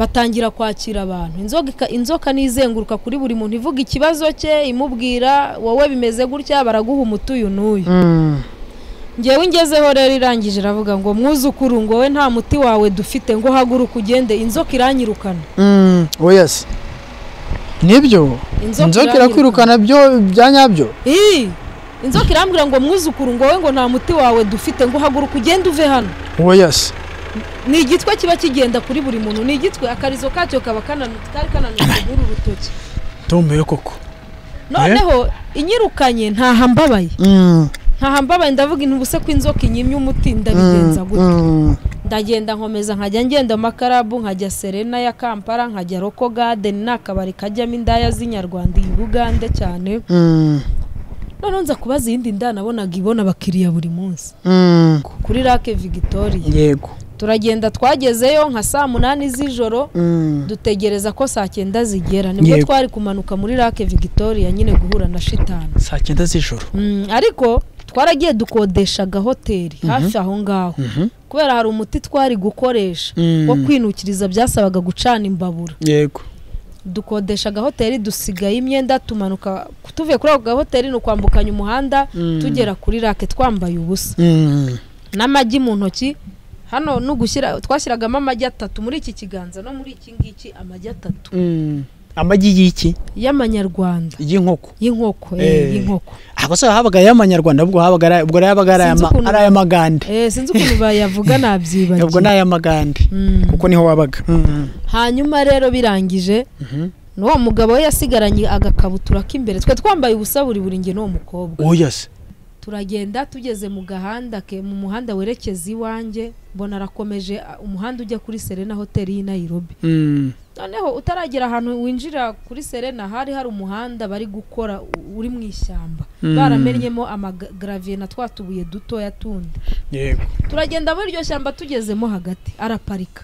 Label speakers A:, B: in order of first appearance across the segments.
A: batangira kwakira abantu inzoka inzoka nizenguruka kuri buri muntu ivuga ikibazo cye imubwira wowe bimeze gutya baraguha umutuyu n'uyu ngewe ingezeho rero irangije iravuga ngo mwuzukuru ngo wowe nta muti wawe dufite ngo haguruka ugende inzoka iranyirukana
B: wese nibyo inzoka irakwirukana byo bya nyabyo
A: Ii! inzoka irambwira ngo mwuzukuru ngo wowe ngo nta muti wawe dufite ngo haguruka ugende uve hano
B: wese
A: ni igitwe kiba kigenda kuri buri muntu ni igitwe akarizo kacyo kaba kananu- kari kananutse muri uru rutoki
B: ntumiwe koko
A: noneho inyirukanye ntahambabaye ntahambabaye ndavuga intu ubuse ko inzoka inyimye umuti ndabigenza gutya ndagenda nkomeza nkajya ngenda amakarabu nkajya serena ya kampala nkajya roko gadeni ni akabari kajyamo indaya z'inyarwanda iyi bugande cyane noneho nza kubaza iyindi nda nabonaga ibona abakiriya buri munsi kuri rake vigitoriya
B: yego
A: turagenda twagezeyo nka saa munani z'ijoro dutegereza ko saa cyenda zigera nibwo
B: Yego.
A: twari kumanuka muri rake vigitoriya nyine guhura na shitani
B: saa cyenda z'ijoro
A: Mm, ariko twaragiye dukodeshaga hoteli hafi aho ngaho kubera hari umuti twari gukoresha
B: Mm.
A: wo kwinukiriza byasabaga gucana imbabura
B: yego
A: dukodeshaga hoteli dusigaye imyenda tumanuka tuvuye kuri ako gahoteli ni ukwambukanya umuhanda tugera kuri rake twambaye ubusa n'amagi mu ntoki hano no gushyira twashyiragamo amagi atatu muri iki kiganza no muri iki ngiki amagi atatu
B: amagi y'iki
A: y'amanyarwanda
B: y'inkoko
A: y'inkoko
B: Eh.
A: eh, y'inkoko
B: ahubwo se habaga ay'amanyarwanda ubwo habaga ari- ubwo rero yabaga ari
A: Sinzi
B: ay'ama-
A: ukuntu-
B: ari ay'amagande
A: eh, sinzi ukuntu bayavuga nabyibagiwe
B: ubwo ni ay'amagande
A: Mm.
B: kuko niho wabaga
A: hanyuma rero birangije n'uwo mugabo we yasigaranye agakabutura k'imbere twe twambaye ubusa buri buri nge n'uwo mukobwa
B: yose
A: turagenda tugeze mu gahanda ke mu muhanda werekeza iwanjye mbona arakomeje a- umuhanda ujya kuri serena hoteli y'i nayirobi noneho utaragera ahantu winjira kuri serena hari hari umuhanda bari gukora u- uri mu ishyamba baramennyemo amagaraviye na twa tubuye dutoya tundi
B: yego
A: turagenda muri iryo shyamba tugezemo hagati araparika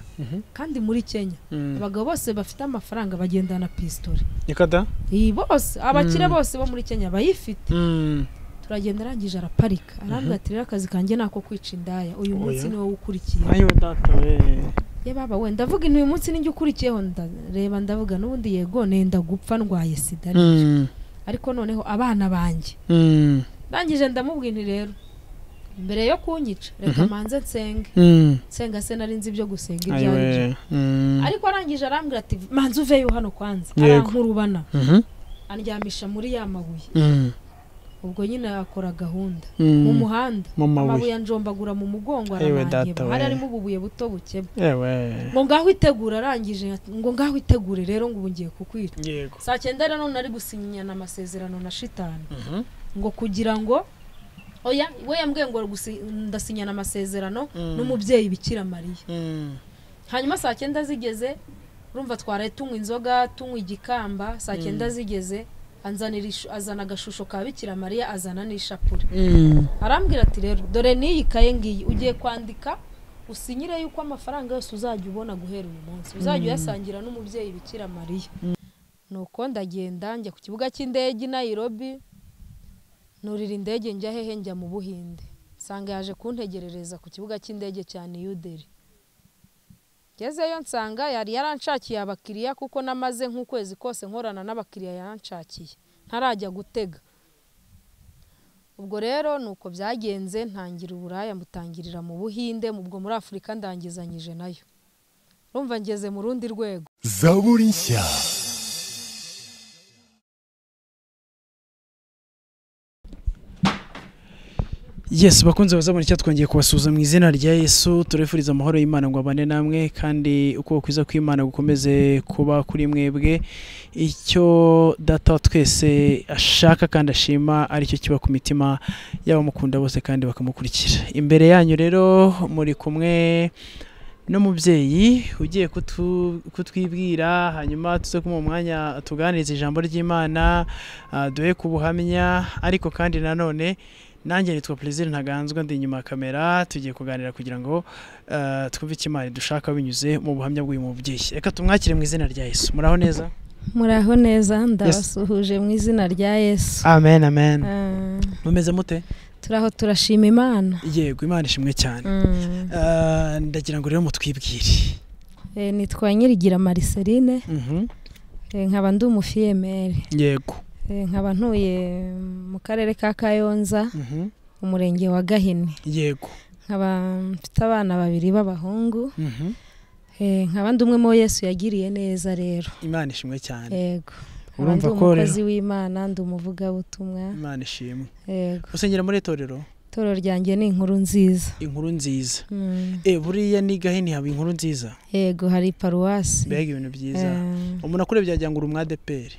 A: kandi muri kenya
B: Mm.
A: abagabo bose bafite amafaranga bagenda na pisitore
B: nikada
A: iyi bose abakire bose bo muri kenya bayifite turagenda arangije araparika arambwira ati rero akazi kanjye ni ako kwica indaya uyu munsi
B: Oya.
A: ni wowe ukurikiye
B: ayo data we
A: ye baba we ndavuga uyu munsi ninjye ukurikiyeho ndareba ndavuga n'ubundi yego nenda gupfa ndwaye sida ariko noneho abana banjye ndangije ndamubwira nti rero mbere yo kunyica reka manze nsenge nsenga se nari nzi ibyo gusenga ibyo ari byo ariko arangije arambwira ati manze uveyo hano kwanza
B: Yego.
A: arankurubana andyamisha muri ya mabuye ubwo nyine akora gahunda mu muhanda
B: Mu mabuye.
A: amabuye anjombagura mu mugongo
B: Ewe
A: aramanyeba
B: data we.
A: hari harimo ububuye buto bukebwe
B: yewe
A: ngo ngaho itegura arangije ati, ngo ngaho itegure rero ngo ubu ngiye kukwica
B: yego
A: saa cyenda rero nari gusinyana amasezerano na shitani ngo kugira ngo oya we yambwiye ngo gusi- ndasinyana amasezerano n'umubyeyi bikira mariya hanyuma saa cyenda zigeze urumva twaraye tunywa inzoga tunywa igikamba saa cyenda zigeze anzanira ishu- azana agashusho ka bikira mariya azana n'ishapure arambwira ati rero dore n'iyi kaye ngiyi ugiye kwandika usinyire yuko amafaranga yose uzajya ubona guhera uyu munsi uzajya uyasangira n'umubyeyi bikira mariya nuko ndagenda njya ku kibuga cy'indege i nayirobi nurira indege njya hehe njya mu buhinde nsanga yaje kuntegerereza ku kibuga cy'indege cya niyuderi ngezeyo nsanga yari yaranshakiye abakiriya kuko namaze nk'ukwezi kose nkorana n'abakiriya yaranshakiye ntarajya gutega ubwo rero ni uko byagenze ntangira uburaya mutangirira mu buhinde ubwo muri afurika ndangizanyije nayo urumva ngeze mu rundi rwego
C: zaburi nshya
B: yes bakunze bazabona icyo twongeye kubasuhuza mu izina rya yesu turifuriza amahoro y'imana ngo abane namwe kandi uko kwiza kw'imana gukomeze kuba kuri mwebwe icyo data wa twese ashaka kandi ashima aricyo kiba ku mitima y'abamukunda bose kandi bakamukurikira imbere yanyu rero muri kumwe n'umubyeyi ugiye kutu- kutwibwira hanyuma tuze kumuha umwanya tuganirize ijambo ry'imana ah, duhe ku buhamya ariko kandi nanone nanjye nitwa Plaisir ntaganzwa ndi inyuma ya kamera tugiye kuganira kugira ngo eh, twumve icyo imana dushaka binyuze mu buhamya bw'uyu mubyeyi reka tumwakire mu izina rya yesu muraho neza
D: muraho neza ndabasuhuje mu izina rya yesu
B: amen amen
D: Ah,
B: mumeze mute
D: turaho turashima imana
B: yego imana ishimwe cyane
D: Mm.
B: Eh, ndagira ngo rero mutwibwire
A: Eh, nitwa Nyirigira Marceline
B: Mhm.
A: eh, nkaba ndi umufiyemeri
B: yego
A: Eh, nkaba ntuye mu karere ka Kayonza
B: Mhm.
A: umurenge wa Gahini
B: yego
A: nkaba mfite abana babiri b'abahungu
B: Mhm.
A: Eh, nkaba ndi umwe muri Yesu yagiriye neza rero
B: imana ishimwe cyane
A: yego nkaba ndi
B: urumva ko rero
A: umukozi w'Imana ndi umuvugabutumwa
B: imana ishimwe
A: yego
B: usengera muri itorero
A: itorero ryanjye ni inkuru nziza
B: inkuru nziza
A: Mm.
B: e buriya ni gahini haba inkuru nziza
A: yego hari paruwasi
B: mbega ibintu byiza umuntu akurebye yagira ngo uri umwadeperi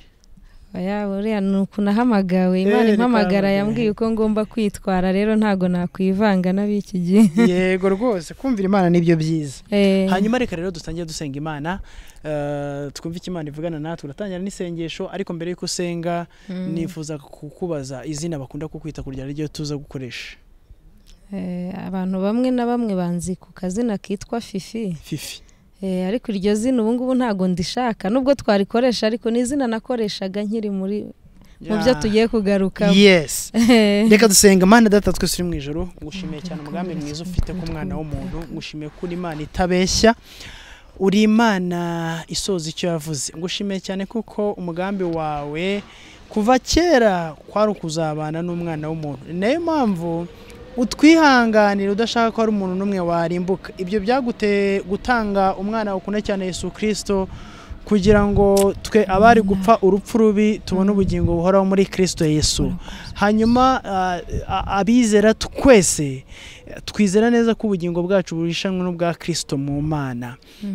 A: oya buriya ni uku nahamagawe imana
B: Eh,
A: impamagara
B: nikahamagara.
A: yambwiye uko ngomba kwitwara rero ntago nakwivanga n'ab'iki gihe
B: yego rwose kumvira imana nibyo byiza
A: Eh,
B: hanyuma reka rero dutangire dusenga imana eh, twumve icyo imana ivugana natwe uratangira n'isengesho ariko mbere y'uko usenga
A: mm,
B: nifuza kukubaza izina bakunda kukwita kugira ryo tuza gukoresha
A: eh, abantu bamwe na bamwe banzi ku kazina kitwa fifi
B: fifi
A: Eh, ariko iryo zina ubu ngubu ntago ndishaka nubwo twarikoresha ariko ni izina nakoreshaga nkiri muri mu byo tugiye kugarukaho
B: yes
A: Eh,
B: reka dusenga mana data twese uri mu ijoro ngushimiye cyane umugambi mwiza ufite ku mwana w'umuntu ngushimiye ko uri imana itabeshya uri imana isoza icyo yavuze ngushimiye cyane kuko umugambi wawe kuva kera kwari ukuzabana n'umwana w'umuntu ni nayo mpamvu utwihanganira udashaka ko hari umuntu n'umwe warimbuka ibyo byaguteye gutanga umwana wakunda cyane yesu kirisito kugira ngo twe abari gupfa urupfu rubi tubone ubugingo buhoraho muri kirisito yesu hanyuma ah, ah, abizera twese eh, twizera neza ko ubugingo bwacu buhishanwe n'ubwa kirisito mu mana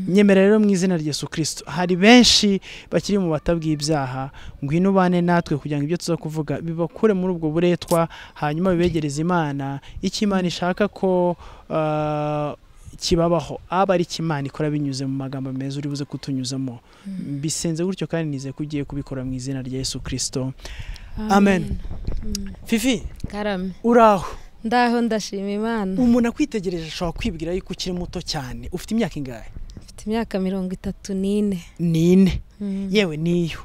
B: nyemera rero mu izina rya yesu kirisito hari benshi bakiri mu batabw'ibyaha ngwino ubane natwe kugira ngo ibyo tuza kuvuga bibakure muri ubwo buretwa hanyuma bibegereze imana icyo imana ishaka ko ah, kibabaho aba ari cyo imana ikora binyuze mu magambo meza uri buze kutunyuzamo bisenze gutyo kandi nizeye ko ugiye kubikora mu izina rya yesu kirisito Amen.
E: Mm.
B: fifi
A: karame
B: uraho
A: ndaho ndashima imana
B: umuntu akwitegereje ashobora kwibwira yuko ukiri muto cyane ufite imyaka ingahe
A: mfite imyaka mirongo itatu n'ine
B: n'ine
A: Mm.
B: yewe niyo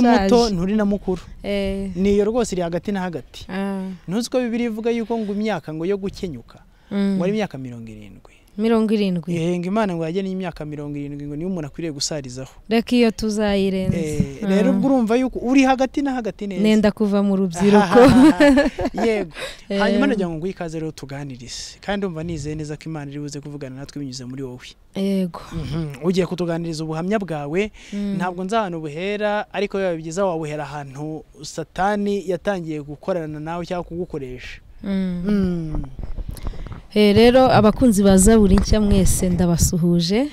A: Ndashaje.
B: muto nturi na mukuru
A: Eh,
B: niyo rwose iri hagati na hagati
A: ah,
B: ntuzi ko bibiri ivuga yuko ngo imyaka ngo yo gukenyuka
A: mm.
B: ngo ari imyaka mirongo irindwi
A: mirongo irindwi
B: ngo imana ngo yagene imyaka mirongo irindwi ngo niyo umuntu akwiriye gusarizaho
A: reka iyo tuzayirenza
B: Eh, rero ubwo urumva yuko uri hagati na hagati neza
A: nenda kuva mu rubyiruko
B: yego
A: Eh,
B: hanyuma nagira ngo nguhe ikaze rero tuganirize kandi umva nizeye neza ko imana iri buze kuvugana natwe binyuze muri wowe
A: yego
B: ugiye kutuganiriza ubuhamya bwawe
A: Mm.
B: ntabwo nzi ahantu buhera ariko biba byiza wabuhera ahantu satani yatangiye gukorana nawe cyangwa kugukoresha
A: Mm. Eh, rero abakunzi ba zaburi nshya mwese ndabasuhuje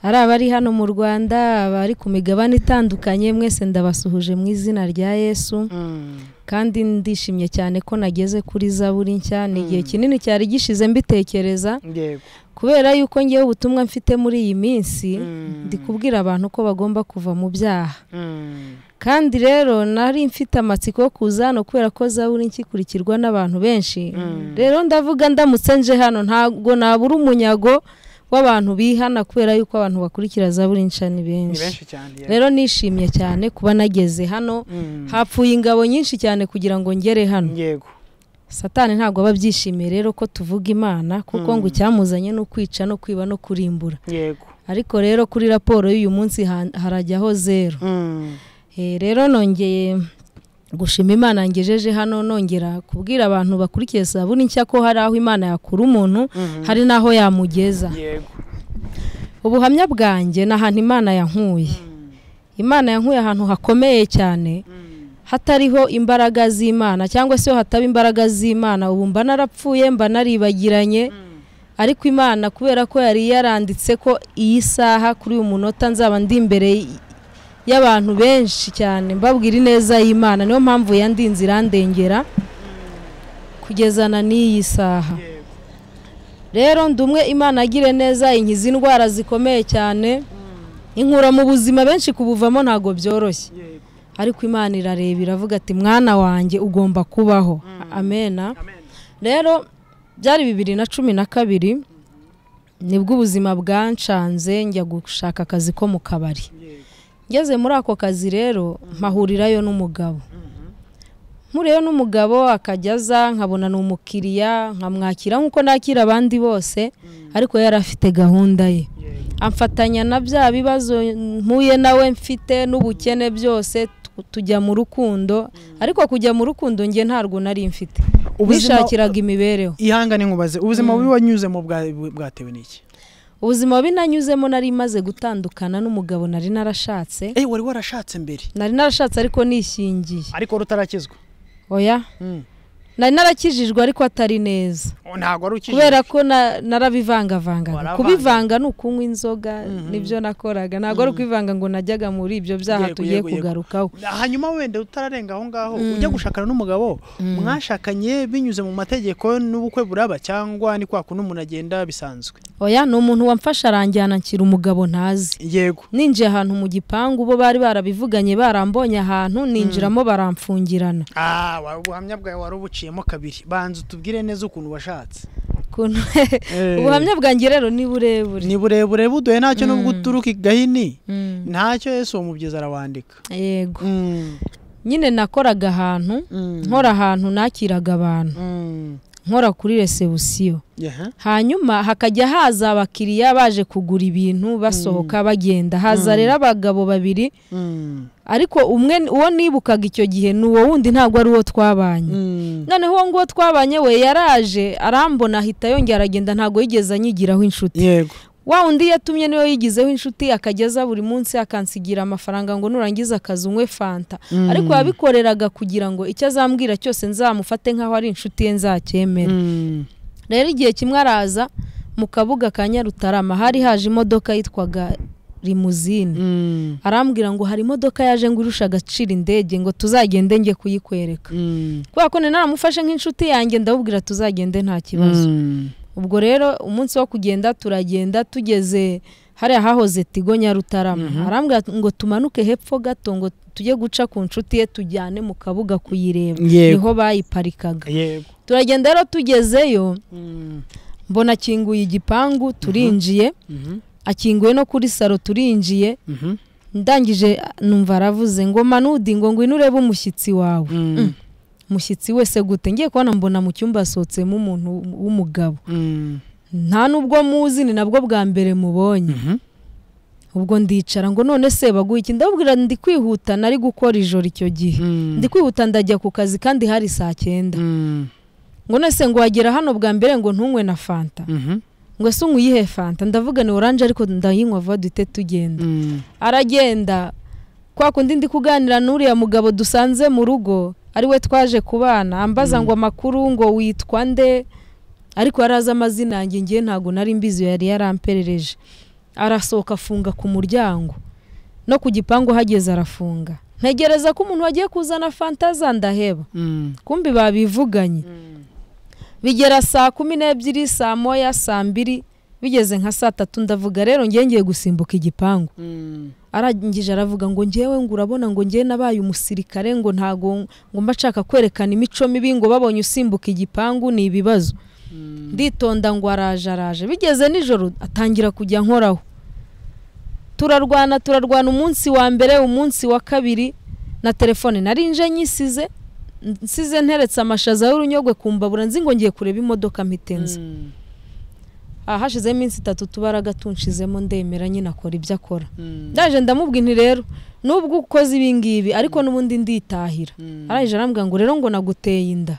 A: ari abari hano mu rwanda abari ku migabane itandukanye mwese ndabasuhuje mu izina rya yesu kandi ndishimye cyane ko nageze kuri zaburi nshya ni igihe
B: Mm.
A: kinini cyari gishize mbitekereza
B: yego
A: kubera yuko ngewe ubutumwa mfite muri iyi minsi
B: Mm.
A: ndi kubwira abantu ko bagomba kuva mu byaha kandi rero nari mfite amatsiko yo kuza hano kubera ko zaburi nkikurikirwa n'abantu benshi rero ndavuga ndamutse nje hano ntabwo nabura umunyago w'abantu bihana kubera yuko abantu bakurikira zaburi nshya ni
B: ni
A: benshi
B: benshi cyane yego.
A: rero nishimye cyane kuba nageze hano
B: Mm.
A: hapfuye ingabo nyinshi cyane kugira ngo ngere hano
B: yego
A: satani ntabwo aba abyishimiye rero ko tuvuga imana kuko
B: Mm.
A: ngo icyamuzanye ni ukwica no kwiba no kurimbura
B: yego
A: ariko rero kuri raporo y'uyu munsi ha- harajyaho zero
B: Mm.
A: Eh, rero nongeye gushima imana ngejeje hano nongera kubwira abantu bakurikiye sabuni nshya ko hari aho imana yakura umuntu
B: Mhm.
A: hari n'aho yamugeza
B: yego
A: ubuhamya bwanjye ni ahantu imana yankuye
B: Mm.
A: imana yankuye ahantu hakomeye cyane
B: Mm.
A: hatariho imbaraga z'imana cyangwa se iyo hataba imbaraga z'imana ubu mba narapfuye mba naribagiranye ariko imana kubera ko yari yaranditse ko iyi saha kuri uyu munota nzaba ndi imbere y- y'abantu benshi cyane mbabwira ineza y'imana niyo mpamvu yandinze irandengera kugezana n'iyi saha
B: yego
A: rero ndi umwe imana agire neza inkiza indwara zikomeye cyane inkura mu buzima benshi kubuvamo ntabwo byoroshye
B: yego
A: ariko imana irareba iravuga ati mwana wanjye ugomba kubaho amena
B: amen
A: rero byari bibiri na cumi na kabiri nibwo ubuzima bwanshanze njya gushaka akazi ko mu kabari
B: yego
A: ngeze muri ako kazi rero mpahurirayo n'umugabo nkuriyeho n'umugabo akajya aza nkabona ni umukiriya nkamwakira nk'uko nakira abandi bose ariko yari afite gahunda ye amfatanya na bya bibazo mpuye nawe mfite n'ubukene byose tujya mu rukundo ariko kujya mu rukundo nge ntarwo nari mfite
B: Ubuzima-
A: nishakiraga imibereho
B: ihangane nkubaze ubuzima bubi wanyuzemo bwa- bwatewe n'iki
A: ubuzima bubi nanyuzemo nari maze gutandukana n'umugabo nari narashatse
B: Eh wari warashatse mbere
A: nari narashatse ariko nishingiye
B: ariko rutarakizwa
A: oya nari narakijijwe ariko atari neza
B: ntabwo ari ukije
A: kubera ko na- narabivangavanga
B: Waravanga.
A: kubivanga ni ukunywa inzoga nibyo nakoraga ntabwo ari ukwivanga ngo najyaga muri ibyo byaha
B: Yego,
A: tugiye
B: yego, yego.
A: kugarukaho
B: hanyuma wenda utararenga aho ngaho ujya gushakana n'umugabo mwashakanye binyuze mu mategeko n'ubukwe buraba cyangwa ni kwa kundi umuntu agenda bisanzwe
A: oya ni umuntu wamfasha aranjyana nshyira umugabo ntazi
B: yego
A: ninjiye ahantu mu gipangu bo bari barabivuganye barambonye ahantu ninjiramo baramfungirana
B: Ah, wa- ubuhamya bwawe wari ubuciyemo kabiri banza utubwire neza ukuntu washatse
A: Ukuntu- ubuhamya bwanjye rero ni burebure
B: ni burebure buduhe ntacyo nubwo uturuka igahini
A: Mm,
B: ntacyo yesu uwo mubyizi arawandika
A: yego nyine nakoraga ahantu nkora ahantu nakiraga abantu nkora kuri resebusiyo
B: Yaha.
A: hanyuma hakajya haza abakiriya baje kugura ibintu basohoka bagenda haza rero abagabo babiri
B: Mm.
A: ariko umwe uwo nibukaga icyo gihe ni uwo wundi ntabwo ari uwo twabanye
B: Mm.
A: noneho uwo nguwo twabanye we yaraje arambona ahita yongera aragenda ntabwo yigeze anyigiraho inshuti
B: yego
A: wa undi yatumye niwe yigizeho inshuti akageza buri munsi akansigira amafaranga ngo nurangiza akazi unywe fanta ariko yabikoreraga kugira ngo icyo azambwira cyose nzamufate nk'aho ari inshuti ye nzacyemere
B: Mm.
A: rero igihe kimwe araza mu kabuga ka nyarutarama hari haje imodoka yitwaga rimuzine
B: Mm.
A: arambwira ngo hari imodoka yaje ngo irusha agaciro indege ngo tuzagende njye kuyikwereka
B: Mm.
A: kubera ko nari naramufashe nk'inshuti yanjye ndabubwira tuzagende nta kibazo
B: Mm.
A: ubwo rero umunsi wo kugenda turagenda tugeze hariya hahoze tigo nyarutarama arambwira ngo tumanuke hepfo gato ngo tujye guca ku nshuti ye tujyane mu kabuga kuyireba
B: Yego.
A: niho bayiparikaga
B: yego
A: turagenda rero tugezeyo
B: Mm.
A: mbona akinguye igipangu turinjiye
B: Mhm.
A: akinguye no kuri salo turinjiye
B: Mhm.
A: ndangije numva aravuze ngo manudi ngo ngwino urebe umushyitsi wawe
B: Mm.
A: umushyitsi wese gute ngiye kubona mbona mu cyumba hasohotsemo umuntu w'umugabo
B: Mm.
A: nta n'ubwo muzi ni nabwo bwa mbere mubonye
B: Mhm.
A: ubwo ndicara ngo none se baguha iki ndababwira ndi kwihuta nari gukora ijoro icyo gihe
B: Mm.
A: ndi kwihuta ndajya ku kazi kandi hari saa cyenda
B: Mm.
A: ngo none se ngo wagera hano bwa mbere ngo ntunywe na fanta
B: Mhm.
A: ngo ese unywa iyihe fanta ndavuga ni oranje ariko ndayinywa vuba duhite tugenda
B: Mm.
A: aragenda kwa kundi ndi kuganira n'uriya mugabo dusanze mu rugo ari we twaje kubana ambaza ngo amakuru ngo witwa nde ariko yari azi amazina yanjye ngiye ntabwo nari mbizi yari yaramperereje arasohoka afunga ku muryango no ku gipangu hageze arafunga ntegereza ko umuntu wagiye kuzana fanta za ndaheba
B: Mm.
A: kumbi babivuganye bigera saa kumi n'ebyiri saa moya saa mbiri bigeze nka saa tatu ndavuga rero ngiye ngiye gusimbuka igipangu
B: Mm.
A: arangije aravuga ngo ngewe ngo urabona ngo ngewe nabaye umusirikare ngo ntago ngo mba nshaka kwerekana imico mibi ngo babonye usimbuka igipangu ni ibibazo nditonda ngo araje araje bigeze nijoro atangira kujya nkoraho turarwana turarwana umunsi wa mbere umunsi wa kabiri na telefone nari nje nyisize nsize nteretse amashaza y'urunyogwe ku mbabura nzi ngo ngiye kureba imodoka mpitenze
B: Mm.
A: ahashizeho iminsi itatu tubaraga tunshizemo ndemera nyine akora ibyo akora
B: Mm.
A: ndaje ndamubwira nti rero nubwo ukoze ibingibi ariko n'ubundi nditahira
B: Mm.
A: arangije arambwira ngo rero ngo naguteye inda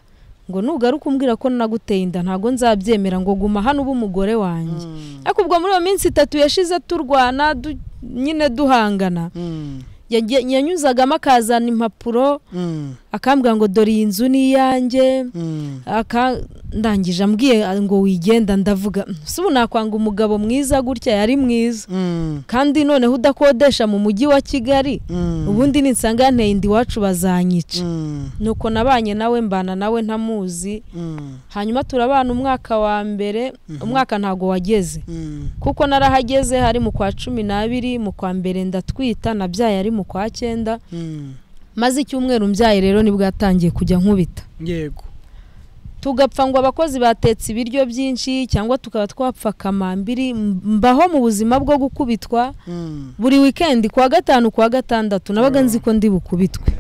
A: ngo nugaruka umbwira ko naguteye inda ntabwo nzabyemera ngo guma hano ube umugore wanjye
B: Mm.
A: ariko ubwo muri iyo minsi itatu yashize turwana du- nyine duhangana
B: Mm.
A: yagiye- yanyuzagamo akazana impapuro
B: Mm.
A: akambwira ngo dore iyi nzu ni iyanjye
B: Mm.
A: aka ndangije ambwiye ngo wigenda ndavuga "Mm, se ubu nakwanga umugabo mwiza gutya yari mwiza
B: Mm.
A: kandi noneho udakodesha mu mujyi wa kigali
B: Mm.
A: ubundi ninsangane indi iwacu bazanyica
B: Mm.
A: nuko nabanye nawe mbana nawe ntamuzi
B: Mm.
A: hanyuma turabana umwaka wa mbere umwaka ntago wageze
B: Mm.
A: kuko narahageze hari mu kwa cumi n'abiri mu kwa mbere ndatwita nabyaye ari mu kwa cyenda
B: Mm.
A: maze icyumweru mbyaye rero nibwo yatangiye kujya nkubita
B: yego
A: tugapfa ngo abakozi batetse ibiryo byinshi cyangwa tukaba twapfa kamambiri m- mbaho mu buzima bwo gukubitwa
B: Mm.
A: buri wikendi kuwa gatanu kuwa gatandatu nabaga nzi ko ndi bukubitwe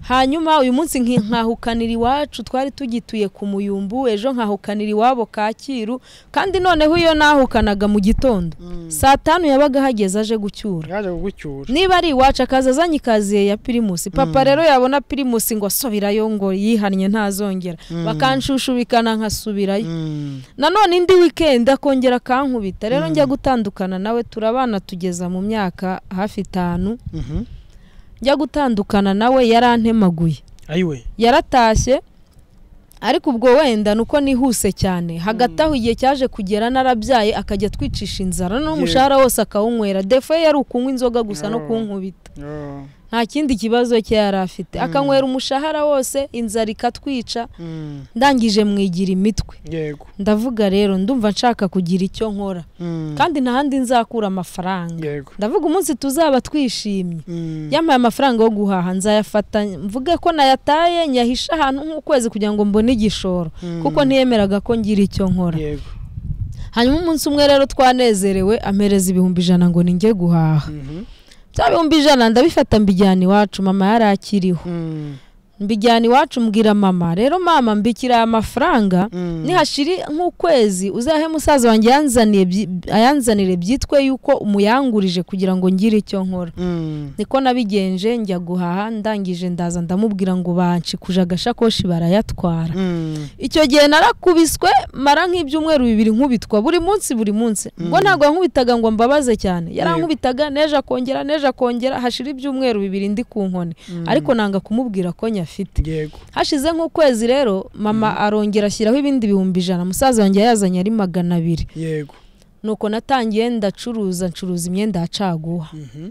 A: hanyuma uyu munsi nkahukanira iwacu twari tugituye ku muyumbu ejo nkahukanira iwabo kacyiru kandi noneho iyo nahukanaga mu gitondo saa tanu yabaga ahageze aje gucyura
B: yaje kugucyura
A: niba ari iwacu akaza azanye ikaziye ya pirimusi papa rero yabona pirimusi ngo asubirayo ngo yihannye ntazongera bakanshushubikana nkasubirayo nanone indi wikendi akongera akankubita rero njya gutandukana nawe turabana tugeza mu myaka hafi itanu njya gutandukana nawe yarantemaguye
B: ayiwe
A: yaratashye ariko ubwo wenda nuko nihuse cyane hagati aho igihe cyaje kugera narabyaye akajya atwicisha inzara n'umushahara wose akawunywera defo ye yari ukunywa inzoga gusa no kunkubita nta kindi kibazo cye yari afite akanywera umushahara wose inzara ikatwica ndangije mwigira imitwe
B: yego
A: ndavuga rero ndumva nshaka kugira icyo nkora kandi nta handi nzakura amafaranga
B: yego
A: ndavuga umunsi tuzaba twishimye
B: Mm.
A: yamaye amafaranga yo guhaha nzayafata mvuge ko nayataye nyahishe ahantu nk'ukwezi kugira ngo mbone igishoro
B: Mm.
A: kuko ntiyemeraga ko ngira icyo nkora
B: yego
A: hanyuma umunsi umwe rero twanezerewe ampereza ibihumbi ijana ngo ninjye guhaha
B: Mhm.
A: bya bihumbi ijana ndabifata mbijyana iwacu mama yari akiriho
B: Mm.
A: mbijyana iwacu mbwira mama rero mama mbikira aya mafaranga
B: Mm.
A: nihashira nk'ukwezi uzahe musaza wanjye yanzaniye byi- ayanzanire byitwe yuko umuyangurije kugira ngo ngire icyo nkora
B: Mm.
A: niko nabigenje njya guhaha ndangije ndaza ndamubwira ngo banshikuje agasakoshi barayatwara
B: Mm.
A: icyo gihe narakubiswe mara nk'ibyumweru bibiri nkubitwa buri munsi buri munsi ubwo ntabwo yankubitaga ngo mbabaze cyane yarankubitaga neje akongera neje akongera hashira ibyumweru bibiri ndi ku nkoni ariko nanga kumubwira ko nyafite
B: yego
A: hashize nk'ukwezi rero mama arongera ashyiraho ibindi bihumbi ijana musaza wanjye yazanye ari magana abiri
B: yego
A: nuko natangiye ndacuruza ncuruza imyenda ya caguwa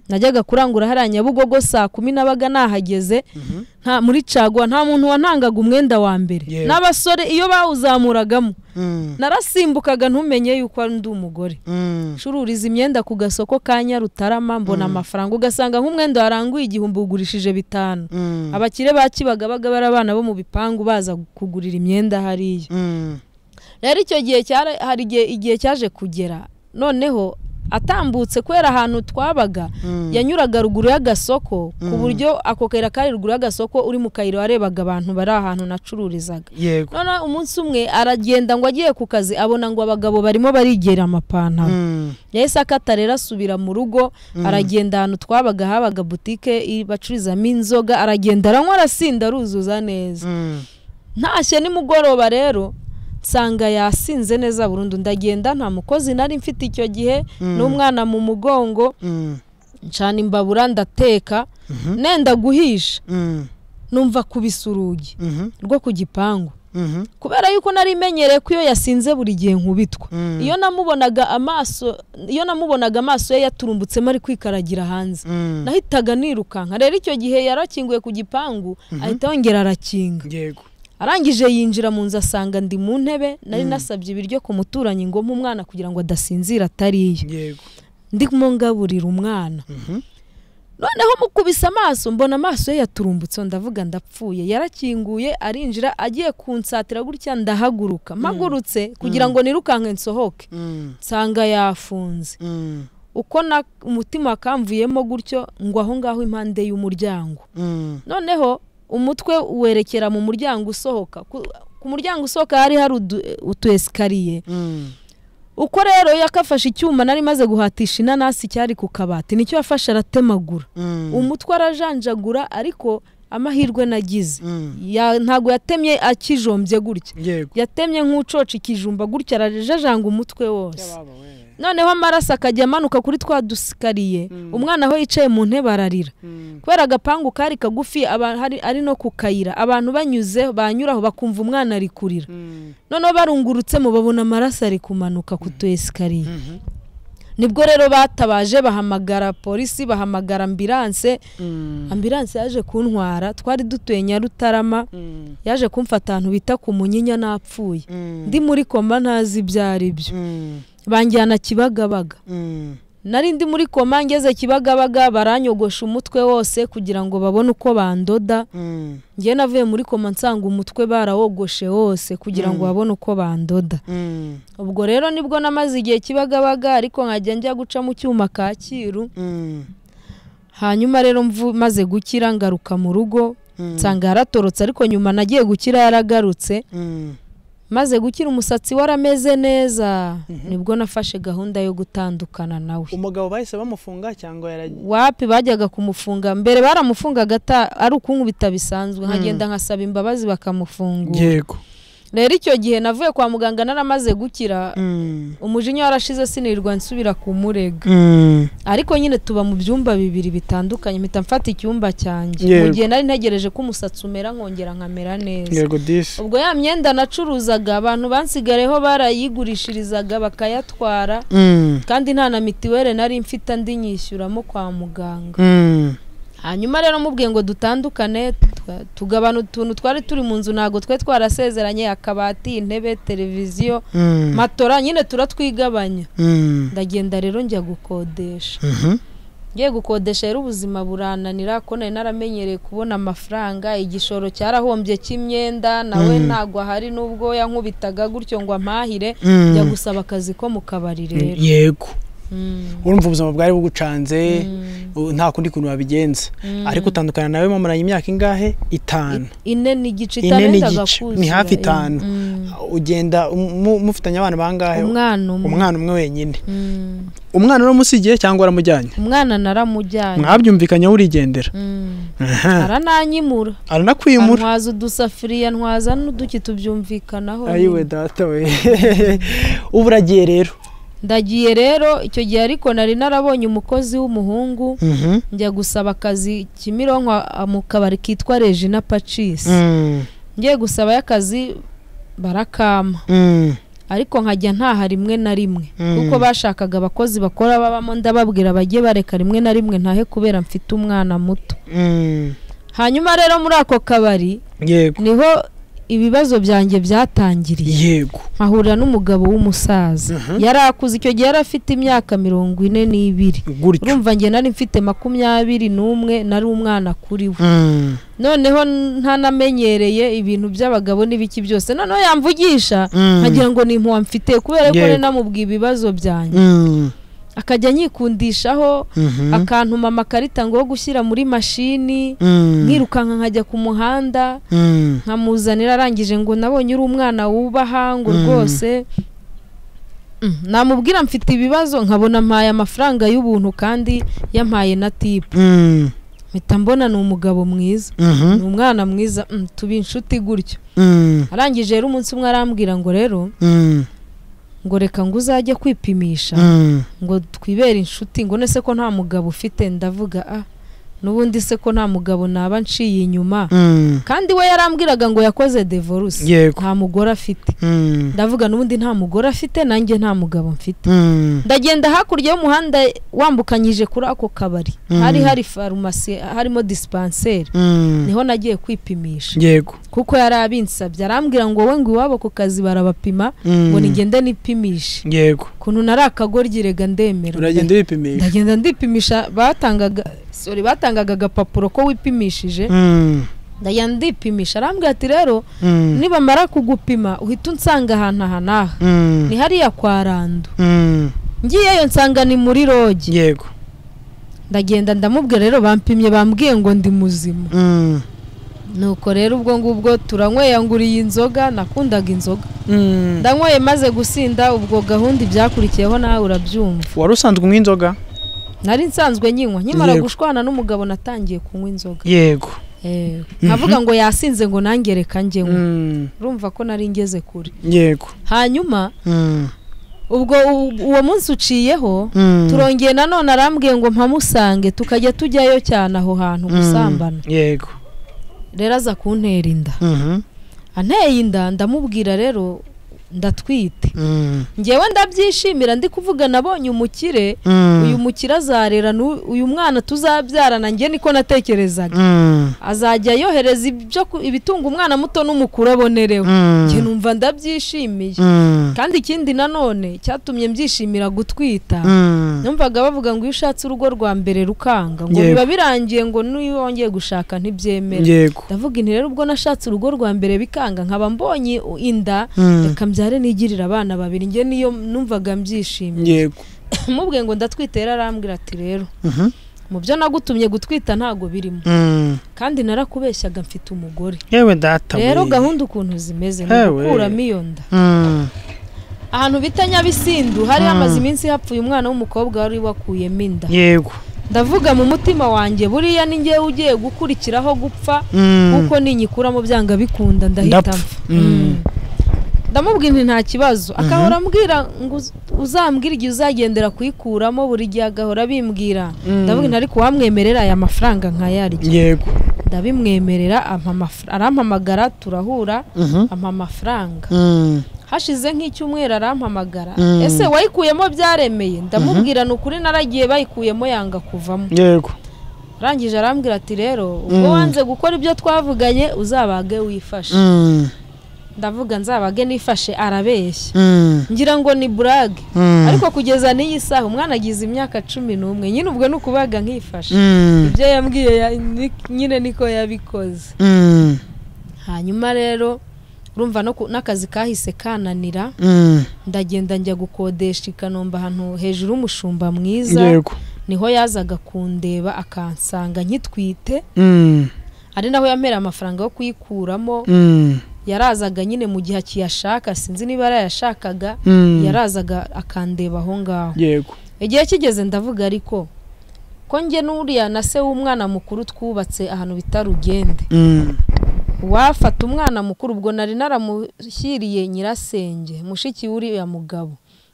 A: najyaga kurangura hariya nyabugogo saa kumi nabaga nahageze nta muri caguwa nta muntu wantangaga umwenda wa mbere
B: Yewe.
A: n'abasore iyo bawuzamuragamo
B: Mm.
A: narasimbukaga ntumenye yuko ari undi umugore
B: Mm.
A: ncururiza imyenda ku gasoko ka nyarutarama mbona amafaranga ugasanga nk'umwenda waranguye igihumbi ugurishije bitanu
B: Mm.
A: abakire ba kibagabaga bari abana bo mu bipangu baza kugurira imyenda hariya
B: Mm.
A: rero icyo gihe cyara- hari igihe igihe cyaje kugera noneho atambutse kubera ahantu twabaga
B: Mm.
A: yanyuraga ruguru y'agasoko ku buryo ako kayira kari ruguru y'agasoko uri mu kayira warebaga abantu bari ahantu nacururizaga
B: yego
A: noneho umunsi umwe aragenda ngo agiye ku kazi abona ngo abagabo barimo barigera amapantaro
B: Mm.
A: yahise akata rero asubira mu rugo aragenda ahantu twabaga habaga butike i- bacururizamo inzoga aragenda aranywa arasinda aruzuza neza
B: Mm.
A: ntashye nimugoroba rero nsanga yasinze neza burundu ndagenda nta mukozi nari mfite icyo gihe n'umwana mu mugongo
B: Mm.
A: ncana imbabura ndateka nenda guhisha
B: Mm.
A: numva kubisa urugi
B: Mhm.
A: rwo ku gipangu
B: Mhm.
A: kubera yuko nari menyereye ko iyo yasinze buri gihe nkubitwa
B: Mm.
A: iyo namubonaga amaso iyo namubonaga amaso ye yaturumbutsemo ari kwikaragira hanze
B: Mm.
A: nahitaga nirukanka rero icyo gihe yarakinguye ku gipangu ahita yongera arakinga
B: yego
A: arangije yinjira mu nzu asanga ndi mu ntebe nari nasabye ibiryo ku muturanyi ngo umwana kugira ngo adasinzira atariye
B: yego
A: ndimo ngaburira umwana
B: Mhm.
A: noneho mukubise amaso mbona amaso ye yaturumbutse ndavuga ndapfuye yarakinguye arinjira agiye kunsatira gutya ndahaguruka mpagurutse kugira ngo nirukanke nsohoke
B: Mm.
A: nsanga yafunze
B: Mm.
A: uko na- umutima wakamvuyemo gutyo ngo aho ngaho impande y'umuryango
B: Mm.
A: noneho umutwe werekera mu muryango usohoka ku, ku muryango usohoka hari hari udu, utu esikariye
B: Mm.
A: uko rero yakafashe icyuma nari maze guhatisha inanasi cyari ku kabati nicyo yafashe aratemagura
B: Mm.
A: umutwe arajanjagura ariko amahirwe nagize
B: Mm.
A: ya, ntabwo yatemye akijombye gutya
B: yego
A: yatemye nk'ucoca ikijumba gutya arajajanga umutwe wose
B: Baba we.
A: noneho amaraso akajya amanuka kuri twa dusikariye umwana aho yicaye mu ntebe ararira
B: Mm.
A: kubera agapangu kari kagufi aba- hari- ari no ku kayira abantu banyuze banyuraho bakumva umwana ari kurira
B: Mm.
A: noneho barungurutsemo babona amaraso ari kumanuka ku tu esikariye
B: Mhm.
A: nibwo rero batabaje bahamagara polisi bahamagara ambiranse
B: Mm.
A: ambiranse yaje kuntwara twari dutuye nyarutarama
B: Mm.
A: yaje kumfata ahantu bita ku munyinya n'apfuye
B: Mm.
A: ndi muri koma ntazi ibyo ari byo
B: Mm.
A: banjyana kibagabaga
B: Mm.
A: nari ndi muri koma ngeze kibagabaga baranyogosha umutwe wose kugira ngo babone uko bandoda
B: Mm.
A: njye navuye muri koma nsanga umutwe barawogoshe wose kugira ngo babone uko bandoda
B: Mm.
A: ubwo rero nibwo namaze igihe kibagabaga ariko nkajya njya guca mu cyuma kacyiru
B: Mm.
A: hanyuma rero mvu- maze gukira ngaruka mu rugo nsanga yaratorotse ariko nyuma nagiye gukira yaragarutse maze gukira umusatsi warameze neza nibwo nafashe gahunda yo gutandukana nawe
B: umugabo bahise bamufunga cyangwa yaragiye
A: wapi bajyaga kumufunga mbere baramufungaga ata- ari ukunkubita bisanzwe nkagenda nkasaba imbabazi bakamufungura
B: yego
A: rero icyo gihe navuye kwa muganga naramaze gukira umujinya warashize sinirwa nsubira kumurega ariko nyine tuba mu byumba bibiri bitandukanye mpita mfata icyumba cyanjye mu
B: Yego.
A: gihe nari ntegereje ko umusatsi umera nkongera nkamera neza
B: yego disi
A: ubwo ya myenda nacuruzaga abantu bansigareho barayigurishirizaga bakayatwara kandi nta na mitiweli nari mfite andi nyishyuramo kwa muganga hanyuma rero mubwiye ngo dutandukane twa- tugabana utuntu twari turi mu nzu ntabwo twari twarasezeranye akabati intebe televiziyo matora nyine turatwigabanya ndagenda rero njya gukodesha ngiye gukodesha rero ubuzima burananira ko nari naramenyereye kubona amafaranga igishoro cyarahombye cy'imyenda nawe ntabwo ahari n'ubwo yankubitaga gutyo ngo ampahire njya gusaba akazi ko mu kabari rero
B: yego
A: Mm,
B: urumva ubuzima bwari bugucanze
A: mm.
B: u- nta kundi kuntu wabigenza ariko utandukana nawe mwamaranye imyaka ingahe itanu
A: ine n'igice
B: Ine
A: itarenzaga
B: n'igice, ni
A: kuzura,
B: hafi
A: yeah.
B: itanu.
A: Mm.
B: ugenda mu- mu- mufitanye abana bangahe
A: umwana umwe
B: umwana umwe wenyine
A: Mm.
B: umwana uramusigiye cyangwa waramujyanye
A: umwana naramujyanye
B: mwabyumvikanyeho urigendera
A: Mm.
B: Aha.
A: arananyimura
B: aranakwimura
A: antwaza udusafuriya antwaza n'uduki tubyumvikanaho
B: ayiwe
A: nyine.
B: data we ubu uragiye rero
A: ndagiye rero icyo gihe ariko nari narabonye umukozi w'umuhungu njya gusaba akazi kimironko a- mu kabari kitwa regina pacis ngiye gusabayo akazi barakama ariko nkajya ntaha rimwe na rimwe
B: Mm.
A: kuko bashakaga abakozi bakora babamo ndababwira bajye bareka rimwe na rimwe ntahe kubera mfite umwana muto hanyuma rero muri ako kabari
B: yego
A: niho ibibazo byanjye byatangiriye
B: yego
A: mpahurira n'umugabo w'umusaza yari akuze icyo gihe yari afite imyaka mirongo ine n'ibiri
B: gutyo
A: urumva njye nari mfite makumyabiri n'umwe nari umwana kuri we noneho ntanamenyereye ibintu by'abagabo n'ibiki byose noneho yamvugisha nkagira ngo ni impuha mfite kubera ko
B: Yego.
A: nari namubwiye ibibazo byanjye akajya anyikundishaho akantuma amakarita ngo yo gushyira muri mashini nkirukanka nkajya ku muhanda nkamuzanira arangije ngo nabonye uri umwana wubaha ngo
B: Mm.
A: rwose Mm, namubwira mfite ibibazo nkabona mpaye amafaranga y'ubuntu kandi yampaye na tipu mpita mbona ni umugabo mwiza ni umwana mwiza mm, tuba inshuti gutyo arangije rero umunsi umwe arambwira ngo rero ngo reka ngo uzajye kwipimisha ngo twibere inshuti ngo none se ko nta mugabo ufite ndavuga ah n'ubundi se ko nta mugabo naba nciye inyuma kandi we yarambwiraga ngo yakoze devoruse
B: yego
A: nta mugore afite ndavuga n'ubundi nta mugore afite nanjye nta mugabo mfite ndagenda hakurya y'umuhanda wambukanyije kuri ako kabari
B: Mm.
A: hari hari farumasi harimo disipanseri niho nagiye kwipimisha
B: yego
A: kuko yari abinsabye arambwira ngo wowe ngo iwabo ku kazi barabapima ngo nigende nipimishe
B: yego
A: ukuntu nari akagoryi rega ndemera
B: uragenda wipimisha
A: ndagenda ndipimisha batangaga sorry batangaga agapapuro ko wipimishije ndagenda ndipimisha arambwira ati rero nibamara kugupima uhita unsanga ahantu aha n'aha ni hariya kwa rando ngiyeyo nsanga ni muri rogi
B: yego
A: ndagenda ndamubwira rero bampimye bambwiye ngo ndi muzima nuko rero ubwo ngubwo turanyweyanguye inzoga nakundaga inzoga ndanyweye maze gusinda ubwo gahunda ibyakurikiyeho nawe urabyumva
B: wari usanzwe unywa inzoga
A: nari nsanzwe nyinywa nkimara
B: Yego.
A: gushwana n'umugabo natangiye kunywa inzoga
B: yego
A: Eh, nkavuga ngo yasinze ngo nange reka njye nywa urumva ko nari ngeze kure
B: yego
A: hanyuma ubwo u- uwo munsi uciyeho turongeye nanone arambwiye ngo mpamusange tukajya tujyayo cyane aho hantu gusambana
B: yego
A: rero aza kuntera inda anteye inda ndamubwira rero ndatwite ngewe ndabyishimira ndi kuvuga nabonye umukire uyu mukire azarera n'u- uyu mwana tuzabyarana njye niko natekerezaga azajya yohereza ibyo ku- ibitunga umwana muto n'umukuru abonerewe njye numva ndabyishimiye kandi ikindi nanone cyatumye mbyishimira gutwita numvaga bavuga ngo iyo ushatse urugo rwa mbere rukanga ngo
B: Yego.
A: biba birangiye ngo n'iyo wongeye gushaka ntibyemera
B: yego
A: ndavuga inti rero ubwo nashatse urugo rwa mbere bikanga nkaba mbonye u- inda reka mbyare nigirire abana babiri njye niyo numvaga mbyishimye
B: yego
A: mubwiye ngo ndatwite rero arambwira ati rero mu byo nagutumye gutwita ntabwo birimo
B: Mm.
A: kandi narakubeshyaga mfite umugore
B: yewe data
A: rero
B: we.
A: gahunda ukuntu zimeze ni
B: Hewe.
A: ugukuramo iyo nda
B: Mm.
A: ahantu bita nyabisindu hari
B: Mm.
A: hamaze iminsi hapfuye umwana w'umukobwa wari wakuyemo inda
B: yego
A: ndavuga mu mutima wanjye buriya ni ngewe ugiye gukurikiraho gupfa
B: Mm.
A: kuko ninyikuramo byanga bikunda ndahita
B: Ndapfa.
A: mpfa
B: Mm.
A: Mm. ndamubwira nti nta kibazo agahora ambwira ngo uz- uzambwire igihe uzagendera kuyikuramo buri gihe agahora abimbwira
B: Mm.
A: ndavuga nti ariko wamwemerera aya mafaranga nkayarya
B: yego
A: ndabimwemerera ampa amafra- arampamagara turahura
B: Mhm.
A: ampa amafaranga
B: Mm.
A: hashize nk'icyumweru arampamagara
B: Mm.
A: ese wayikuyemo byaremeye ndamubwira ni ukuri naragiye bayikuyemo yanga kuvamo
B: yego
A: arangije arambwira ati rero ubwo
B: Mm.
A: wanze gukora ibyo twavuganye uzabage wifashe
B: Mm.
A: ndavuga nzabage nifashe arabeshya
B: Mm.
A: ngira ngo ni burage
B: Mm.
A: ariko kugeza n'iyi saha umwana agize imyaka cumi n'umwe nyine ubwo ni ukubaga nkifashe
B: Mm.
A: ibyo yambwiye ya- ni- nyine niko yabikoze
B: Mm.
A: hanyuma rero urumva no ku- n'akazi kahise kananira
B: Mm.
A: ndagenda njya gukodesha i kanombe ahantu hejuru y'umushumba mwiza
B: yego
A: niho yazaga kundeba akansanga nkitwite
B: Mm.
A: ari naho yamereye amafaranga yo kuyikuramo
B: Mm.
A: yarazaga nyine mu gihe akiyashaka sinzi niba yarayashakaga
B: Mm.
A: yarazaga akandeba aho ngaho
B: yego
A: igihe kigeze ndavuga ariko ko njye n'uriya na se w'umwana mukuru twubatse ahantu bita rugende
B: Mm.
A: wafata umwana mukuru ubwo nari naramushyiriye nyirasenge mushiki w'uriya mugabo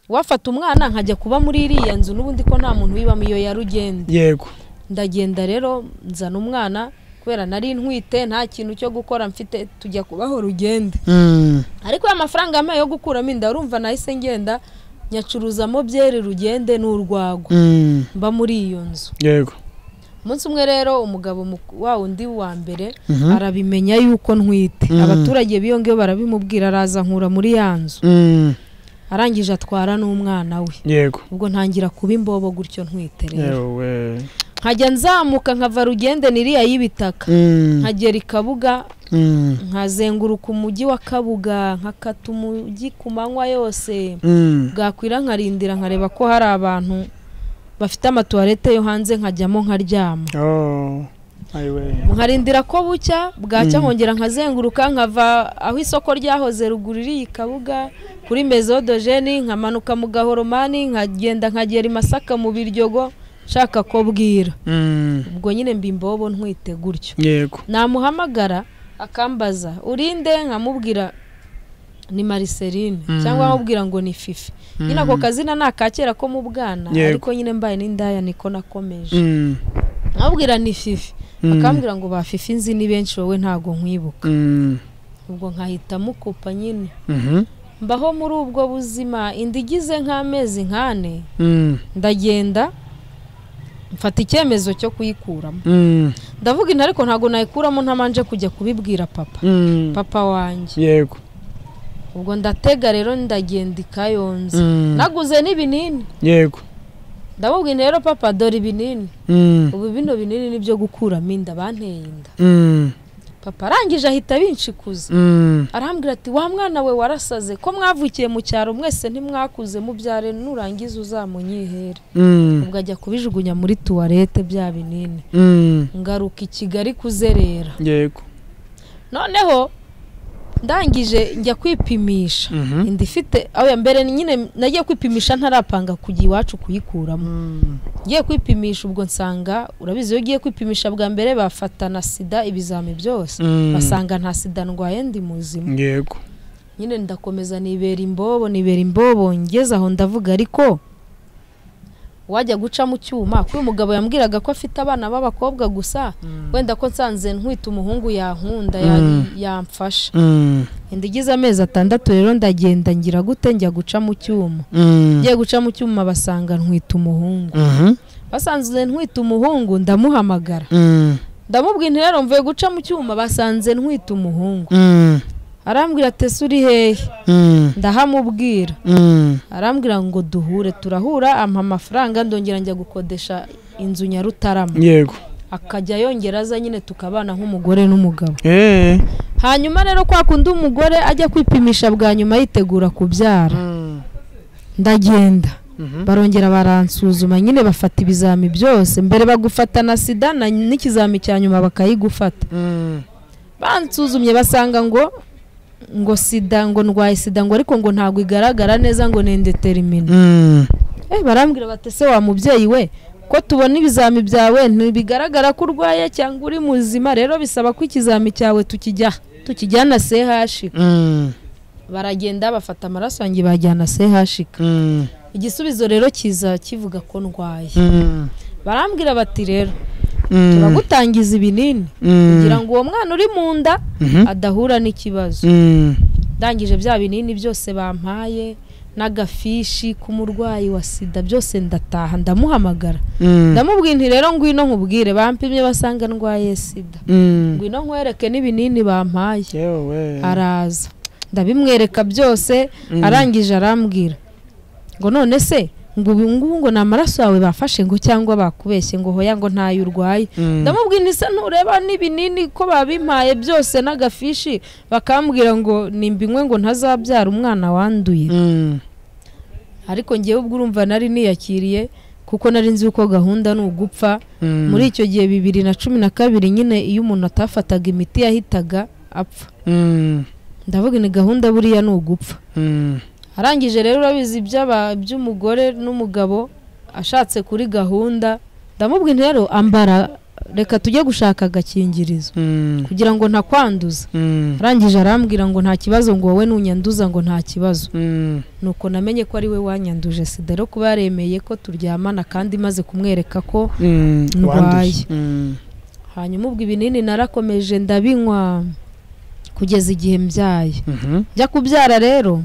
A: wafata umwana nkajya kuba muri iriya nzu n'ubundi ko nta muntu wibamo iyo ya rugende
B: yego
A: ndagenda rero nzana umwana kubera nari ntwite nta kintu cyo gukora mfite tujya kubaho rugende
B: Mm.
A: ariko ya mafaranga yampaye yo gukuramo inda urumva nahise ngenda nyacuruzamo byeri rugende n'urwagwa
B: Mm.
A: mba muri iyo nzu
B: yego
A: umunsi umwe rero umugabo mu- wa undi wa mbere
B: Mhm.
A: arabimenya yuko ntwite
B: Mhm.
A: abaturage b'iyo ngiyo barabimubwira araza nkura muri ya nzu
B: Mm.
A: arangije atwara n'umwana we
B: yego
A: ubwo ntangira kuba imbobo gutyo ntwite rero
B: yewe
A: nkajya nzamuka nkava rugende niriya y'ibitaka
B: Mm.
A: nkagera i kabuga
B: Mm.
A: nkazenguruka umujyi wa kabuga nkakata umujyi ku manywa yose
B: Mm.
A: bwakwira nkarindira nkareba ko hari abantu bafite amatuwarete yo hanze nkajyamo nkaryama
B: Oh. Aiwe.
A: nkarindira ko bucya bwacya nkongera nkazenguruka nkava aho isoko ryahoze ruguru iriya kabuga kuri mezodojeni nkamanuka mu gahoromani nkagenda nkagera i masaka mu biryogo nshaka ko bwira
B: Mm.
A: ubwo nyine mba imbobo ntwite gutyo
B: yego
A: namuhamagara akambaza urinde nkamubwira ni mariserine
B: Mm.
A: cyangwa nkamubwira ngo ni fifi nyine ako kazina ni aka kera ko mu bwana
B: Yego.
A: ariko nyine mbaye n'indaya niko nakomeje
B: Mm.
A: nkamubwira ni fifi
B: Mm.
A: akambwira ngo ba fifi nzi ni benshi wowe ntago nkwibuka
B: Mm.
A: ubwo nkahita mukupa nyine
B: Mhm.
A: mbaho muri ubwo buzima inda igize nk'amezi nkane
B: Mm.
A: ndagenda mfata icyemezo cyo kuyikuramo
B: Mm.
A: ndavuga inda ariko ntago nayikuramo ntabanje kujya kubibwira papa
B: Mm.
A: papa wanjye
B: yego
A: ubwo ndatega rero ndagenda i kayonza
B: Mm.
A: naguze n'ibinini
B: yego
A: ndamubwira nti rero papa dore ibinini
B: Mm.
A: ubu bino binini ni byo gukuramo inda banteye inda
B: Mm.
A: papa arangije ahita abinshikuza
B: Mm.
A: arambwira ati wa mwana we warasaze ko mwavukiye mu cyaro mwese ntimwakuze mubyare nurangiza uzamunyihere
B: Mm.
A: ubwo ajya kubijugunya muri tuwarete bya binini
B: Mm.
A: ngaruka i kigali kuzerera
B: yego
A: noneho ndangije njya kwipimisha
B: Mhm.
A: inda ifite aho ya mbere ni nyine nagiye kwipimisha ntarapanga kujya iwacu kuyikuramo
B: Mm.
A: ngiye kwipimisha ubwo nsanga urabizi iyo ugiye kwipimisha bwa mbere bafata na sida ibizami byose
B: Mm.
A: basanga nta sida ndwaye ndi muzima
B: yego
A: nyine ndakomeza nibera imbobo nibera imbobo ngeze aho ndavuga ariko wajya guca mu cyuma kuko uyu mugabo yambwiraga ko afite abana b'abakobwa gusa wenda ko nsanze ntwite umuhungu yankunda ya-
B: Mm.
A: yamfasha
B: Mm.
A: inda igize amezi atandatu rero ndagenda ngira gute njya guca mu cyuma
B: Mm.
A: ngiye guca mu cyuma basanga ntwite umuhungu
B: Mhm.
A: basanze ntwite umuhungu ndamuhamagara
B: Mm.
A: ndamubwira nti rero mvuye guca mu cyuma basanze ntwite umuhungu
B: Mm.
A: arambwira atese uri hehe
B: Mm.
A: ndahamubwira
B: Mm.
A: arambwira ngo duhure turahura ampa amafaranga ndongera njya gukodesha inzu nyarutarama
B: yego
A: akajya yongera aza nyine tukabana nk'umugore n'umugabo
B: Eh.
A: hanyuma rero kwa kundi umugore ajya kwipimisha bwa nyuma yitegura kubyara
B: Mm.
A: ndagenda barongera baransuzuma nyine bafata ibizami byose mbere bagufata na sida na- n'ikizami cya nyuma bakayigufata bansuzumye basanga ngo ngo sida ngo ndwaye sida ngo ariko ngo ntabwo igaragara neza ngo ni indetermine eh barambwira bati se wa mubyeyi we ko tubona ibizami byawe ntibigaragara ko urwaye cyangwa uri muzima rero bisaba ko ikizami cyawe tukijya tukijyana CHK baragenda bafata amaraso yanjye bajyana CHK igisubizo rero kiza kivuga ko ndwaye barambwira bati rero turagutangiza ibinini kugira ngo uwo mwana uri mu nda adahura n'ikibazo ndangije bya binini byose bampaye n'agafishi k'umurwayi wa sida byose ndataha ndamuhamagara ndamubwira nti rero ngwino nkubwire bampimye basanga ndwaye sida ngwino nkwereke n'ibinini bampaye araza ndabimwereka byose arangije arambwira ngo none se ngo ubu ngubu ngo ni amaraso yawe bafashe ngo cyangwa bakubeshye ngo hoya ngo ntayo urwaye ndamubwira isa ntureba n'ibinini ko babimpaye byose n'agafishi bakambwira ngo nimbinywe ngo ntazabyara umwana wanduye ariko ngewe ubwo urumva nari niyakiriye kuko nari nzi yuko gahunda ni ugupfa muri icyo gihe bibiri na cumi na kabiri nyine iyo umuntu atafataga imiti yahitaga apfa ndavuga ni gahunda buriya ni ugupfa arangije rero urabizi iby'aba- by'umugore n'umugabo ashatse kuri gahunda ndamubwira nti rero ambara reka tujye gushaka agakingirizo kugira ngo ntakwanduza arangije arambwira ngo nta kibazo ngo wowe nunyanduza ngo nta kibazo nuko namenye ko ari we wanyanduje sida rero kuba yaremeye ko turyamana kandi maze kumwereka ko Ndwaye. hanyuma ubwo ibinini narakomeje ndabinywa kugeza igihe mbyaye njya kubyara rero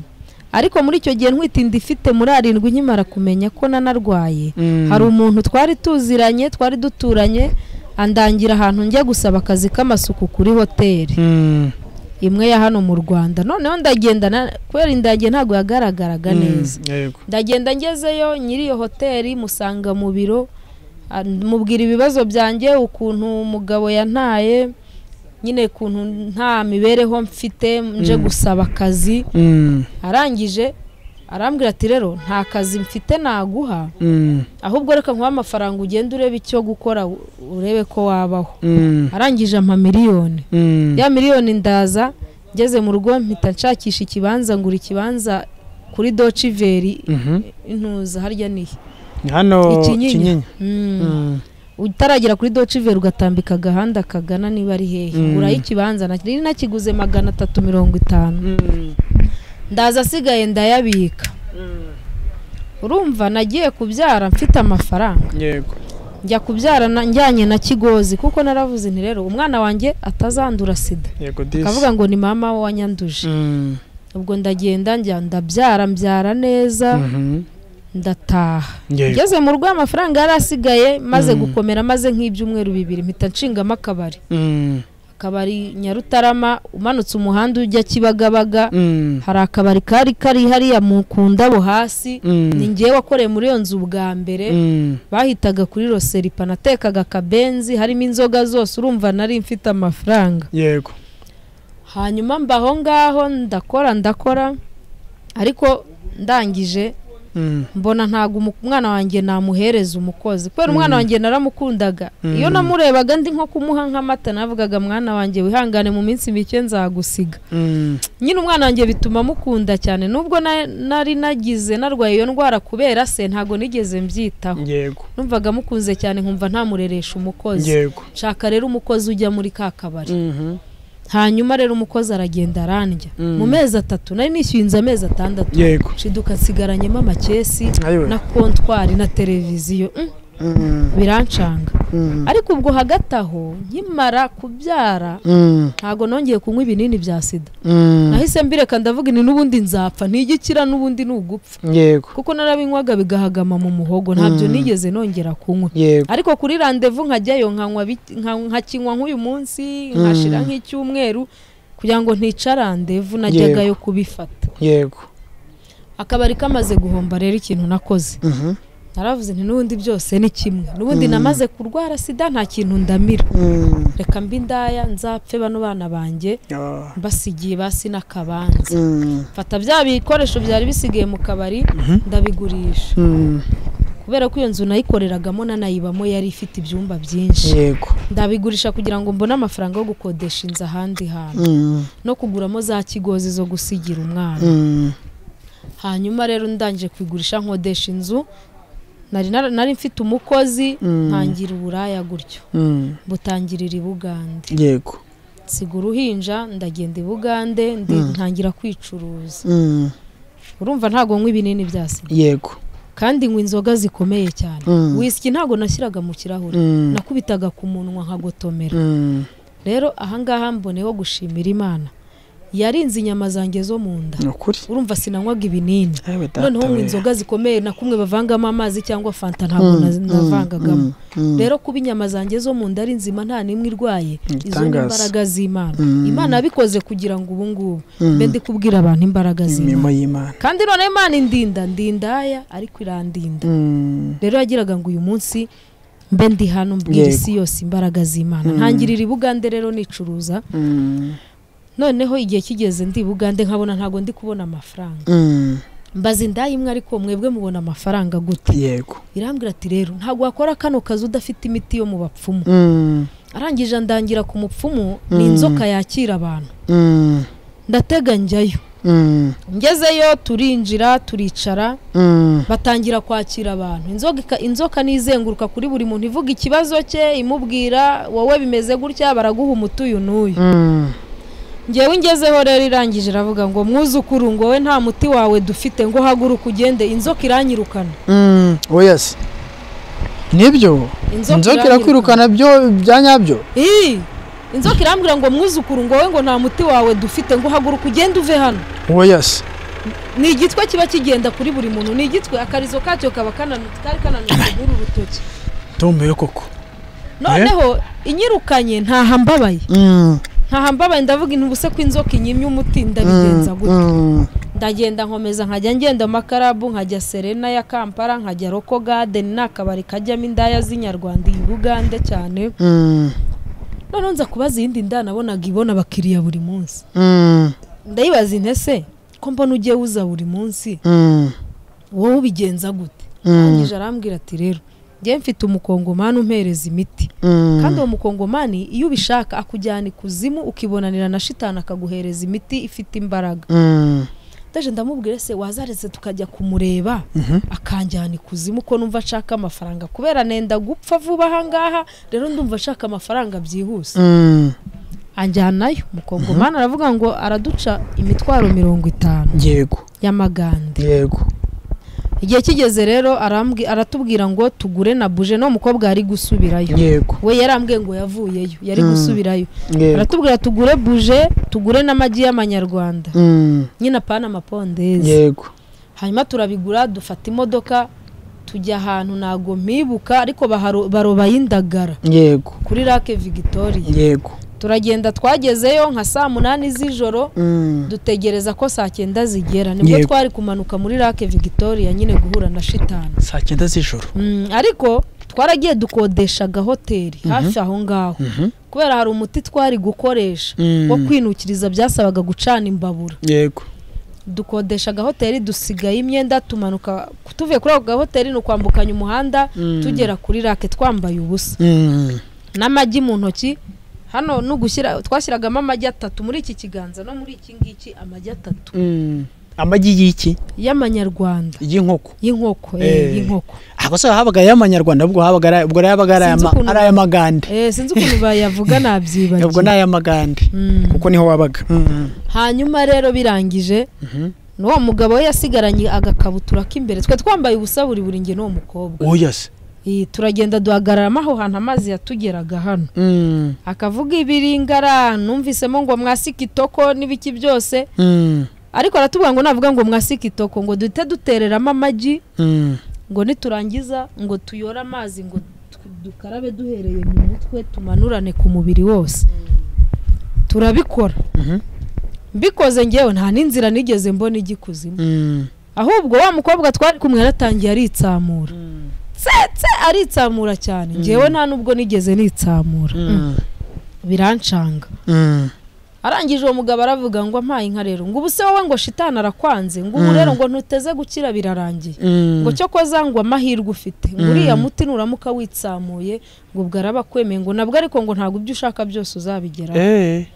A: ariko muri icyo gihe ntwitinda ifite muri arindwi nkimara kumenya ko nanarwaye hari umuntu twari tuziranye twari duturanye andangira ahantu njya gusaba akazi k'amasuku kuri hoteli imwe ya hano mu rwanda noneho ndagenda na- kubera indage ntabwo yagaragaraga neza ndagenda ngezeyo nyiri iyo hoteli musanga mu biro ah, mubwira ibibazo byanjye ukuntu umugabo yantaye nyine ukuntu nta mibereho mfite nje gusaba akazi arangije arambwira ati rero nta kazi mfite naguha ahubwo reka nkuhe amafaranga ugende urebe icyo gukora u- urebe ko wabaho arangije ampa miliyoni ya miliyoni ndaza ngeze mu rugo mpita nshakisha ikibanza ngura ikibanza kuri dociveri intuza harya nihe
B: hano
A: Ikinyinya.
B: kinyinya
A: Mm.
B: Mm.
A: utaragera kuri dociveri ugatambika agahanda kagana niba ari hehe
B: Mm.
A: ngurayo ikibanza nari nakiguze magana atatu mirongo itanu ndaza asigaye ndayabika urumva nagiye kubyara mfite amafaranga
B: yego
A: njya kubyara na- njyanye na kigozi kuko naravuze nti rero umwana wanjye atazandura sida
B: yego disi
A: akavuga ngo ni mama we wanyanduje
B: Mm.
A: ubwo ndagenda njya ndabyara mbyara neza
B: Mhm.
A: ndataha
B: yego
A: ngeze mu rugo amafaranga yari asigaye maze
B: Mm.
A: gukomera maze nk'ibyumweru bibiri mpita nshingamo akabari
B: Mm.
A: akabari nyarutarama umanutse umuhanda ujya kibagabaga
B: Mm.
A: hari akabari kari kari hariya mu ku ndabo hasi
B: Mm.
A: ni ngewe wakoreye muri iyo nzu bwa mbere
B: Mm.
A: bahitaga kuri roseripa natekaga akabenzi harimo inzoga zose urumva nari mfite amafaranga
B: yego
A: hanyuma mbaho ngaho ndakora ndakora ariko ndangije
B: Mm.
A: mbona ntabwo umu- umwana wanjye namuhereza umukozi kubera umwana wanjye naramukundaga
B: Mm.
A: iyo namurebaga ndi nko kumuha nk'amata navugaga mwana wanjye wihangane mu minsi mike nzagusiga
B: Mm.
A: nyine umwana wanjye bituma amukunda cyane nubwo na- nari nagize narwaye iyo ndwara kubera se ntabwo nigeze mbyitaho
B: yego
A: numvaga amukunze cyane nkumva ntamureresha umukozi
B: yego
A: nshaka rero umukozi ujya muri ka kabari
B: Mhm.
A: hanyuma rero umukozi aragenda arandya
B: Mm.
A: mu mezi atatu nari nishyuye inzu amezi atandatu
B: yego
A: nshiduka nsigaranyemo amakesi
B: ayiwe
A: na kontwari na televiziyo Mm,
B: Mm.
A: birancanga
B: Mm.
A: ariko ubwo hagati aho nkimara kubyara
B: Mm.
A: ntabwo nongeye kunywa ibinini bya sida
B: Mm.
A: nahise mbireka ndavuga ni n'ubundi nzapfa ntigikira n'ubundi ni ugupfa
B: yego
A: kuko narabinywaga bigahagama mu muhogo ntabyo nigeze nongera kunywa
B: yego
A: ariko kuri randevu nkajyayo nkanywa bike- nka- nkakinywa nk'uyu munsi nkashira nk'icyumweru kugira ngo ntica randevu najyagayo kubifata
B: yego
A: akabari kamaze guhomba rero ikintu nakoze
B: Mhm.
A: naravuze nti n'ubundi byose ni kimwe n'ubundi namaze kurwara sida nta kintu ndamira reka mbi ndaya nzapfe bano bana banjye mbasigiye basi n'akabanza mfata bya bikoresho byari bisigaye mu kabari ndabigurisha kubera ko iyo nzu nayikoreragamo nanayibamo yari ifite ibyumba byinshi
B: yego
A: ndabigurisha kugira ngo mbone amafaranga yo gukodesha inzu ahandi hantu no kuguramo za kigozi zo gusigira umwana hanyuma rero ndangije kubigurisha nkodesha inzu nari nar- nari mfite umukozi ntangira uburaya gutyo mbutangirira i bugande
B: yego
A: nsiga uruhinja ndagenda i bugande ndi- ntangira kwicuruza urumva ntabwo nywa ibinini bya sida
B: yego
A: kandi nywa inzoga zikomeye cyane
B: Mm.
A: wisiki ntabwo nashyiraga mu kirahure nakubitaga ku munwa nkagotomera rero ahangaha mboneyeho gushimira imana yarinze inyama zanjye zo mu nda
B: ni ukuri
A: urumva sinanywaga ibinini
B: yewe data
A: noneho ngo
B: we.
A: inzoga zikomeye na kumwe bavangamo amazi cyangwa fanta ntabwo
B: Mm,
A: na-
B: mm,
A: navangagamo
B: mm, mm.
A: rero kuba inyama zanjye zo mu nda ari nzima nta n'imwe irwaye izo ni
B: Igitangaza.
A: imbaraga z'imana
B: Mm.
A: imana yabikoze kugira ngo ubu ngubu
B: Mm.
A: mbe ndi kubwira abantu imbaraga
B: imirimo
A: z'imana
B: y'imana
A: kandi none imana indinda ndindaya ariko irandinda
B: Mm.
A: rero yagiraga ngo uyu munsi mbe ndi hano mbwira
B: Yego.
A: isi yose imbaraga z'imana
B: Mm.
A: ntangirira i bugande rero nicuruza
B: Mm.
A: noneho igihe kigeze ndi i bugande nkabona ntabwo ndi kubona amafaranga
B: Mm.
A: mbaza indaya imwe ariko mwebwe mubona amafaranga gute
B: yego
A: irambwira ati rero ntabwo wakora kano kazi udafite imiti yo mu bapfumu
B: Mm.
A: arangije ndangira ku mupfumu ni
B: Mm.
A: inzoka yakira abantu
B: Mm.
A: ndatega njyayo
B: Mm.
A: ngezeyo turinjira turicara
B: Mm.
A: batangira kwakira abantu inzoka ika- inzoka nizenguruka kuri buri muntu ivuga ikibazo cye imubwira wowe bimeze gutya baraguha umuti uyu n'uyu
B: Mm.
A: ngewe ingezeho rero irangije iravuga ngo mwuzukuru ngo wowe nta muti wawe dufite ngo haguruka ugende inzoka iranyirukana
B: Mm. oyasi nibyo inzoka irakwirukana byo bya nyabyo
A: Ii! inzoka irambwira ngo mwuzukuru ngo wowe ngo nta muti wawe dufite ngo haguruka ugende uve hano
B: oyasi
A: ni igitwe kiba kigenda kuri buri muntu ni igitwe akarizo kacyo kaba kananu- kari kananutse muri uru rutoki
B: tombe koko
A: noneho inyirukanye ntaha mbabaye
B: Mm.
A: ntahambabaye ndavuga intu ubuse ko inzoka inyimye umuti ndabigenza gutya
B: Mm.
A: ndagenda nkomeza nkajya ngenda amakarabu nkajya serena ya kampala nkajya roko gadeni ni akabari kajyamo indaya z'inyarwanda iyi bugande cyane
B: Mm.
A: noneho nza kubaza iyindi ndaya nabonaga ibona abakiriya buri munsi
B: Mm.
A: ndayibaza intese ko mbona ugiye uza buri munsi
B: Mm.
A: wowe ubigenza gute arangije arambwira ati rero njyewe mfite umukongomani umpereza imiti
B: Mm.
A: kandi uwo mukongomani iyo ubishaka akujyana ikuzimu ukibonanira na shitani akaguhereza imiti ifite imbaraga
B: Mm.
A: ndaje ndamubwira se wazaretse tukajya kumureba akanjyana ikuzimu ko numva ashaka amafaranga kubera nenda gupfa vuba ahangaha rero ndumva ashaka amafaranga byihuse
B: Mm.
A: anjyanayo umukongomani aravuga ngo araduca imitwaro mirongo itanu
B: yego
A: y'amagande
B: yego
A: igihe kigeze rero arambwi- aratubwira ngo tugure na buje no mukobwa yari gusubirayo
B: yego
A: we yarambwiye ngo yavuyeyo yari
B: Mm.
A: gusubirayo
B: yego
A: aratubwira tugure buje tugure n'amagi y'amanyarwanda
B: Mm.
A: nyine apana amapondezi
B: yego
A: hanyuma turabigura dufata imodoka tujya ahantu ntago mpibuka ariko baharo- barobayo indagara
B: yego
A: kuri rake victoria
B: yego
A: turagenda twagezeyo nka saa munani z'ijoro
B: Mm.
A: dutegereza ko saa cyenda zigera nibwo
B: Yego.
A: twari kumanuka muri rake victoria nyine guhura na shitani
B: saa cyenda z'ijoro
A: Mm, ariko twaragiye dukodeshaga hoteli hafi aho ngaho
B: Mhm.
A: kubera hari umuti twari gukoresha
B: Mm.
A: wo kwinukiriza byasabaga gucana imbabura
B: yego
A: dukodesha agahoteli dusigaye imyenda tumanuka tuvuye kuri ako gahoteli ni ukwambukanya umuhanda
B: Mm.
A: tugera kuri rake twambaye ubusa
B: Mm.
A: n'amagi mu ntoki hano ni ugushyira twashyiragamo amagi atatu muri iki kiganza no muri iki ngiki amagi atatu
B: Mm. amagi y'iki
A: y'amanyarwanda
B: y'inkoko
A: y'inkoko
B: Eh.
A: eh, y'inkoko
B: ahubwo se habaga ay'amanyarwanda ubwo habaga ari- ubwo yabaga ari
A: Sinzi
B: ay'ama-
A: ukuntu-
B: ari ay'amagande
A: eh, sinzi ukuntu bayavuga
B: ubwo ni
A: nabyibagiwe
B: ay'amagande
A: Mm.
B: kuko niho wabaga Mm.
A: hanyuma rero birangije
B: Mhm.
A: n'uwo mugabo we yasigaranye agakabutura k'imbere twe twambaye ubusa buri buri njye n'uwo mukobwa
B: oyasi
A: Eh, turagenda duhagararamo aho hantu amazi yatugeraga hano
B: Mm.
A: akavuga ibiringara numvisemo ngo mwasike itoko n'ibiki byose
B: Mm.
A: ariko aratubwira ngo navuga ngo mwasike itoko ngo duhite dutereramo amagi
B: Mm.
A: ngo niturangiza ngo tuyore amazi ngo tu- dukarabe duhereye mu mutwe tumanurane ku mubiri wose turabikora
B: Mhm.
A: mbikoze ngewe nta n'inzira nigeze mbona igikuzimu
B: Mm.
A: ahubwo wa mukobwa twari kumwe yaratangiye aritsamura
B: Mm.
A: tsetse aritsamura cyane ngewe nta nubwo nigeze nitsamura birancanga arangije uwo mugabo aravuga ngo ampaye inka rero ngo ubu se wowe ngo shitani arakwanze ngo ubu rero ngo ntuteze gukira birarangiye ngo cyo koza ngo amahirwe ufite ngo uriya muti nuramuka witsamuye ngo ubwo araba akwemeye ngo nabwo ariko ngo ntabwo ibyo ushaka byose uzabigeraho
B: Eh,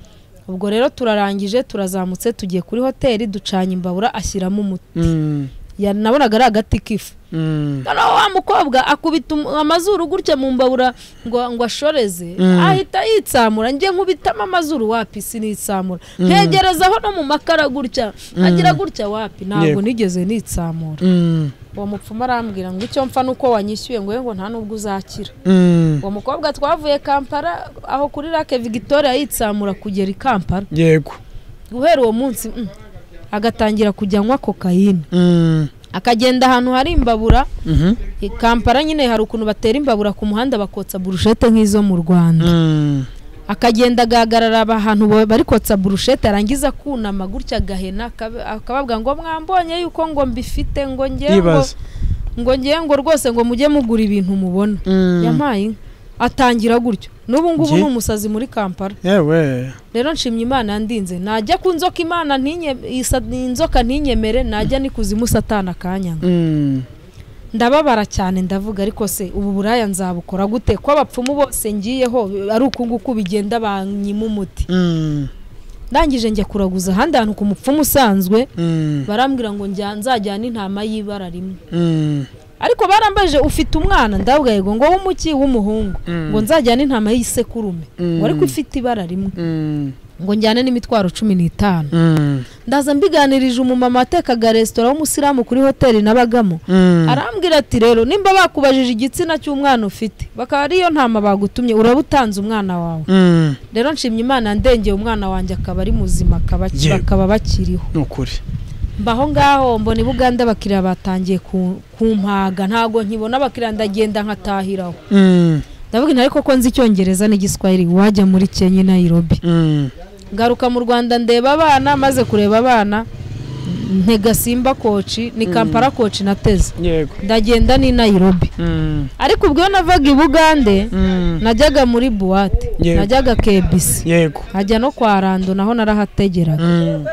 A: ubwo rero turarangije turazamutse tugiye kuri hoteli ducanye imbabura ashyiramo umuti
B: mm,
A: Ya- nabonaga ari agati k'ifu
B: mm,
A: noneho wa mukobwa akubita um- amazuru gutya mu mbabura ngo ngo ashoreze
B: Mm.
A: ahita yitsamura njye nkubitamo amazuru wapi sinitsamura ntegerezaho no mu makara gutya agira gutya wapi ntabwo
B: Yego.
A: nigeze nitsamura
B: mm,
A: uwo mupfumu arambwira ngo icyo mpfa nuko wanyishyuye ngo yewe ngo nta nubwo uzakira
B: mm.
A: uwo mukobwa twavuye kampala aho kuri rake victoria yitsamura kugera i kampala
B: yego
A: guhera uwo munsi mm, agatangira kujya anywa kokayine
B: Mm,
A: akagenda ahantu hari imbabura
B: mhm,
A: I kampala nyine hari ukuntu batera imbabura ku muhanda bakotsa burushete nk'izo mu rwanda
B: mm,
A: akagenda agahagarara ahantu ba- bari kotsa burushete arangiza kunama gutya agahena akabe- akababwira ngo mwambonye yuko ngo mbifite ngo ngewe ngo
B: Yibaza.
A: ngo ngewe ngo rwose ngo mujye mugura ibintu mubona
B: mm.
A: yampaye inka atangira gutyo n'ubu ngubu
B: Nge-
A: ni umusazi muri kampala
B: yewe
A: rero nshimye imana yandinze najya ku nzoka imana ntinye- isa- inzoka ntinyemere najya ni kuzimu satana akanyanga
B: Mm,
A: ndababara cyane ndavuga ariko se ubu buraya nzabukora gute ko abapfumu bose ngiyeho bi- ari uku nguku bigenda banyima umuti
B: mm,
A: ndangije njya kuraguza ahandi hantu ku mupfumu usanzwe
B: mm,
A: barambwira ngo njya- nzajyana intama y'ibara rimwe
B: mm,
A: ariko barambaje ufite umwana ndavuga yego ngo w'umuki w'umuhungu
B: Mm.
A: ngo nzajyane intama y'isekurume ngo ariko ifite ibara rimwe
B: mm,
A: ngo njyane n'imitwaro cumi n'itanu
B: mm,
A: ndaza mbiganirije umumama watekaga resitora w'umusilamu kuri hoteli nabagamo
B: mm.
A: arambwira ati rero nimba bakubajije igitsina cy'umwana ufite bakaba ariyo ntama bagutumye uraba utanze umwana wawe
B: Mm,
A: rero nshimye imana ndengeye umwana wanjye akaba ari muzima akaba aki-
B: Yewe.
A: bakaba bakiriho
B: ni ukuri
A: mbaho ngaho mbona i buganda abakiriya batangiye ku- kumpaga ntabwo nkibona abakiriya ndagenda nkatahiraho
B: Mm,
A: ndavuga inti ariko ko nzi icyongereza n'igiswahili wajya muri kenya i nayirobi
B: mm,
A: ngaruka mu rwanda ndeba abana maze kureba abana ntega simba koci ni kampala koci nateze
B: yego
A: ndagenda n'i nayirobi
B: Mm,
A: ariko ubwo iyo navaga i bugande
B: mm,
A: najyaga muri buwate
B: Yego.
A: najyaga kebisi
B: yego
A: nkajya no kwa rando naho narahategeraga
B: Mm,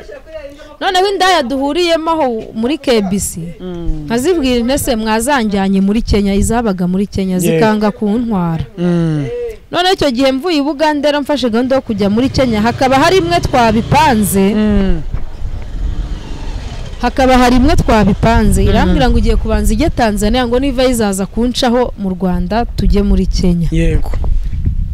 A: noneho indaya duhuriyemo aho muri kebisi
B: mm,
A: nkazibwira intese mwazanjyanye muri kenya izabaga muri kenya
B: Yego.
A: zikanga kuntwara
B: mm,
A: noneho icyo gihe mvuye i bugande mfashe gahunda yo kujya muri kenya hakaba hari imwe twabipanze
B: mm,
A: hakaba hari imwe twabipanze irambwira ngo ugiye kubanza ijye tanzania ngo niva yizaza kuncaho mu rwanda tujye muri kenya
B: yego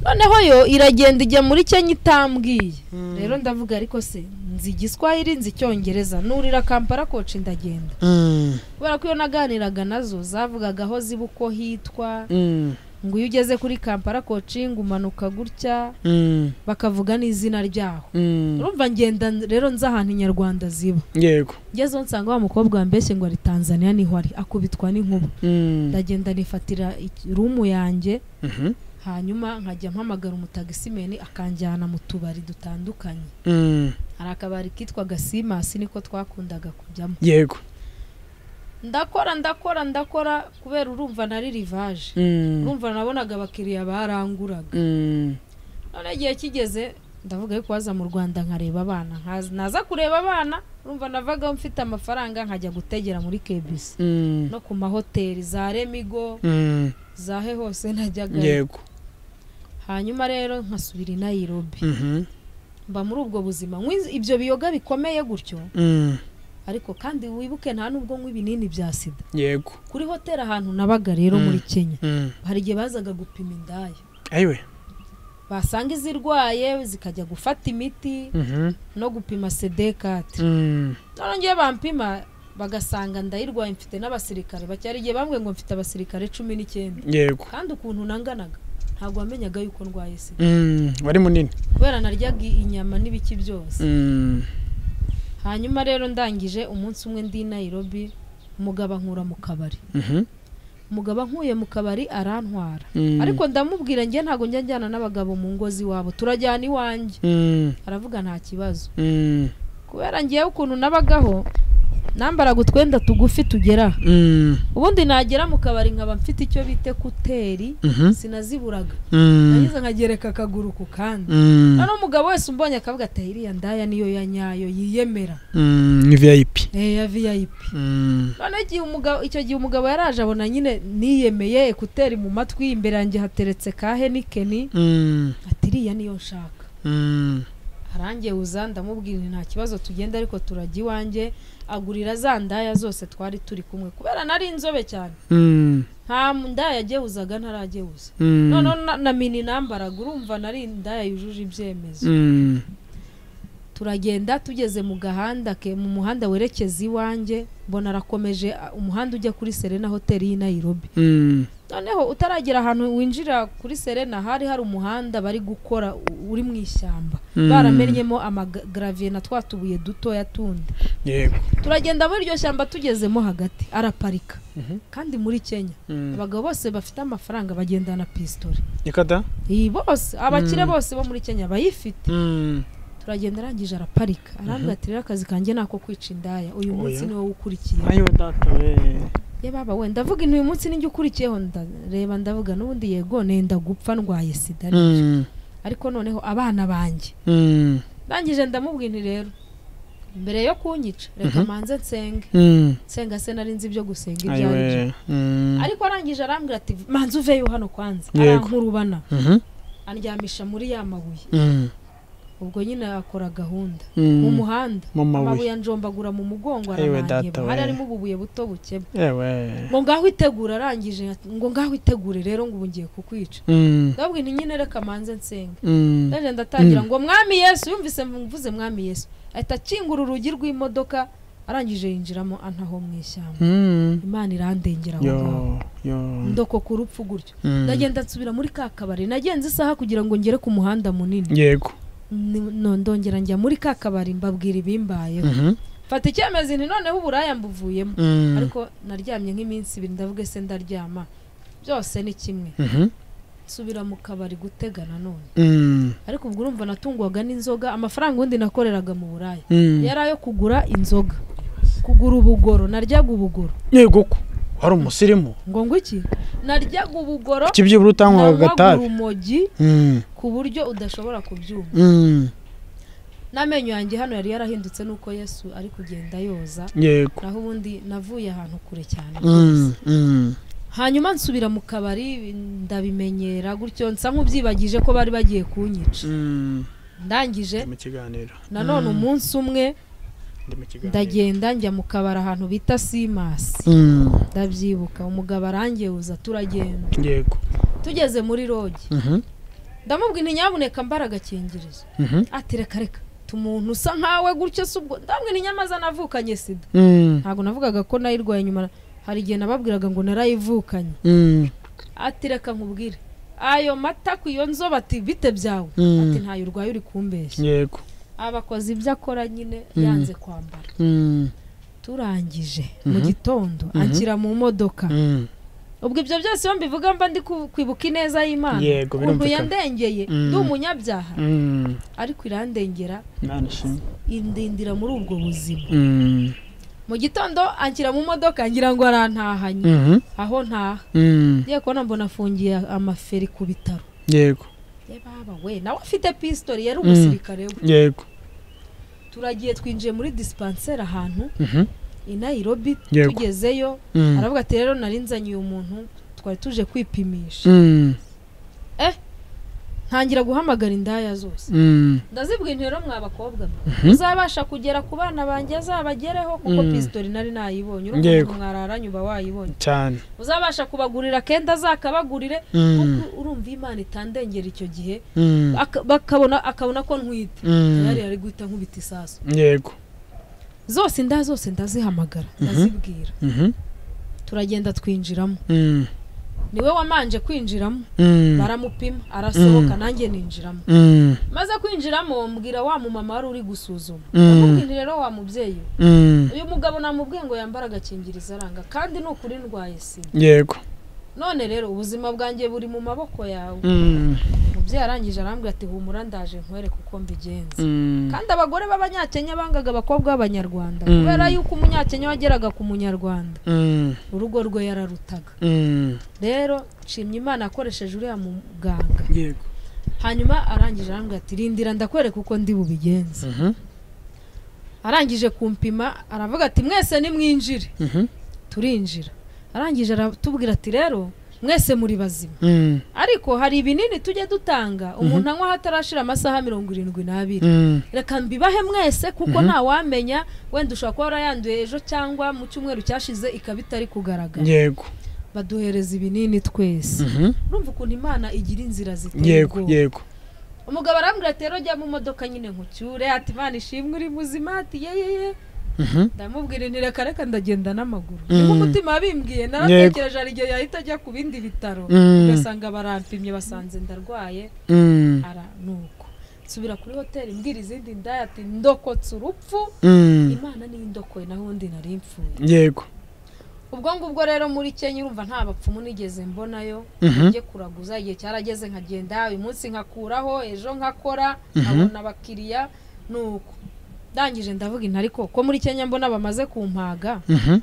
A: noneho yo iragenda ijya muri kenya itambwiye rero ndavuga ariko se nzi igiswahili nzi icyongereza nurira kampala koci ndagenda
B: Mm,
A: kubera ko iyo naganiraga nazo zavugaga aho ziba uko hitwa
B: mm,
A: ngo iyo ugeze kuri kampala koci ngo umanuka gutya
B: mm,
A: bakavuga n'izina ryaho
B: mm,
A: urumva ngenda rero nzi ahantu inyarwanda ziba
B: yego
A: ngezeho nsanga wa mukobwa wambeshye ngo ari tanzania niho ari akubitwa n'inkuba
B: Mm,
A: ndagenda nifatira iki- rumu yanjye
B: mhm,
A: hanyuma nkajya mpamagara umutagisimeni akanjyana mu tubari dutandukanye
B: mm,
A: hari akabari kitwaga simasi niko twakundaga kujyamo
B: yego
A: ndakora ndakora ndakora kubera urumva nari rivaje
B: Mm,
A: urumva nabonaga abakiriya baranguraga
B: mm,
A: none igihe kigeze ndavuga ariko waza mu rwanda nkareba abana nkaza- naza kureba abana urumva navagaho mfite amafaranga nkajya gutegera muri kebisi
B: mm,
A: no ku mahoteli za remigo
B: mm,
A: za he hose najyagayo
B: yego
A: hanyuma rero nkasubira i nayirobi
B: Mhm,
A: mba muri ubwo buzima nywa iz- ibyo biyoga bikomeye gutyo
B: mm,
A: ariko kandi wibuke nta n'ubwo nywa ibinini bya sida
B: yego
A: kuri hoteli ahantu nabaga rero muri kenya
B: Mm,
A: hari igihe bazaga gupima indaya
B: ayiwe
A: basanga izirwaye zikajya gufata imiti
B: Mhm,
A: no gupima sedekati
B: mm,
A: none ngewe bampima bagasanga ndayirwaye mfite n'abasirikare bacyari igihe bambwiye ngo mfite abasirikare cumi n'icyenda
B: yego
A: kandi ukuntu nanganaga ntabwo wamenyaga yuko ndwaye sida
B: Mm, wari munini
A: kubera naryaga inyama n'ibiki byose
B: Mm,
A: hanyuma rero ndangije umunsi umwe ndi i nayirobi umugabo ankura mu kabari
B: mhm,
A: umugabo ankuye mu kabari arantwara
B: mm,
A: ariko ndamubwira njye ntabwo njya njyana n'abagabo mu ngo z'iwabo turajyana iwanjye
B: mm,
A: aravuga nta kibazo
B: mm,
A: kubera ngewe ukuntu nabagaho nambaraga utwenda tugufi tugera ubundi nagera mu kabari nkaba mfite icyo bita ekuteri sinaziburaga nageze nkagereka akaguru ku kandi noneho umugabo wese umbonye akavuga ati iriya ndaya niyo ya nyayo yiyemera
B: ni viyayipi
A: Eh, ya vip noneho igihe umugabo icyo gihe umugabo yaraje abona nyine niyemeye ekuteri mu matwi imbere yanjye hateretse ka henikeni ati iriya niyo nshaka arangewuza ndamubwira nti nta kibazo tugenda ariko turajya iwanjye agurira za ndaya zose twari turi kumwe kubera nari inzobe cyane nta ndaya agewuzaga ntaragewuza noneho na- na mini nambaraga urumva nari indaya yujuje ibyemezo turagenda tugeze mu gahanda ke mu muhanda werekeza iwanjye mbona arakomeje a- umuhanda ujya kuri serena hoteli y'i nayirobi noneho utaragera ahantu winjira kuri serena hari hari umuhanda bari gukora u- uri mu ishyamba
B: Mm.
A: baramennyemo amagaraviye na twa tubuye dutoya tundi
B: yego
A: turagenda muri iryo shyamba tugezemo hagati araparika kandi muri kenya
B: Mm.
A: abagabo bose bafite amafaranga bagendana pisitore
B: ikada
A: iyi bose abakire bose bo muri kenya bayifite turagenda arangije araparika arambwira ati rero akazi kanjye ni ako kwica indaya uyu
B: Oya.
A: munsi niwo ukurikiye
B: ayo data we
A: yababa wenda ndavuga intu uyu munsi ninjye ukurikiyeho nda- reba ndavuga n'ubundi yego nenda gupfa ndwaye sida ariko noneho abana banjye ndangije ndamubwira nti rero mbere yo kunyica reka manze nsenge nsenga se nari nzi ibyo gusenga ibyo ari byo ariko arangije arambwira ati manze uveyo hano kwanza
B: Yego.
A: arankurubana andyamisha muri ya mabuye ubwo nyine akora gahunda mu muhanda
B: mu mabuye
A: amabuye anjombagura mu mugongo
B: Ewe
A: aramanyeba
B: data
A: hari
B: we.
A: harimo ububuye buto bukebwe
B: yewe
A: ngo ngaho itegura arangije ati, ngo ngaho itegure rero ngo ubu ngiye kukwica ndabwo inti nyine reka manze nsenga ndaje ndatangira ngo mwami yesu yumvise mvuze mwami yesu ahita akingura urugi rw'imodoka arangije yinjiramo antaho mu ishyamba imana irandengera aho
B: yo
A: ngaho
B: yo
A: ndoko ku rupfu gutyo
B: Mm.
A: ndagenda nsubira muri ka kabari nagenze isaha kugira ngo ngere ku muhanda munini
B: yego
A: Ni- no- ndongera njya muri ka kabari mbabwira ibimbayeho
B: Mhm.
A: mfata icyemezo nti noneho uburaya mbuvuyemo
B: Mm.
A: ariko naryamye nk'iminsi ibiri ndavuga ese ndaryama byose ni kimwe
B: Mhm.
A: nsubira mu kabari gutega nanone
B: Mm.
A: ariko ubwo urumva natungwaga n'inzoga amafaranga ubundi nakoreraga mu buraya
B: Mm.
A: yari ayo kugura inzoga kugura ubugoro naryaga ubugoro
B: yego ko wari umusirimu
A: ngo ngo iki naryaga ubugoro
B: kuki byibura utanywaga
A: nanywaga
B: agatabi
A: urumogi
B: Mm.
A: ku buryo udashobora kubyumva
B: Mm.
A: n'amenyo yanjye hano yari yarahindutse n'uko yesu ari kugenda yoza
B: yego
A: naho ubundi navuye ahantu kure cyane
B: Mm. Mm.
A: hanyuma nsubira mu kabari ndabimenyera gutyo nsa nk'ubyibagije ko bari bagiye kunyica
B: Mm.
A: ndangije
B: Ndi mu kiganiro
A: nanone
B: Mm.
A: umunsi umwe
B: Ndi mu kiganiro.
A: ndagenda njya mu kabari ahantu bita simasi
B: Mm.
A: ndabyibuka umugabo arangewuza turagenda
B: yego
A: tugeze muri rogi
B: Mhm.
A: ndamubwira nti nyabuneka mbara agakingirizo
B: Mhm.
A: ati reka reka tumuntu usa nkawe gutyo si ubwo ndamubwira nti nyamaze navukanye sida
B: Mm.
A: ntabwo navugaga ko nayirwaye nyuma hari igihe nababwiraga ngo narayivukanye
B: Mm.
A: ati reka nkubwire ayo mata ku iyo nzoba ati bite byawe
B: Mm.
A: ati ntayo urwaye uri kumbeshya
B: yego
A: abakoze ibyo akora nyine
B: Mm.
A: yanze kwambara
B: Mm.
A: turangije
B: Mhm.
A: mu gitondo
B: Mhm.
A: anshyira mu modoka
B: Mm.
A: ubwo ibyo byose iyo mbivuga mba ndi ku- kwibuka ineza y'imana
B: Yego,
A: ukuntu
B: birumvikana.
A: yandengeye
B: Mm.
A: ndi umunyabyaha
B: Mm.
A: ariko irandengera
B: Imana ishimwe.
A: indindira muri ubwo buzima
B: Mm.
A: mu gitondo anshyira mu modoka ngira ngo arantahanye
B: Mhm.
A: aho ntaha
B: Mm.
A: ngiye kubona mbona afungiye amaferi ku bitaro
B: yego
A: ye baba we nawe afite pisitori yari umusirikare we
B: yego
A: turagiye twinjiye muri dispanseri ahantu
B: Mhm.
A: i nayirobi
B: Yego.
A: tugezeyo
B: Mm.
A: aravuga ati rero nari nzaniye umuntu twari tuje kwipimisha
B: Mm.
A: ntangira guhamagara indaya zose
B: Mm.
A: ndazibwira rero mwa bakobwa mwe,
B: Mhm.
A: muzabasha kugera ku bana banjye azabagereho kuko
B: Mm.
A: pisitori nari nayibonye
B: Yego.
A: urumva mwararanye uba wayibonye
B: cyane
A: uzabasha kubagurira kenda azakabagurire
B: Mm.
A: kuko urumva imana itandengera icyo gihe
B: Mm.
A: aka- bakabona akabona ko ntwite
B: Mm.
A: yari ari guhita nkubita isasu
B: yego
A: zose inda zose ndazihamagara ndazibwira
B: Mhm.
A: turagenda twinjiramo
B: Mm.
A: niwe wamanje kwinjiramo
B: Mm.
A: baramupima arasohoka nanjye ninjiramo
B: Mm.
A: maze kwinjiramo mbwira wa mumama wari uri gusuzuma
B: Mm.
A: ndamubwira nti rero wa mubyeyi we,
B: Mm.
A: uyu mugabo namubwiye ngo yambare agakingirizo aranga kandi ni ukuri ndwaye sida
B: yego
A: none rero ubuzima bwanjye buri mu maboko yawe
B: Mm.
A: umubyeyi arangije arambwira ati humura ndaje nkwereke uko mbigenza
B: Mm.
A: kandi abagore b'abanyakenya bangaga abakobwa b'abanyarwanda
B: Mm.
A: kubera yuko umunyakenya wageraga ku munyarwanda
B: Mm.
A: urugo rwe yararutaga
B: Mm.
A: rero nshimye imana akoresheje uriya muganga
B: yego
A: hanyuma arangije arambwira ati rindira ndakwereka uko ndi bubigenze
B: Mhm.
A: arangije kumpima aravuga ati mwese nimwinjire
B: Mhm.
A: turinjira arangije aratubwira ati rero mwese muri bazima
B: Mm.
A: ariko hari ibinini tujya dutanga umuntu anywa hatarashira amasaha mirongo irindwi n'abiri
B: Mm.
A: reka mbibahe mwese kuko
B: Mhm.
A: ntawamenya wenda ushobora kuba warayanduye ejo cyangwa mu cyumweru cyashize ikaba itari kugaragara
B: yego
A: baduhereza ibinini twese
B: Mhm.
A: urumva ukuntu imana igira inzira ziteye
B: yego
A: ubwoba
B: yego
A: umugabo arambwira ati rero jya mu modoka nyine nkucyure ati imana ishimwe uri muzima ati yeyeye
B: Mhm.
A: ndamubwira nti reka reka ndagenda n'amaguru
B: Mm.
A: niko umutima wabimbwiye naratekereje hari igihe yahita ajya ku bindi bitaro
B: Mm.
A: ugasanga barampimye basanze ndarwaye
B: Mm.
A: ara nuko nsubira kuri hoteli mbwira izindi ndaya ati ndokotse urupfu
B: Mm.
A: imana niyo indokoye naho undi nari mfuye
B: yego
A: ubwo ngubwo rero muri kenya urumva nta bapfumu nigeze mbonayo
B: Mhm.
A: njye kuraguza igihe cyarageze nkagenda uyu munsi nkakuraho ejo nkakora nkabona abakiriya nuko ndangije ndavuga inti ariko ko muri kenya mbona bamaze kumpaga
B: Mhm.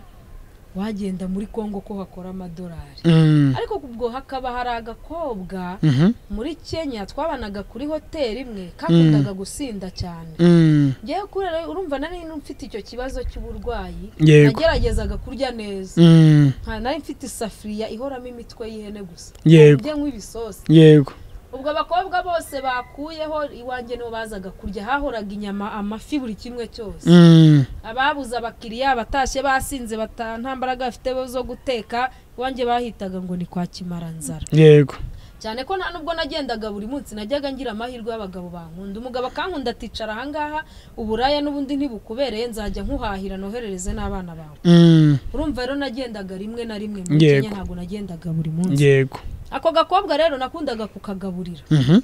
A: wagenda muri kongo ko hakora amadolari
B: Mm.
A: ariko ubwo hakaba hari agakobwa
B: Mhm.
A: muri kenya twabanaga kuri hoteli imwe kakundaga gusinda cyane
B: Mm.
A: ngewe kubera urumva nari mfite icyo kibazo cy'uburwayi
B: yego
A: nageragezaga kurya neza
B: Mm.
A: nta nari mfite isafuriya ihoramo imitwe y'ihene gusa
B: yego
A: njye nk'ibisosi
B: yego
A: ubwo abakobwa bose bakuyeho iwanjye nibo bazaga kurya hahoraga inyama amafi buri kimwe cyose
B: Mm.
A: ababuze abakiriya abatashye basinze bata- nta mbaraga bafite zo guteka iwanjye bahitaga ngo ni kwa kimaranzara
B: yego
A: cyane ko nta nubwo nagendaga buri munsi najyaga ngira amahirwe y'abagabo bankunda umugabo akankunda aticara ahangaha uburaya n'ubundi ntibukubereye nzajya nkuhahira noherereze n'abana bawe
B: Mm.
A: urumva rero nagendaga rimwe na rimwe muri
B: Yego.
A: kenya ntabwo nagendaga buri munsi
B: yego
A: ako gakobwa rero nakundaga kukagaburira
B: Mhm.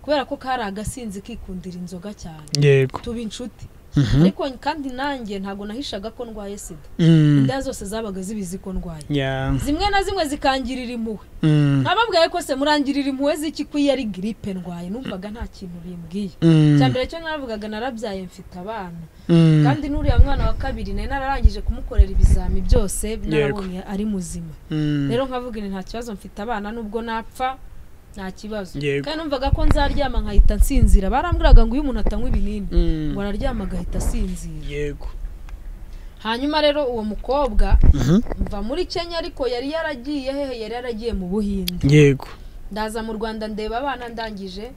A: kubera ko kari agasinzi kikundira inzoga cyane
B: yego
A: tuba inshuti
B: Mhm.
A: ariko kandi nanjye ntabwo nahishaga ko ndwaye sida
B: Mm.
A: inda zose zabaga zibizi ko ndwaye
B: yeah
A: zimwe na zimwe zikangirira impuhwe
B: Mm.
A: nababwiye ko se murangirira impuhwe z'iki ko iyo ari giripe ndwaye numvaga nta kintu bimbwiye
B: Mm.
A: cya mbere cyo naravugaga narabyaye mfite abana
B: Mm.
A: kandi n'uriya mwana wa kabiri nari nararangije kumukorera ibizami byose narabonye ari muzima
B: Mm.
A: rero nkavuga ngo nta kibazo mfite abana nubwo napfa nta kibazo
B: Yego.
A: kandi numvaga ko nzaryama nkahita nsinzira barambwiraga ngo iyo umuntu atanywa ibinini
B: Mm.
A: ngo araryama agahita asinzira
B: yego
A: hanyuma rero uwo mukobwa
B: Mhm.
A: mva muri kenya ariko yari yaragiye hehe yari yaragiye mu buhinde
B: yego
A: ndaza mu rwanda ndeba abana ndangije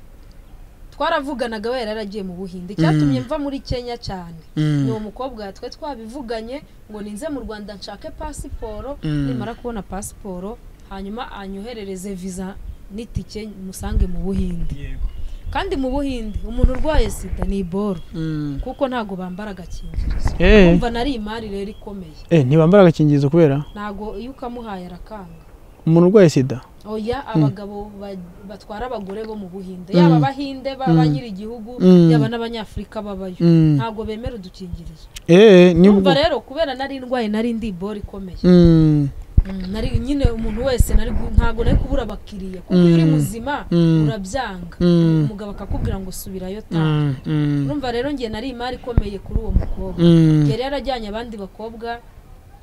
A: twaravuganaga we yari yaragiye mu buhinde icyatumye mva muri kenya cyane
B: Mm.
A: ni uwo mukobwa twe twabivuganye ngo ninze mu rwanda nshake pasiporo
B: Mm.
A: nimara kubona pasiporo hanyuma anyoherereze viza n'itike musange mu buhinde
B: yego
A: kandi mu buhinde umuntu urwaye sida ni iboro
B: Mm.
A: kuko ntabwo bambara agakingirizo
B: Eh.
A: umva nari imari rero ikomeye
B: eh ntibambara agakingirizo kubera
A: ntabwo iyo ukamuhaye arakanga
B: umuntu urwaye sida
A: oya abagabo ba- batwara abagore bo mu buhinde yaba abahinde ba nyir'igihugu
B: Mm.
A: yaba n'abanyafurika babayo
B: Mm.
A: ntabwo bemera udukingirizo
B: eh ni
A: umva rero kubera nari ndwaye nari ndi bori ikomeye
B: Mm.
A: Mm, nari nyine umuntu wese nari gu- ntabwo nari kubura abakiriya kuko iyo uri
B: Mm.
A: muzima
B: Mm.
A: urabyanga
B: Mm.
A: umugabo akakubwira ngo subirayo taha
B: Mm. Mm.
A: urumva rero ngiye nari imari ikomeye kuri uwo mukobwa
B: Mm.
A: yari yarajyanye abandi bakobwa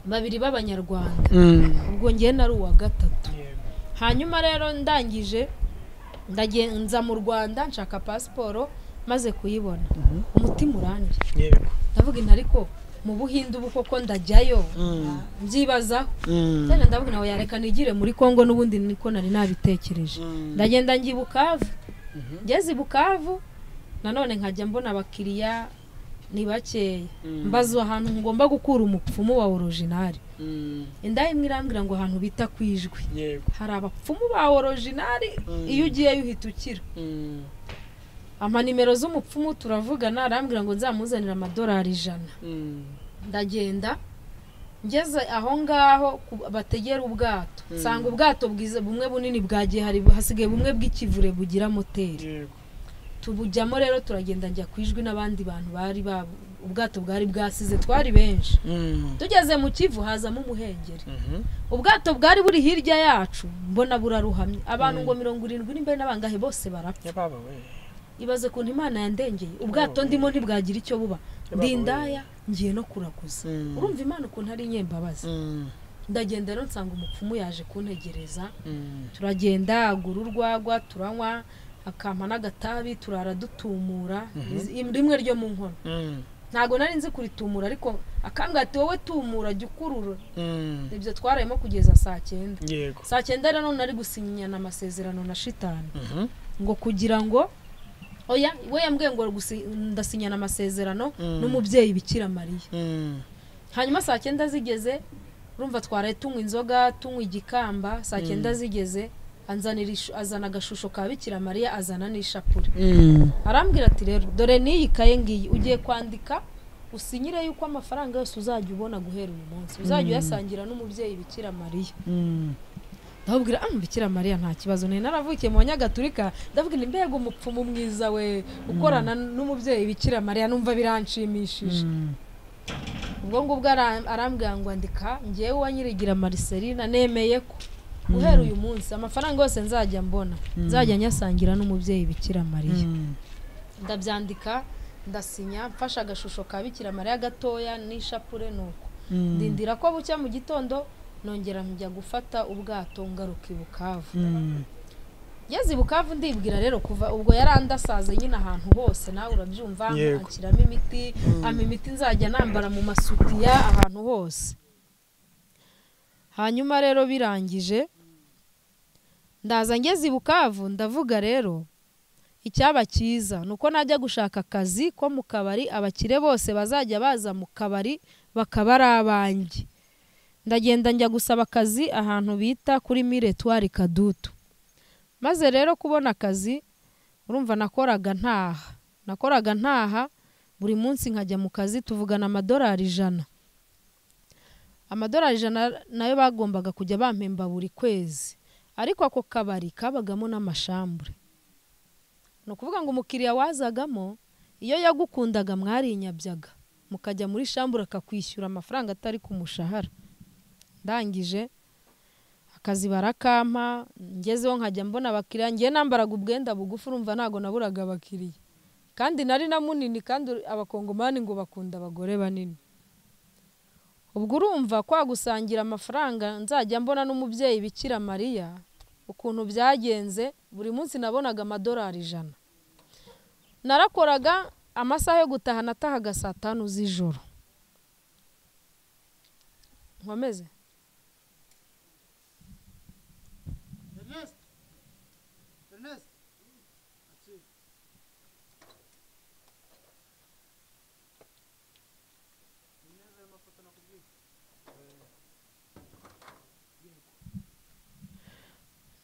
A: babiri b'abanyarwanda
B: Mm.
A: ubwo ngiye nari uwa gatatu hanyuma rero ndangije ndagenza mu rwanda nshaka pasiporo maze kuyibona umutima uranje
B: yego
A: ndavuga inti ariko mu buhinde ubu koko ndajyayo
B: Mm.
A: mbyibazaho
B: Mm.
A: cyane ndavuga nawe yareka nigire muri congo n'ubundi niko nari nabitekereje
B: Mm.
A: ndagenda njya i bukavu ngeze i bukavu nanone nkajya mbona abakiriya ni bakeya mbazwa ahantu ngomba gukura umupfumu wa orojinari
B: Mm.
A: indaya imwe irambwira ngo ahantu bita ku ijwi
B: yego
A: hari abapfumu ba orojinari
B: Mm.
A: iyo ugiyeyo uhita ukira
B: Mm.
A: amanimero z'umupfumu turavugana arambwira ngo nzamuzanire amadolari ijana
B: Mm.
A: ndagenda ngeze aho ngaho ku- bategera ubwato nsanga ubwato bwiza bumwe bunini bwagiye hari hasigaye bumwe bw'ikivure bugira moteri
B: yego
A: tubujyamo rero turagenda njya ku ijwi n'abandi bantu bari babu- ubwato bwari bwasize twari benshi tugeze mu kivu hazamo umuhengeri ubwato bwari buri hirya yacu mbona buraruhamye abantu ngo mirongo irindwi n'imbere n'abangahe bose barapfa ibaze kuntu imana yandengeye ubwato ndimo ntibwagira icyo buba ndindaya ngiye no kuraguza urumva imana ukuntu ari inyembabazi ndagenda rero nsanga umupfumu yaje kuntegereza turagenda agura urwagwa turanywa akampa n'agatabi turara dutumura rimwe ryo mu nkono ntabwo nari nzi kuritumura ariko akangati wowe tumura jya ukurura ibyo twarayemo kugeza saa cyenda saa cyenda rero nari gusinyana amasezerano na shitani ngo kugira ngo oya we yambwiye ngo ndasinyana amasezerano n'umubyeyi bikira mariya hanyuma saa cyenda zigeze urumva twaraye tunywa inzoga tunywa igikamba saa cyenda zigeze azana agashusho ka bikira mariya azana n'ishapure arambwira ati rero dore n'iyi kaye ngiyi ugiye kwandika usinyire yuko amafaranga yose uzajya ubona guhera uyu munsi uzajya uyasangira n'umubyeyi bikira mariya ndababwira ah bikira mariya nta kibazo nari naravukiye mu banyagatulika ndababwira mbega umupfumu mwiza we ukorana n'umubyeyi bikira mariya numva biranshimishije ubwo ngubwo arambwira ngo andika ngewe uwanyirigira mariserina nemeye ko guhera uyu munsi amafaranga yose nzajya mbona nzajya nyasangira n'umubyeyi bikira mariya ndabyandika ndasinya mfashe agashusho ka bikira mariya gatoya n'ishapure nuko ndindira ko bucya mu gitondo nongera njya gufata ubwato ngaruka i bukavu ngeze i bukavu ndibwira rero kuva ubwo yarandasaze nyine ahantu hose nawe urabyumva nkakiramo imiti ama imiti nzajya nambara mu masutiya ahantu hose hanyuma rero birangije ndaza ngeze i bukavu ndavuga rero icyaba cyiza ni uko najya gushaka akazi ko mu kabari abakire bose bazajya baza mu kabari bakaba ari abanjye ndagenda njya gusaba akazi ahantu bita kuri miretwari kadutu maze rero kubona akazi urumva nakoraga ntaha nakoraga ntaha buri munsi nkajya mu kazi tuvugana amadolari ijana amadolari ijana nayo bagombaga kujya bampemba buri kwezi ariko ako kabari kabagamo n'amashambure ni ukuvuga ngo umukiriya wazagamo iyo yagukundaga mwarinyabyaga mukajya muri shambure akakwishyura amafaranga atari ku mushahara ndangije akazi barakampa ngezeho nkajya mbona abakiriya ngiye nambaraga ubwenda bugufi urumva ntabwo naburaga abakiriya kandi nari na munini kandi abakongomani ngo bakunda abagore banini ubwo urumva kwa gusangira amafaranga nzajya mbona n'umubyeyi bikira mariya ukuntu byagenze buri munsi nabonaga amadolari ijana narakoraga amasaha yo gutaha natahaga saa tanu z'ijoro nkomeze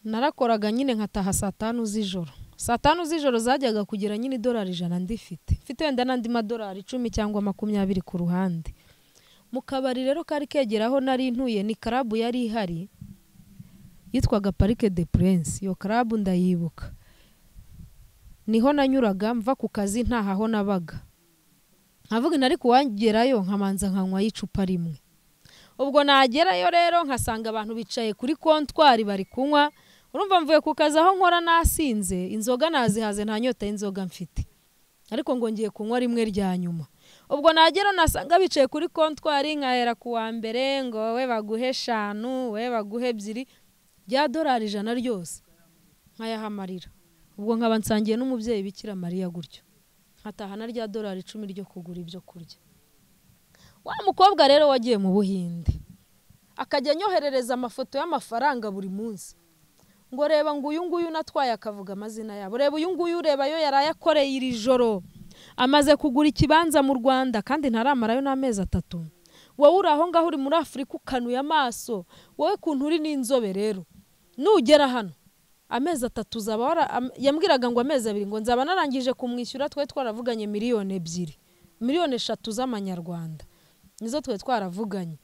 A: narakoraga nyine nkataha saa tanu z'ijoro saa tanu z'ijoro zajyaga kugira nyine idolari ijana ndifite mfite wenda n'andi madolari icumi cyangwa makumyabiri ku ruhande mu kabari rero kari kegera aho nari ntuye ni karabu yari ihari yitwaga parike de purense iyo karabu ndayibuka niho nanyuraga mva ku kazi ntahaho nabaga nkavuga inari kuwagerayo nkamanza nkanywaho icupa rimwe ubwo nagerayo rero nkasanga abantu bicaye kuri kontwari bari kunywa urumva mvuye ku kazi aho nkora nasinze inzoga nazihaze nta nyota y'inzoga mfite ariko ngo ngiye kunywa rimwe rya nyuma ubwo nagera nasanga bicaye kuri kontwari nkahera ku wa mbere ngo we baguhe eshanu we baguhe ebyiri rya dorari ijana ryose nkayahamarira ubwo nkaba nsangiye n'umubyeyi bikira mariya gutyo nkatahana rya dorari icumi ryo kugura ibyo kurya wa mukobwa rero wagiye mu buhinde akajya anyoherereza amafoto y'amafaranga buri munsi ngo reba ngo uyu nguyu natwaye akavuga amazina yabo reba uyu nguyu ureba yo yari ayakoreye iri joro amaze kugura ikibanza mu rwanda kandi ntaramarayo n'amezi atatu wowe uri aho ngaho uri muri afurika ukanuye amaso wowe kuntu uri n'inzobe rero nugera hano amezi atatu uzaba yambwiraga ngo amezi abiri ngo nzaba narangije kumwishyura twe twaravuganye miliyoni ebyiri miliyoni eshatu z'amanyarwanda nizo twe twaravuganye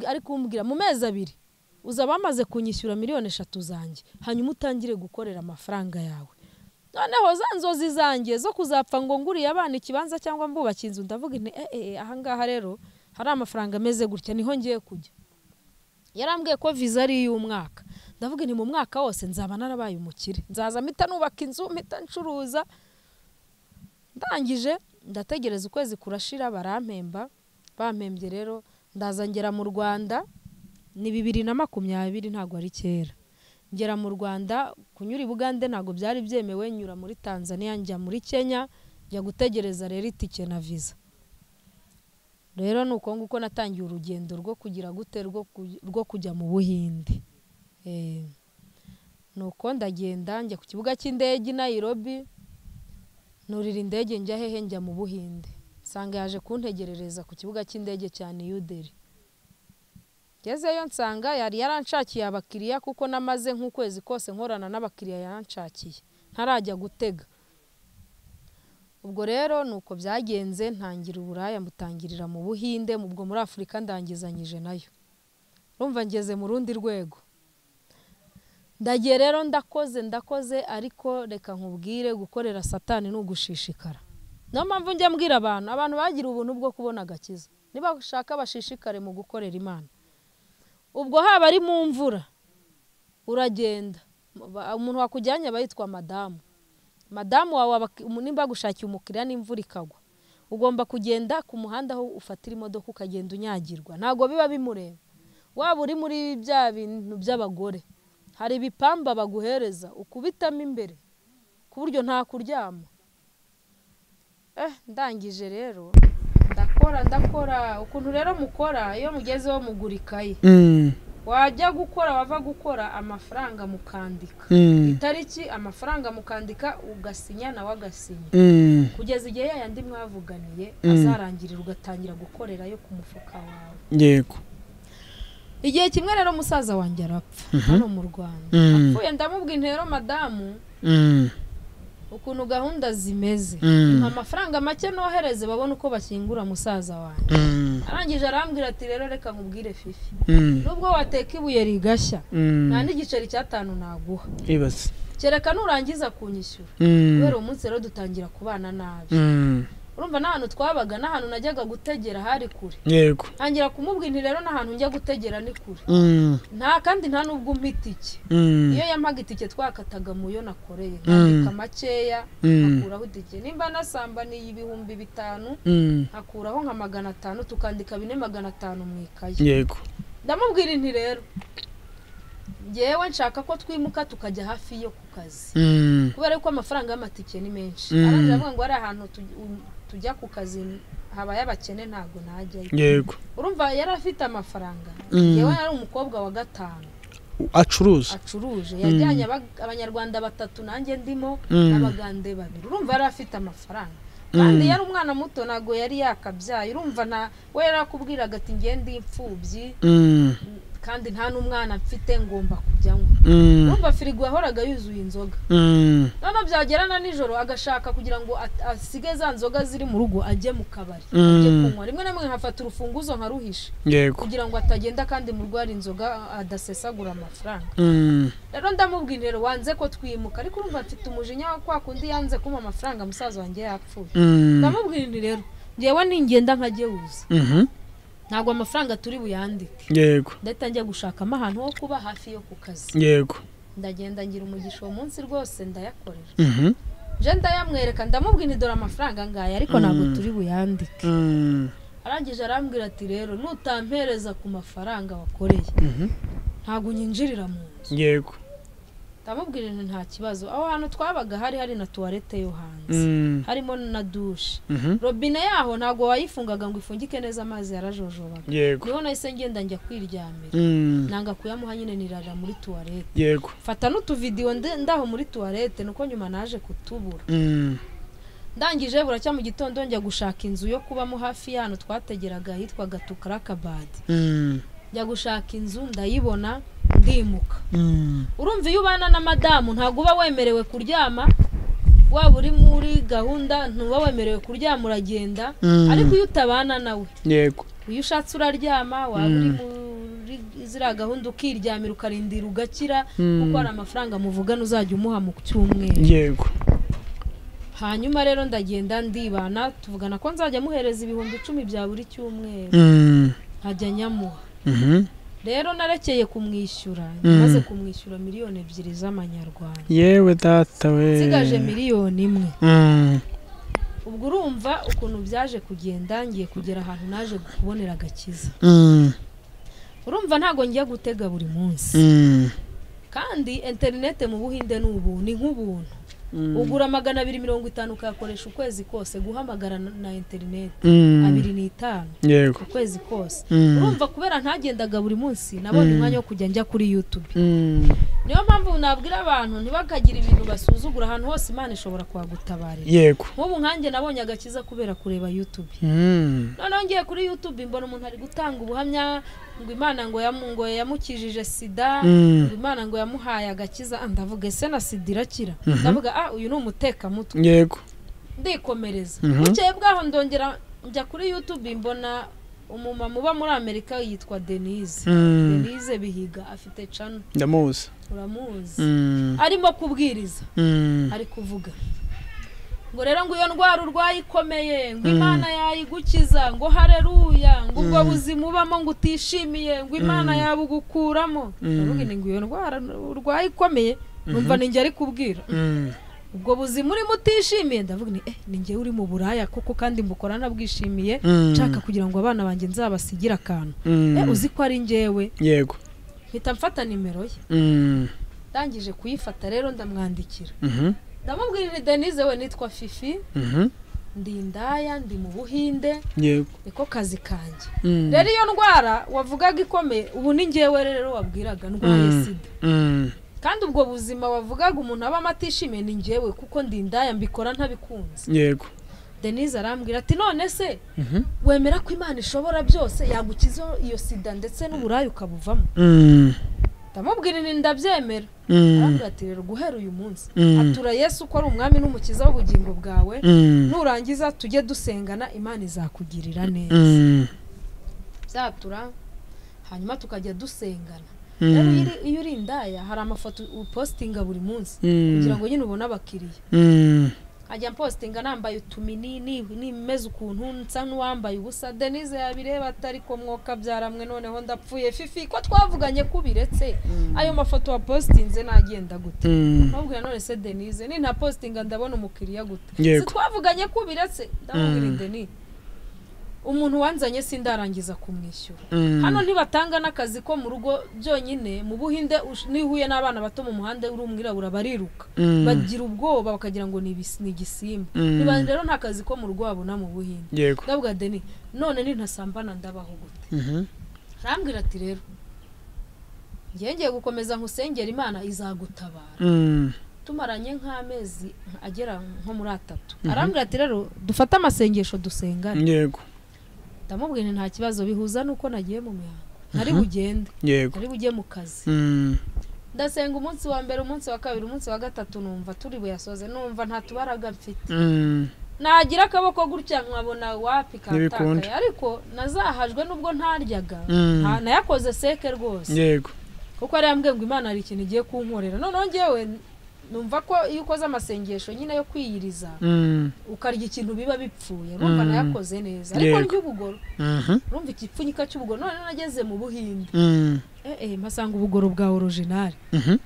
A: ari kumbwira mu mezi abiri uzaba wamaze kunyishyura miliyoni eshatu zanjye hanyuma utangire gukorera amafaranga yawe noneho za nzozi zanjye zo kuzapfa ngo nguriye abana ikibanza cyangwa mbubake inzu ndavuga nti eee ahangaha rero hari amafaranga ameze gutya niho ngiye kujya yarambwiye ko viza ari iy'umwaka ndavuga ni mu mwaka wose nzaba narabaye umukire nzaza mpita nubaka inzu mpita ncuruza ndangije ndategereza ukwezi kurashira barampemba bampembye rero ndaza ngera mu rwanda ni bibiri na makumyabiri ntabwo ari kera ngera mu rwanda kunyura i bugande ntabwo byari byemewe nyura muri tanzania njya muri kenya njya gutegereza rero itike na viza rero ni uko nguko natangiye urugendo rwo kugira gute rwo kujya mu buhinde ni uko ndagenda njya ku kibuga cy'indege i Nairobi nurira indege njya hehe njya mu buhinde nsanga yaje kuntegerereza ku kibuga cy'indege cya niyuderi ngezeyo nsanga yari yaranshakiye abakiriya kuko namaze nk'ukwezi kose nkorana n'abakiriya yaranshakiye ntarajya gutega ubwo rero ni uko byagenze ntangira uburaya mutangirira mu buhinde ubwo muri afurika ndangizanyije nayo rumva ngeze mu rundi rwego ndagiye rero ndakoze ndakoze ariko reka nkubwire gukorera satani ni ugushishikara niyo mpamvu njya mbwira abantu abantu bagira ubuntu bwo kubona agakiza niba bashaka bashishikare mu gukorera imana ubwo haba ari mu mvura uragenda umuntu wakujyanye aba yitwa madamu madamu wawe nimba agushakiye umukiriya n'imvura ikagwa ugomba kugenda ku muhanda aho ufatira imodoka ukagenda unyagirwa ntabwo biba bimureba waba uri muri bya bintu by'abagore hari ibipamba baguhereza ukubitamo imbere ku buryo nta kuryama ndangije rero ndakora ndakora ukuntu rero mukora iyo mugezeho mugura ikayi wajya gukora wava gukora amafaranga mukandika itariki amafaranga mukandika ugasinya nawe agasinya kugeza igihe yayandi mwavuganiye azarangirira ugatangira gukorerayo ku mufuka wawe
B: yego
A: igihe kimwe rero musaza wanjye arapfa hano mu rwanda apfuye ndamubwa intero madamu ukuntu gahunda zimeze amafaranga make nohereze babone uko bashyingura musaza wanjye arangije arambwira ati rero reka nkubwire fifi nubwo wateka ibuye rigashya nta n'igiceri cy'atanu naguha kereka nurangiza kunyishyura kubera uwo munsi rero dutangira kubana nabi urumva n'ahantu twabaga n'ahantu najyaga gutegera hari kure
B: yego
A: ntangira kumubwira inti rero n'ahantu njya gutegera ni kure nta kandi nta n'ubwo umpa itike iyo yampaga itike twakataga mu yo nakoreye nkandika makeya nkakuraho itike nimba nasambaniye ibihumbi bitanu nkakuraho nka magana atanu tukandika bine magana atanu mu ikayi
B: yego
A: ndamubwira inti rero ngewe nshaka ko twimuka tukajya hafi yo ku kazi kubera ko amafaranga y'amatike ni menshi arangije avuga ngo hari ahantu tujya ku kazi habaye abakene ntabwo najyayo
B: yego
A: urumva yari afite amafaranga yewe yari umukobwa wa gatanu
B: acuruza
A: acuruje yajyanye aba- abanyarwanda batatu nanjye ndimo n'abagande babiri urumva yari afite amafaranga kandi yari umwana muto ntabwo yari yakabyaye urumva na we yari akubwiraga ati ngende imfubyi kandi nta n'umwana mfite ngomba kujyanywa urumva firigo yahoraga yuzuye inzoga noneho byagerana nijoro agashaka kugira ngo at- asige za nzoga ziri mu rugo ajye mu kabari ajye kunywa rimwe na rimwe nkafata urufunguzo nkaruhisha
B: yego
A: kugira ngo atagenda kandi mu rugo hari inzoga adasesagura amafaranga rero ndamubwira intero wanze ko twimuka ariko urumva mfite umujinya wa kwa kundi yanze kumpa amafaranga musaza wanjye yapfuye ndamubwira inti rero ngewe ningenda nkajyewuza ntabwo amafaranga turi buyandike
B: yego
A: ndahita njya gushakamo ahantu ho kuba hafi yo ku kazi
B: yego
A: ndagenda ngira umugisha uwo munsi rwose ndayakorera je ndayamwereka ndamubwira dore amafaranga ngaya ariko ntabwo turi buyandike arangije arambwira ati rero nutampereza ku mafaranga wakoreye ntabwo unyinjirira mu nzu
B: yego
A: ndamubwira nti nta kibazo aho hantu twabaga hari hari na tuwarete yo hanze harimo na dushe robine yaho ntabwo wayifungaga ngo ifungike neza amazi yarajojobaga
B: yego
A: niho nahise ngenda njya kwiryamira nanga kuyamuha nyine nirara muri tuwarete
B: yego
A: mfata n'utuvidiyo nde- ndaho muri tuwarete nuko nyuma naje kutubura ndangije buracya mu gitondo njya gushaka inzu yo kubamo hafi y'ahantu twategeraga hitwaga tukarakabadi njya gushaka inzu ndayibona ndimuka urumva iyo ubana na madamu ntabwo uba wemerewe kuryama waba uri muri gahunda ntuba wemerewe kuryama uragenda ariko iyo utabana nawe
B: yego
A: iyo ushatse uraryama waba uri muri ziriya gahunda ukiryamira ukarindira ugakira kuko hari amafaranga muvugana uzajya umuha mu cyumweru
B: yego
A: hanyuma rero ndagenda ndibana tuvugana ko nzajya muhereza ibihumbi icumi bya buri cyumweru
B: Mm.
A: nkajya nyamuha
B: Mhm.
A: rero narekeye kumwishyura
B: Mm.
A: maze kumwishyura miliyoni ebyiri z'amanyarwanda
B: yewe data we
A: nsigaje miliyoni imwe
B: Mm.
A: ubwo urumva ukuntu byaje kugenda ngiye kugera ahantu naje kubonera agakiza
B: Mm.
A: urumva ntabwo ngiye gutega buri munsi
B: Mm.
A: kandi interinete mu buhinde ni ubu ni nk'ubuntu ugura magana abiri mirongo itanu ukayakoresha ukwezi kose guhamagara na na interinete
B: Mm.
A: abiri n'itanu
B: yego
A: ukwezi kose
B: Mm.
A: urumva kubera ntagendaga buri munsi nabonye
B: Mm.
A: umwanya wo kujya njya kuri yutube
B: Mm.
A: niyo mpamvu nabwira abantu ntibakagira ibintu basuzugura ahantu hose imana ishobora kuhagutabarira
B: yego
A: nk'ubu nkanjye nabonye agakiza kubera kureba yutube
B: Mm.
A: noneho ngiye kuri yutube mbona umuntu ari gutanga ubuhamya ngo imana ngo yamu- ngo yamukijije sida
B: Mm.
A: ngo imana ngo yamuhaye agakiza Ah, ndavuga ese na sida irakira ndavuga ah uyu ni umutekamutwe
B: yego
A: ndikomereza
B: Mhm.
A: bukeye bwaho ndongera njya kuri yutube mbona umumama uba muri amerika yitwa denise
B: Mm.
A: denise bihiga afite cano
B: ndamuzi
A: uramuzi
B: Mm.
A: arimo kubwiriza
B: Mm.
A: ari kuvuga ngo rero ngo iyo ndwara urwaye ikomeye ngo imana yayigukiza ngo hareruya ngo ubwo buzima ubamo ngo utishimiye ngo imana yabugukuramo ndavuga nti ngo iyo ndwara urwaye ikomeye numva ni njye ari kubwira
B: Mm.
A: ubwo buzima urimo utishimiye ndavuga ni eh ni njyewe uri mu buraya koko kandi mbukora nabwishimiye
B: Mm.
A: nshaka kugira ngo abana banjye nzabasigire akantu eh
B: Mm.
A: uzi ko ari njyewe
B: yego
A: mpita mfata nimero ye
B: Mm.
A: ndangije kuyifata rero ndamwandikira
B: Mhm.
A: ndamubwira ni denise we nitwa fifi
B: Mhm.
A: ndi indaya ndi mu buhinde
B: yego
A: niko kazi kanjye
B: Mm.
A: rero iyo ndwara wavugaga ikomeye ubu ni ngewe rero wabwiraga ndwaye
B: Mm.
A: sida
B: Mm.
A: kandi ubwo buzima wavugaga umuntu abamo atishimiye ni ngewe kuko ndi indaya mbikora ntabikunze
B: yego
A: denise arambwira ati none se
B: Mhm.
A: wemera ko imana ishobora byose yagukiza iyo sida ndetse n'uburaya ukabuvamo
B: Mm.
A: ndamubwira ni ndabyemera
B: Mm.
A: arambwira ati rero guhera uyu munsi
B: Mm.
A: atura yesu ko ari umwami n'umukiza w'ubugingo bwawe
B: Mm.
A: nurangiza tujye dusengana imana izakugirira neza
B: Mm.
A: byatura hanyuma tukajya dusengana
B: Mm.
A: rero iyo uri- iyo uri indaya hari amafoto upositinga buri munsi
B: Mm.
A: kugira ngo nyine ubone abakiriya
B: Mm.
A: nkajya mpositinga nambaye utuminini nimeze ukuntu nsa n'uwambaye ubusa denise yabireba atari ko mwoka byaramwe noneho ndapfuye fifi ko twavuganye kubiretse ayo mafoto wapositinze nagenda gute
B: Mm.
A: nubwira none se denise ninta positinga ndabona umukiriya gute
B: Yego.
A: sitwavuganye kubiretse ndamubwira
B: Mm.
A: denise umuntu wanzanye sindarangiza kumwishyura
B: Mm.
A: hano ntibatanga n'akazi ko mu rugo byonyine mu buhinde ush- nihuye n'abana bato mu muhanda uri umwirabura bariruka
B: Mm.
A: bagira ubwoba bakagira ngo ni ibis- ni igisimba
B: Mm.
A: niba rero nta kazi ko mu rugo babona mu buhinde
B: yego
A: ndavuga deni none nintasambana ndabaho gute
B: Mhm.
A: arambwira ati rero ngiye ngiye gukomeza nkusengera imana izagutabara
B: Mm.
A: tumaranye nk'amezi agera nko muri atatu arambwira ati rero dufate amasengesho dusengane
B: yego
A: ndamubwira nti nta kibazo bihuza n'uko nagiye mu mihango nari bugende
B: yego
A: nari bujye mu kazi
B: Mm.
A: ndasenga umunsi wa mbere umunsi wa kabiri umunsi wa gatatu numva turi buyasoze numva nta tubaraga mfite
B: Mm.
A: nagira akaboko gutya nkabona wapi
B: Ntibikunda.
A: katakaye ariko nazahajwe nubwo ntaryaga
B: Mm.
A: nta- nayakoze seke rwose
B: yego
A: kuko yari yambwiye ngo imana hari ikintu igiye kunkorera noneho ngewe numva ko iyo ukoze amasengesho nyine yo kwiyiriza
B: Mm.
A: ukarya ikintu biba bipfuye urumva
B: Mm.
A: nayakoze neza ariko
B: Yego.
A: ry'ubugoro
B: Mhm.
A: urumva igipfunyika cy'ubugoro noneho nageze mu buhinde
B: Mm.
A: eh eh mpasanga ubugoro bwa orojinari
B: Mhm.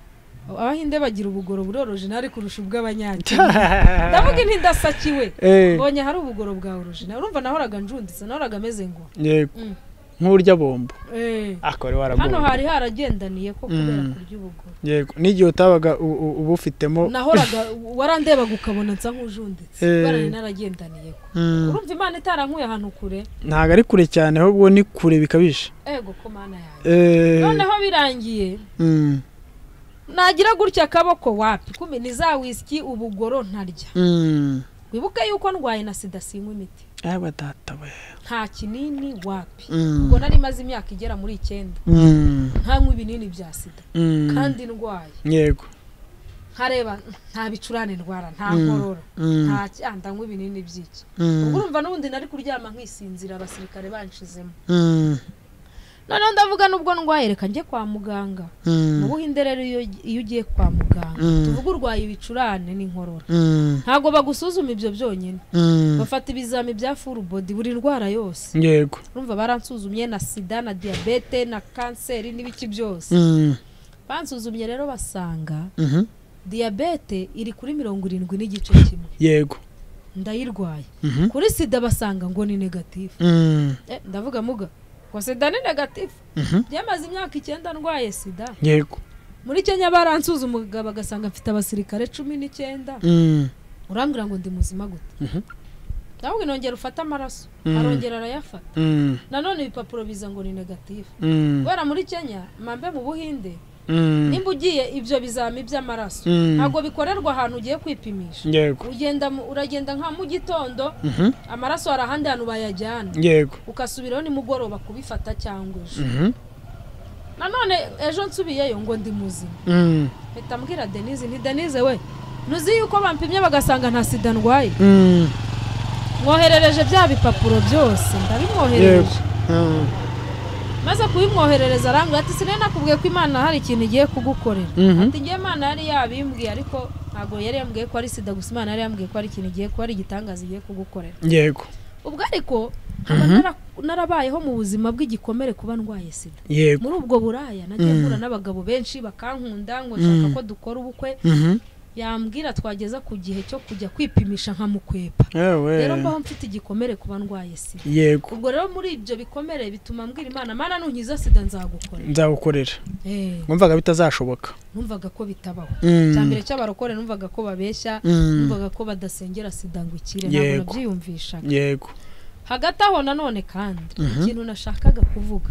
A: abahinde bagira ubugoro buri orojinari kurusha ubw'abanyakenya ndavuga inti ndasakiwe
B: Eh.
A: mbonye hari ubugoro bwa orojinari urumva nahoraga njunditse nahoraga ameze ngo
B: yego
A: Mm.
B: nk'urya bombo
A: eh
B: akaba
A: hano
B: waragowe
A: hari haragendaniye ko kubera
B: Mm.
A: kurya ubugoro
B: yego n'igihe utabaga u- u- ubufitemo
A: nahoraga warandebaga ukabona nsa nk'ujunditse
B: Eh.
A: kubera nari naragendaniye ko
B: Mm.
A: urumva imana itarankuye ahantu kure
B: ntabwo ari kure cyane ahubwo ni kure bikabije
A: ego ko mana yawe
B: Eh,
A: noneho birangiye
B: mm,
A: nagira gutya akaboko wapi kumi ni za wisiki ubugoro ntarya
B: mm.
A: wibuke yuko ndwaye na sida sinywa imiti
B: yewe data we
A: nta kinini wapi
B: Mm.
A: ubwo nari maze imyaka igera muri icyenda
B: Mm,
A: ntanywa ibinini bya sida
B: mm.
A: kandi ndwaye
B: yego
A: nkareba nta bicurane ndwara nta
B: Mm.
A: nkorora
B: Mm,
A: nta cya- ndanywa ibinini by'iki
B: mm,
A: ubwo urumva n'ubundi nari kuryama nkisinzira abasirikare banshizemo
B: mm,
A: noneho ndavuga nubwo ndwaye reka njye kwa muganga mu buhinde rero iyo iyo ugiye kwa muganga
B: Mm.
A: tuvuga urwaye ibicurane n'inkorora ntabwo bagusuzuma ibyo byonyine bafata ibizami bya full body buri ndwara yose
B: yego
A: urumva baransuzumye na sida na diyabete na kanseri n'ibiki byose
B: Mm.
A: bansuzumye rero basanga
B: Mhm.
A: diyabete iri kuri mirongo irindwi n'igice kimwe
B: yego
A: ndayirwaye
B: Mhm.
A: kuri sida basanga ngo ni negatifu
B: Mm.
A: Eh, ndavuga muga ngo sida ni negatifu
B: Mhm.
A: byamaze imyaka icyenda ndwaye sida
B: yego
A: muri kenya baransuzuma umugabo agasanga mfite abasirikare cumi n'icyenda
B: Mm.
A: urambwira ngo ndi muzima gute
B: Mhm.
A: ndabona inongera ufate amaraso
B: Mm.
A: arongera arayafata
B: Mm.
A: nanone ibipapuro biza ngo ni negatifu
B: Mm.
A: kubera muri kenya mambe mu buhinde
B: Mm.
A: nimba ugiye ibyo bizami by'amaraso
B: Mm.
A: ntabwo bikorerwa ahantu ugiye kwipimisha
B: yego
A: ugenda mu- uragenda nka mu gitondo
B: Mhm.
A: amaraso hari ahandi hantu bayajyana
B: yego
A: ugasubiraho nimugoroba kubifata cyangwa ejo
B: Mhm.
A: nanone ejo nsubiyeyo ngo ndi muzima
B: Mm.
A: mpita mbwira denise nti denise we ntuzi yuko bampimye bagasanga nta sida ndwaye
B: Mm.
A: mwoherereje bya bipapuro byose
B: yego
A: ndabimwoherereje
B: Mm.
A: maze kubimwoherereza arambwira ati sinari nakubwiye ko imana hari ikintu igiye kugukorera
B: Mhm.
A: ati njye imana yari yabimbwiye ariko ntabwo yari yambwiye ko ari sida gusa imana yari yambwiye ko ari ikintu igiye kuba ari igitangaza igiye kugukorera
B: yego
A: ubwo ariko nkaba nara- narabayeho mu buzima bw'igikomere kuba ndwaye sida
B: yego
A: muri ubwo buraya nagiye mpura n'abagabo benshi bakankunda ngo nshaka ko dukora ubukwe
B: Mhm.
A: yambwira twageza ku gihe cyo kujya kwipimisha nkamukwepa
B: yewe
A: rero mbaho mfite igikomere kuba ndwaye sida
B: yego
A: ubwo rero muri ibyo bikomere bituma mbwira imana mana nunkiza sida nzagukora
B: nzagukorera
A: Eh,
B: wumvaga bitazashoboka
A: numvaga ko bitabaho
B: Mm.
A: cya mbere cy'abarokore numvaga ko babeshya
B: Mm.
A: numvaga ko badasengera sida ngo ikire ntabwo
B: Yego.
A: nabyiyumvishaga
B: yego
A: hagati aho nanone kandi ikintu nashakaga kuvuga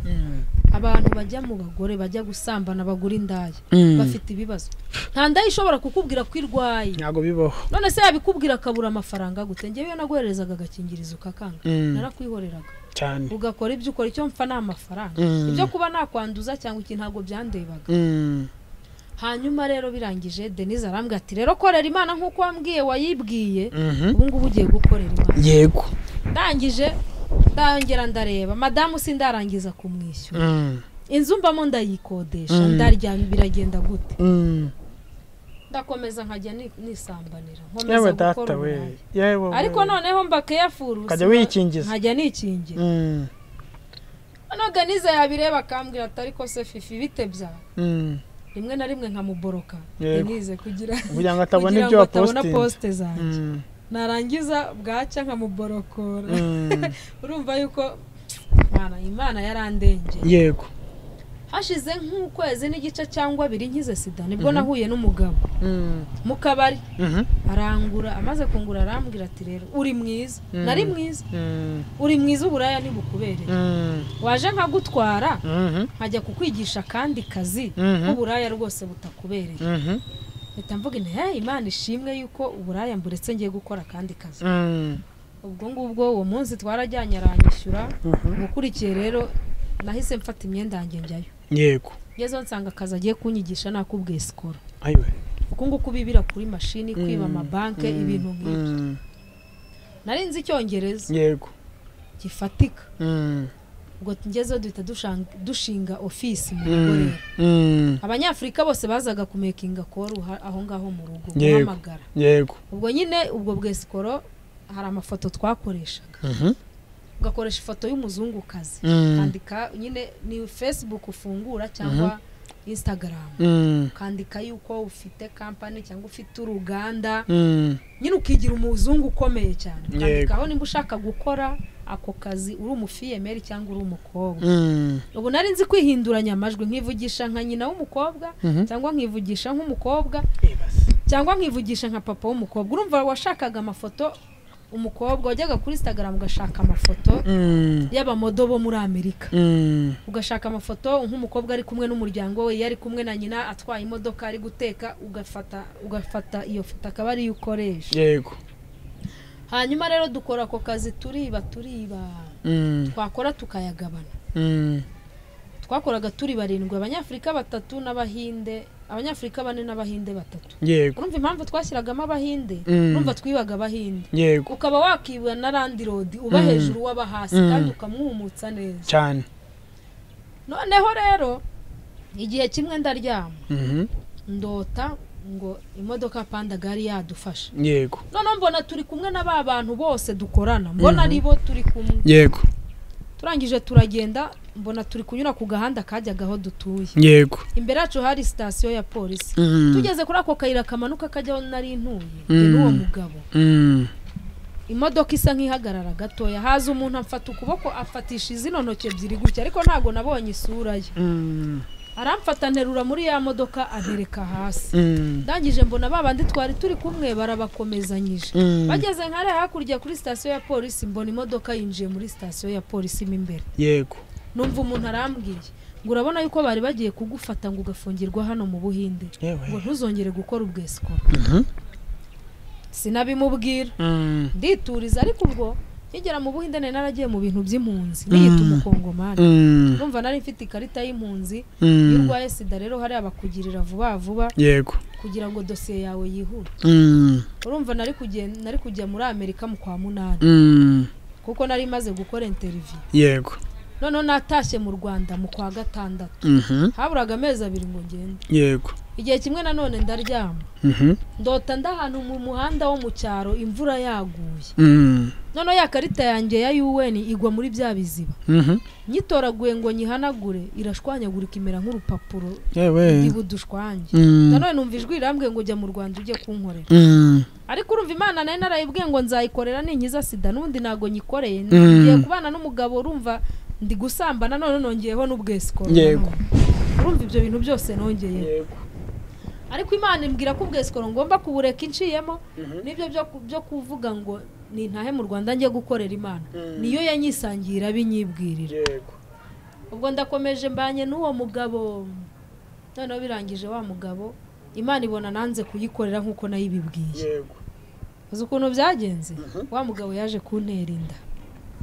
A: abantu bajya mu bagore bajya gusambana bagura indaya
B: Mm.
A: bafite ibibazo nta ndaya ishobora kukubwira ko irwaye
B: ntabwo bibaho
A: none se yabikubwira akabura amafaranga gute ngewe iyo naguherezaga agakingirizo kakanga
B: Mm.
A: narakwihoreraga
B: cyane
A: ugakora ibyo ukora icyo mpfa ni amafaranga
B: Mm.
A: ibyo kuba nakwanduza cyangwa iki ntabwo byandebaga
B: Mm.
A: hanyuma rero birangije denise arambwira ati rero korera imana nk'uko wambwiye wayibwiye
B: Mhm.
A: ubu ngubu ugiye gukorera imana
B: yego
A: ndangije ndangera ndareba madamu sindarangiza kumwishyura
B: Mm.
A: inzu mbamo ndayikodesha
B: Mm.
A: ndaryama biragenda gute
B: Mm.
A: ndakomeza nkajya ni- nisambanira
B: yewe
A: nkomeza gukora
B: data we
A: uburaya
B: yewe we.
A: ariko noneho mba keyafuru
B: ukajya wikingiza
A: nkajya nikingira
B: Mm.
A: noneho denise yabireba akambwira ati ariko se fifi bite bya
B: Mm.
A: rimwe na rimwe nkamuboroka
B: Yego.
A: denise kugira
B: kugira ngo atabona
A: kugira
B: ibyo
A: ngo atabona
B: wapositinze
A: posite zanjye
B: Mm.
A: narangiza bwacya nkamuborokora
B: Mm.
A: urumva yuko Mana, imana yarandengeye
B: yego
A: hashize nk'ukwezi n'igice cyangwa abiri nkize sida nibwo nahuye n'umugabo
B: Mm.
A: mu kabari
B: Mhm.
A: arangura amaze kungura arambwira ati rero uri mwiza
B: Mm.
A: nari mwiza
B: Mm.
A: uri mwiza uburaya ntibukubereye
B: Mm.
A: waje nkagutwara
B: Mhm.
A: nkajya kukwigisha akandi kazi
B: Mhm.
A: nk'uburaya rwose butakubereye
B: Mhm.
A: mpita mvuga nti hey imana ishimwe yuko uburaya mburetse ngiye gukora akandi kazi
B: Mm.
A: ubwo ngubwo uwo munsi twarajyanye aranyishyura gukurikiye rero nahise mfata imyenda yanjye njyayo
B: yego
A: ngezeho nsanga akazi agiye kunyigisha nakubwiye sikoro
B: ayiwe
A: uku nguku bibira kuri mashini kwiba amabanke ibintu nk'ibyo
B: Mm.
A: nari nzi icyongereza
B: yego
A: gifatika
B: Mm.
A: ubwo tugezeho duhita dushang- dushinga ofisi mu rugo
B: Mm.
A: rero
B: Mm.
A: abanyafurika bose bazaga kumekinga koru ha- aho ngaho mu rugo
B: Yego.
A: guhamagara
B: yego
A: ubwo nyine ubwo bwesikoro hari amafoto twakoreshaga
B: Mhm.
A: ugakoresha ifoto y'umuzungukazi
B: Mm.
A: kandika nyine ni facebook ufungura cyangwa instagram
B: Mm.
A: ukandika yuko ufite kampani cyangwa ufite uruganda
B: Mm.
A: nyine ukigira umuzungu ukomeye cyane
B: Yego.
A: ukandikaho nimba ushaka gukora ako kazi uri umufiyemeri cyangwa uri umukobwa
B: Mm.
A: ubu nari nzi kwihinduranya amajwi nkivugisha nka nyina w'umukobwa
B: Mhm.
A: cyangwa nkivugisha nk'umukobwa cyangwa nkivugisha nka papa w'umukobwa urumva washakaga amafoto umukobwa wajyaga kuri instagram ugashaka amafoto
B: Mm.
A: y'abamodo bo muri amerika
B: Mm.
A: ugashaka amafoto nk'umukobwa ari kumwe n'umuryango we iyo ari kumwe na nyina atwaye imodoka ari guteka ugafata ugafata iyo foto akaba ariyo ukoresha
B: yego
A: hanyuma rero dukora ako kazi turiba turiba
B: Mm.
A: twakora tukayagabana
B: Mm.
A: twakoraga turi barindwi abanyafurika batatu n'abahinde abanyafurika bane n'abahinde batatu
B: yego
A: urumva impamvu twashyiragamo abahinde
B: Mm.
A: urumva twibaga abahinde
B: yego
A: ukaba wakibwa na randi rodi uba
B: Mm.
A: hejuru waba hasi
B: Mm.
A: kandi ukamwumutsa neza
B: cyane
A: noneho rero igihe kimwe ndaryama ndota ngo imodoka panda gari yadufasha
B: yego
A: noneho mbona turi kumwe na ba bantu bose dukorana mbona ari bo turi kumwe
B: yego
A: turangije turagenda mbona turi kunyura ku gahanda kajyaga aho dutuye
B: yego
A: imbere yacu hari sitasiyo ya polisi
B: Mm.
A: tugeze kuri ako kayira kamanuka kajyaho nari ntuye
B: Mm.
A: njye n'uwo mugabo
B: Mm.
A: imodoka isa nk'ihagarara gatoya haza umuntu amfata ukuboko afatisha izino ntoki ebyiri gutya ariko ntabwo nabonye isura ye
B: Mm.
A: aramfata nterura muri ya modoka antereka hasi
B: Mm.
A: ndangije mbona ba bandi twari turi kumwe barabakomezanyije
B: Mm.
A: bageze nka hariya hakurya kuri sitasiyo ya polisi mbona imodoka yinjiye muri sitasiyo ya polisi mo imbere
B: yego
A: numva umuntu arambwiye ngo urabona yuko bari bagiye kugufata ngo ugafungirwa hano mu buhinde
B: yewe
A: ngo ntuzongere gukora ubwesiko
B: Mhm.
A: sinabimubwira
B: Mm.
A: ndituriza ariko ubwo nkigera mu buhinde nari naragiye mu bintu by'impunzi niyita
B: Mm.
A: umukongomani
B: Mm.
A: numva nari mfite ikarita y'impunzi iyo
B: Mm.
A: urwaye sida rero hariya bakugirira vuba vuba
B: yego
A: kugira ngo dosiye yawe yihute
B: Mm.
A: urumva nari kugen- nari kujya muri amerika mu kwa munani
B: Mm.
A: kuko nari maze gukora interiviyu
B: yego
A: noneho natashye mu rwanda mu kwa gatandatu
B: Mhm.
A: haburaga amezi abiri ngo ngende
B: yego
A: igihe kimwe nanone ndaryama
B: Mhm.
A: ndota ndi ahantu mu muhanda wo mu cyaro imvura yaguye
B: Mm.
A: noneho ya karita yanjye ya un igwa muri bya biziba
B: Mhm.
A: nyitoraguye ngo nyihanagure irashwanyagurika imera nk'urupapuro
B: yewe
A: iba udushwange
B: Mm.
A: nanone numva ijwi rirambwiye ngo ujya mu rwanda ujye kunkorera
B: Mm.
A: ariko urumva imana nayo narayibwiye ngo nzayikorera ninkiza sida n'ubundi ntabwo nyikoreye
B: Mm.
A: ngiye kubana n'umugabo urumva ndi gusambana none nongeyeho n'ubwesikoro
B: Yego.
A: urumva ibyo bintu byose nongeye ariko imana imbwira ko ubwesikoro ngomba kubureka inciyemo nibyo byo ku- byo kuvuga ngo nintahe mu rwanda njye gukorera imana
B: Mm.
A: niyo yanyisangiye irabinyibwirira
B: yego
A: ubwo ndakomeje mbanye n'uwo mugabo noneho birangije wa mugabo imana ibona nanze kuyikorera nk'uko nayibibwiye
B: yego
A: uzi ukuntu byagenze
B: Mhm.
A: wa mugabo yaje kuntera inda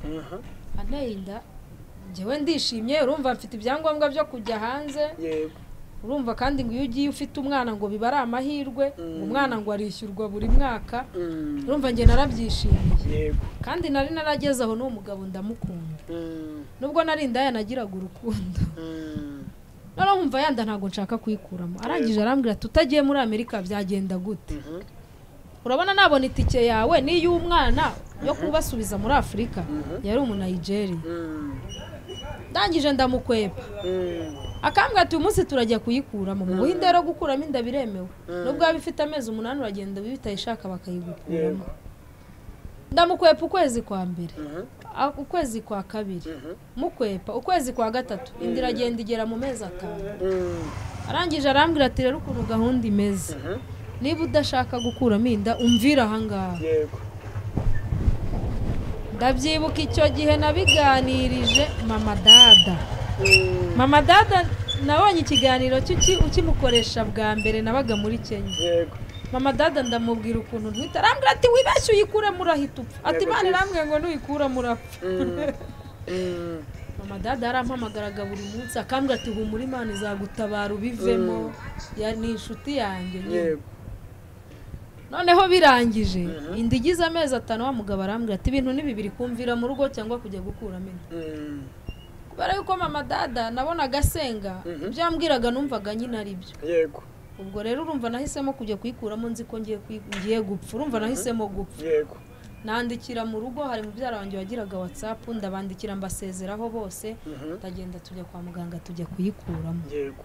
B: Mhm.
A: anteye inda njyewe ndishimye urumva mfite ibyangombwa byo kujya hanze
B: yego
A: urumva kandi ngo iyo ugiye ufite umwana ngo biba ari amahirwe
B: Mm.
A: umwana ngo arishyurwa buri mwaka
B: Mm.
A: urumva njye narabyishimiye
B: yego
A: kandi nari narageze aho n'uwo mugabo ndamukunda
B: Mm.
A: nubwo nari indaya nagiraga urukundo
B: Mm.
A: noneho nkumva yanda ntabwo nshaka kuyikuramo arangije arambwira ati utagiye muri amerika byagenda gute
B: Mhm.
A: urabona nabona itike yawe n'iy'umwana yo kubasubiza muri afurika yari umunayigeriya
B: Mm.
A: ndangije ndamukwepa
B: Mm.
A: akambwira ati uyu munsi turajya kuyikuramo mu buhinde rero gukuramo inda biremewe nubwo waba ifite amezi umunani uragenda bitayishaka bakayigukuramo ndamukwepa ukwezi kwa mbere
B: Mhm.
A: a- ukwezi kwa kabiri
B: Mhm.
A: mukwepa ukwezi kwa gatatu inda iragenda igera mu mezi atanu
B: Mm.
A: arangije arambwira ati rero ukuntu gahunda imeze
B: Mhm.
A: niba udashaka gukuramo inda umvira ahangaha
B: yego
A: ndabyibuka icyo gihe nabiganirije mama dada
B: Mm.
A: mama dada nabonye ikiganiro cy'uki- ukimukoresha bwa mbere nabaga muri kenya
B: yego
A: mama dada ndamubwira ukuntu ntwite arambwira ati wibeshye uyikuremo urahita upfa ati imana irambwira ngo nuyikuramo urapfa
B: Mm. Mm.
A: mama dada yarampamagaraga buri munsi akambwira ati humura imana izagutabara ubivemo Ya- ni inshuti yanjye nyine.
B: yego
A: noneho birangije inda igize amezi atanu wa mugabo arambwira ati ibintu ni bibiri kumvira mu rugo cyangwa kujya gukuramo inda
B: Mm.
A: kubera yuko mama dada nabonaga asenga ibyo yambwiraga numvaga nyine ari byo
B: yego
A: ubwo rero urumva nahisemo kujya kuyikuramo nzi ko ngiye kuyi- ngiye gupfa urumva nahisemo gupfa
B: yego
A: nandikira mu rugo hari mubyara wanjye wagiraga watsapu ndabandikira mbasezeraho bose
B: Mhm.
A: ndagenda tujya kwa muganga tujya kuyikuramo
B: yego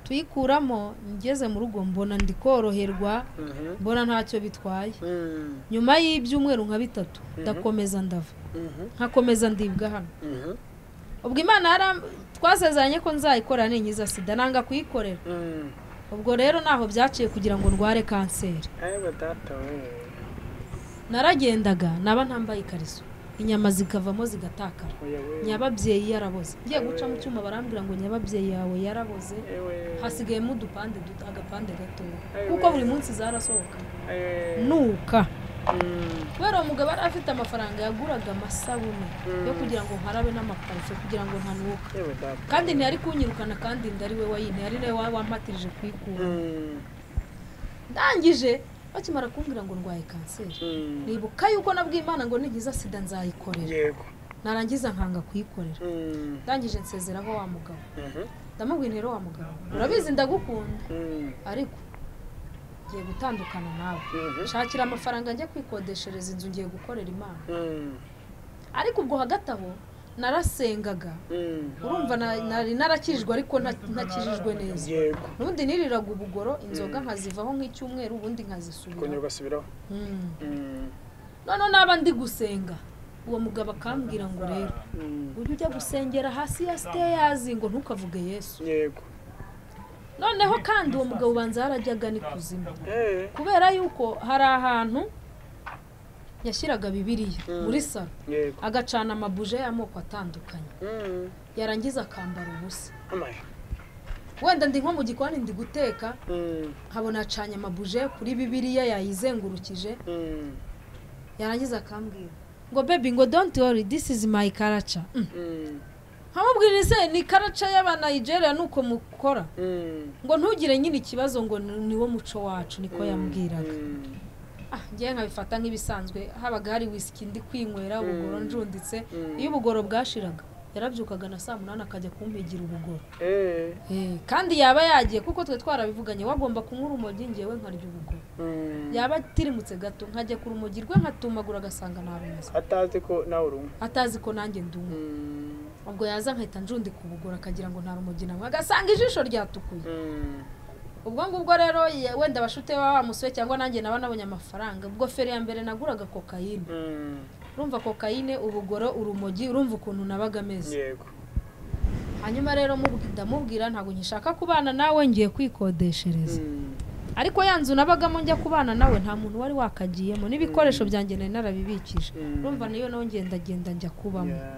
A: tuyikuramo ngeze mu rugo mbona ndi koroherwa
B: Mhm.
A: mbona ntacyo bitwaye
B: Mm.
A: nyuma y'ibyumweru nka bitatu ndakomeza ndava
B: Mhm.
A: nkakomeza ndibwa hano
B: Mhm.
A: ubwo imana yaram- twasezeranye ko nzayikora ninkiza sida nanga kuyikorera
B: Mm.
A: ubwo rero ntaho byaciye kugira ngo ndware kanseri
B: Ewe data we
A: naragendaga naba ntambaye ikariso inyama zikavamo zigatakara nyababyeyi yaraboze ngiye guca mu cyuma barambwira ngo nyababyeyi yawe yaraboze hasigayemo udupande duto agapande gatoya kuko buri munsi zarasohoka nuka kubera uwo mugabo yari afite amafaranga yaguraga amasabune yo kugira ngo nkarabe n'amaparufe kugira ngo ntanuka kandi ntiyari kunyirukana kandi inda ari we wayinteye ari nawe wa- wampatirije kuyikura ndangije bakimara kumbwira ngo ndwaye kanseri nibuka yuko nabwiye imana ngo nigiza sida nzayikorera
B: yego
A: narangiza nkanga kuyikorera ndangije nsezeraho wa mugabo ndamubwira rero wa mugabo urabizi ndagukunda ariko ngiye gutandukana nawe shakira amafaranga njye kwikodeshereza inzu ngiye gukorera imana ariko ubwo hagati aho narasengaga urumva nari narakijijwe ariko ntakijijwe neza
B: yego
A: ubundi niriraga ubugoro inzoga nkazivaho nk'icyumweru ubundi nkazisubiraho
B: kongera ugasubiraho
A: Mm.
B: Mm,
A: noneho naba ndi gusenga uwo mugabo akambwira ngo rero
B: mm,
A: ujye ujya gusengera hasi ya siteyazi ngo ntukavuge yesu
B: yego
A: noneho kandi uwo mugabo ubanza yarajyaga n'ikuzimu
B: Eh,
A: kubera yuko hari ahantu yashyiraga bibiriya muri salo
B: yego
A: agacana amabuje y'amoko atandukanye
B: Mm,
A: yarangiza akambara ubusa
B: amaye.
A: wenda ndi nko mu gikoni ndi guteka
B: Mm,
A: nkabona acanye amabuje kuri bibiriya yayizengurukije
B: mm,
A: yarangiza akambwira ngo baby ngo don't worry this is my culture Mm.
B: mm,
A: nkamubwira ese ni karaca y'abanigeria ni uko mukora
B: mm,
A: ngo ntugire nyine ikibazo ngo ni- niwo muco wacu niko yambwiraga
B: mm,
A: ah ngewe nkabifata nk'ibisanzwe habaga hari wisiki ndi kwinywera ubugoro njunditse
B: Mm.
A: iyo ubugoro bwashiraga yarabyukaga na saa munani akajya kumpigira ubugoro
B: eh,
A: Eh, kandi yaba yagiye kuko twe twarabivuganye wagomba kunywa urumogi ngewe nkarya ubugoro
B: mm.
A: yaba atirimutse gato nkajya ku rumogi rwe nkatumagura agasanga ntarumaze
B: atazi ko nawe uri umwe
A: atazi ko nanjye ndumwe
B: Mm,
A: ubwo yaza nkahita njundi kubugora akagira ngo nta rumogi namwe agasanga ijisho ryatukuye
B: mm,
A: ubwo ngubwo rero ye- wenda abashute baba bamusuye cyangwa nanjye naba nabonye amafaranga ubwo feri ya mbere naguraga kokayine
B: mm,
A: urumva kokayine ubugoro urumogi urumva ukuntu nabaga ameze
B: yego
A: hanyuma rero mubwi- ndamubwira ntabwo nkishaka kubana nawe ngiye kwikodeshereza
B: Mm,
A: ariko ya nzu nabagamo njya kubana nawe nta muntu wari wakagiyemo n'ibikoresho byanjye nari narabibikije
B: Mm.
A: urumva niyo nawe ngendagenda njya kubamo
B: yeah,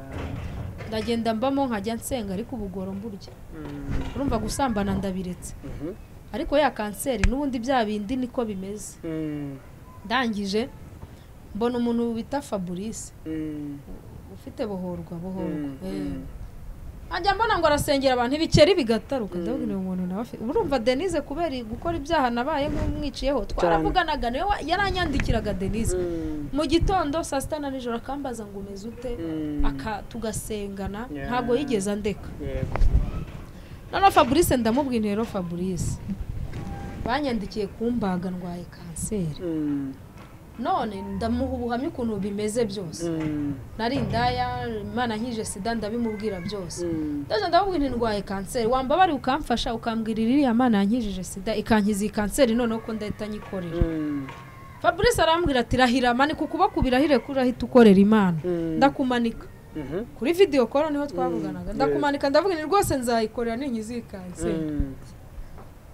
A: ndagenda mbamo nkajya nsenga ariko ubugoro mburya
B: mm,
A: urumva gusambana ndabiretse
B: mhm,
A: ariko ya kanseri n'ubundi bya bindi niko bimeze
B: mm,
A: ndangije mbona umuntu bita fabrice
B: mm,
A: ufite bohorwa bohorwa
B: mm,
A: eh.
B: mm,
A: ajya mbona ngo arasengera abantu ibikeri bigataruka
B: Mm.
A: ndabwira uwo muntu nawe afite urumva denise kubera gukora ibyaha nabaye nk'umwiciyeho twaravuganaga niwe wa- yaranyandikiraga denise
B: mm,
A: mu gitondo saa sita na nijoro akambaza ngo umeze ute
B: mm,
A: aka tugasengana
B: Yeah.
A: ntabwo yigeze andeka
B: yego
A: noneho fabrice ndamubwira rero fabrice banyandikiye kumbaga ndwaye kanseri
B: Mm,
A: none ndamuha ubuhamya ukuntu bimeze byose
B: mm,
A: nari indaya imana nkije sida ndabimubwira byose
B: mm,
A: ndaje ndamubwira ndwaye kanseri wambabari ukamfasha ukambwira iriya mana yankijije sida ikankiza iyi kanseri noneho ko ndahita nyikorera
B: mm,
A: fabrice arambwira ati rahira manika ukuboko ubirahire ko urahita ukorera imana
B: Mm.
A: ndakumanika
B: mhm,
A: kuri video koro niho twavuganaga ndakumanika ndavuga ni rwose nzayikorera ninkiza iyi kanseri
B: mm,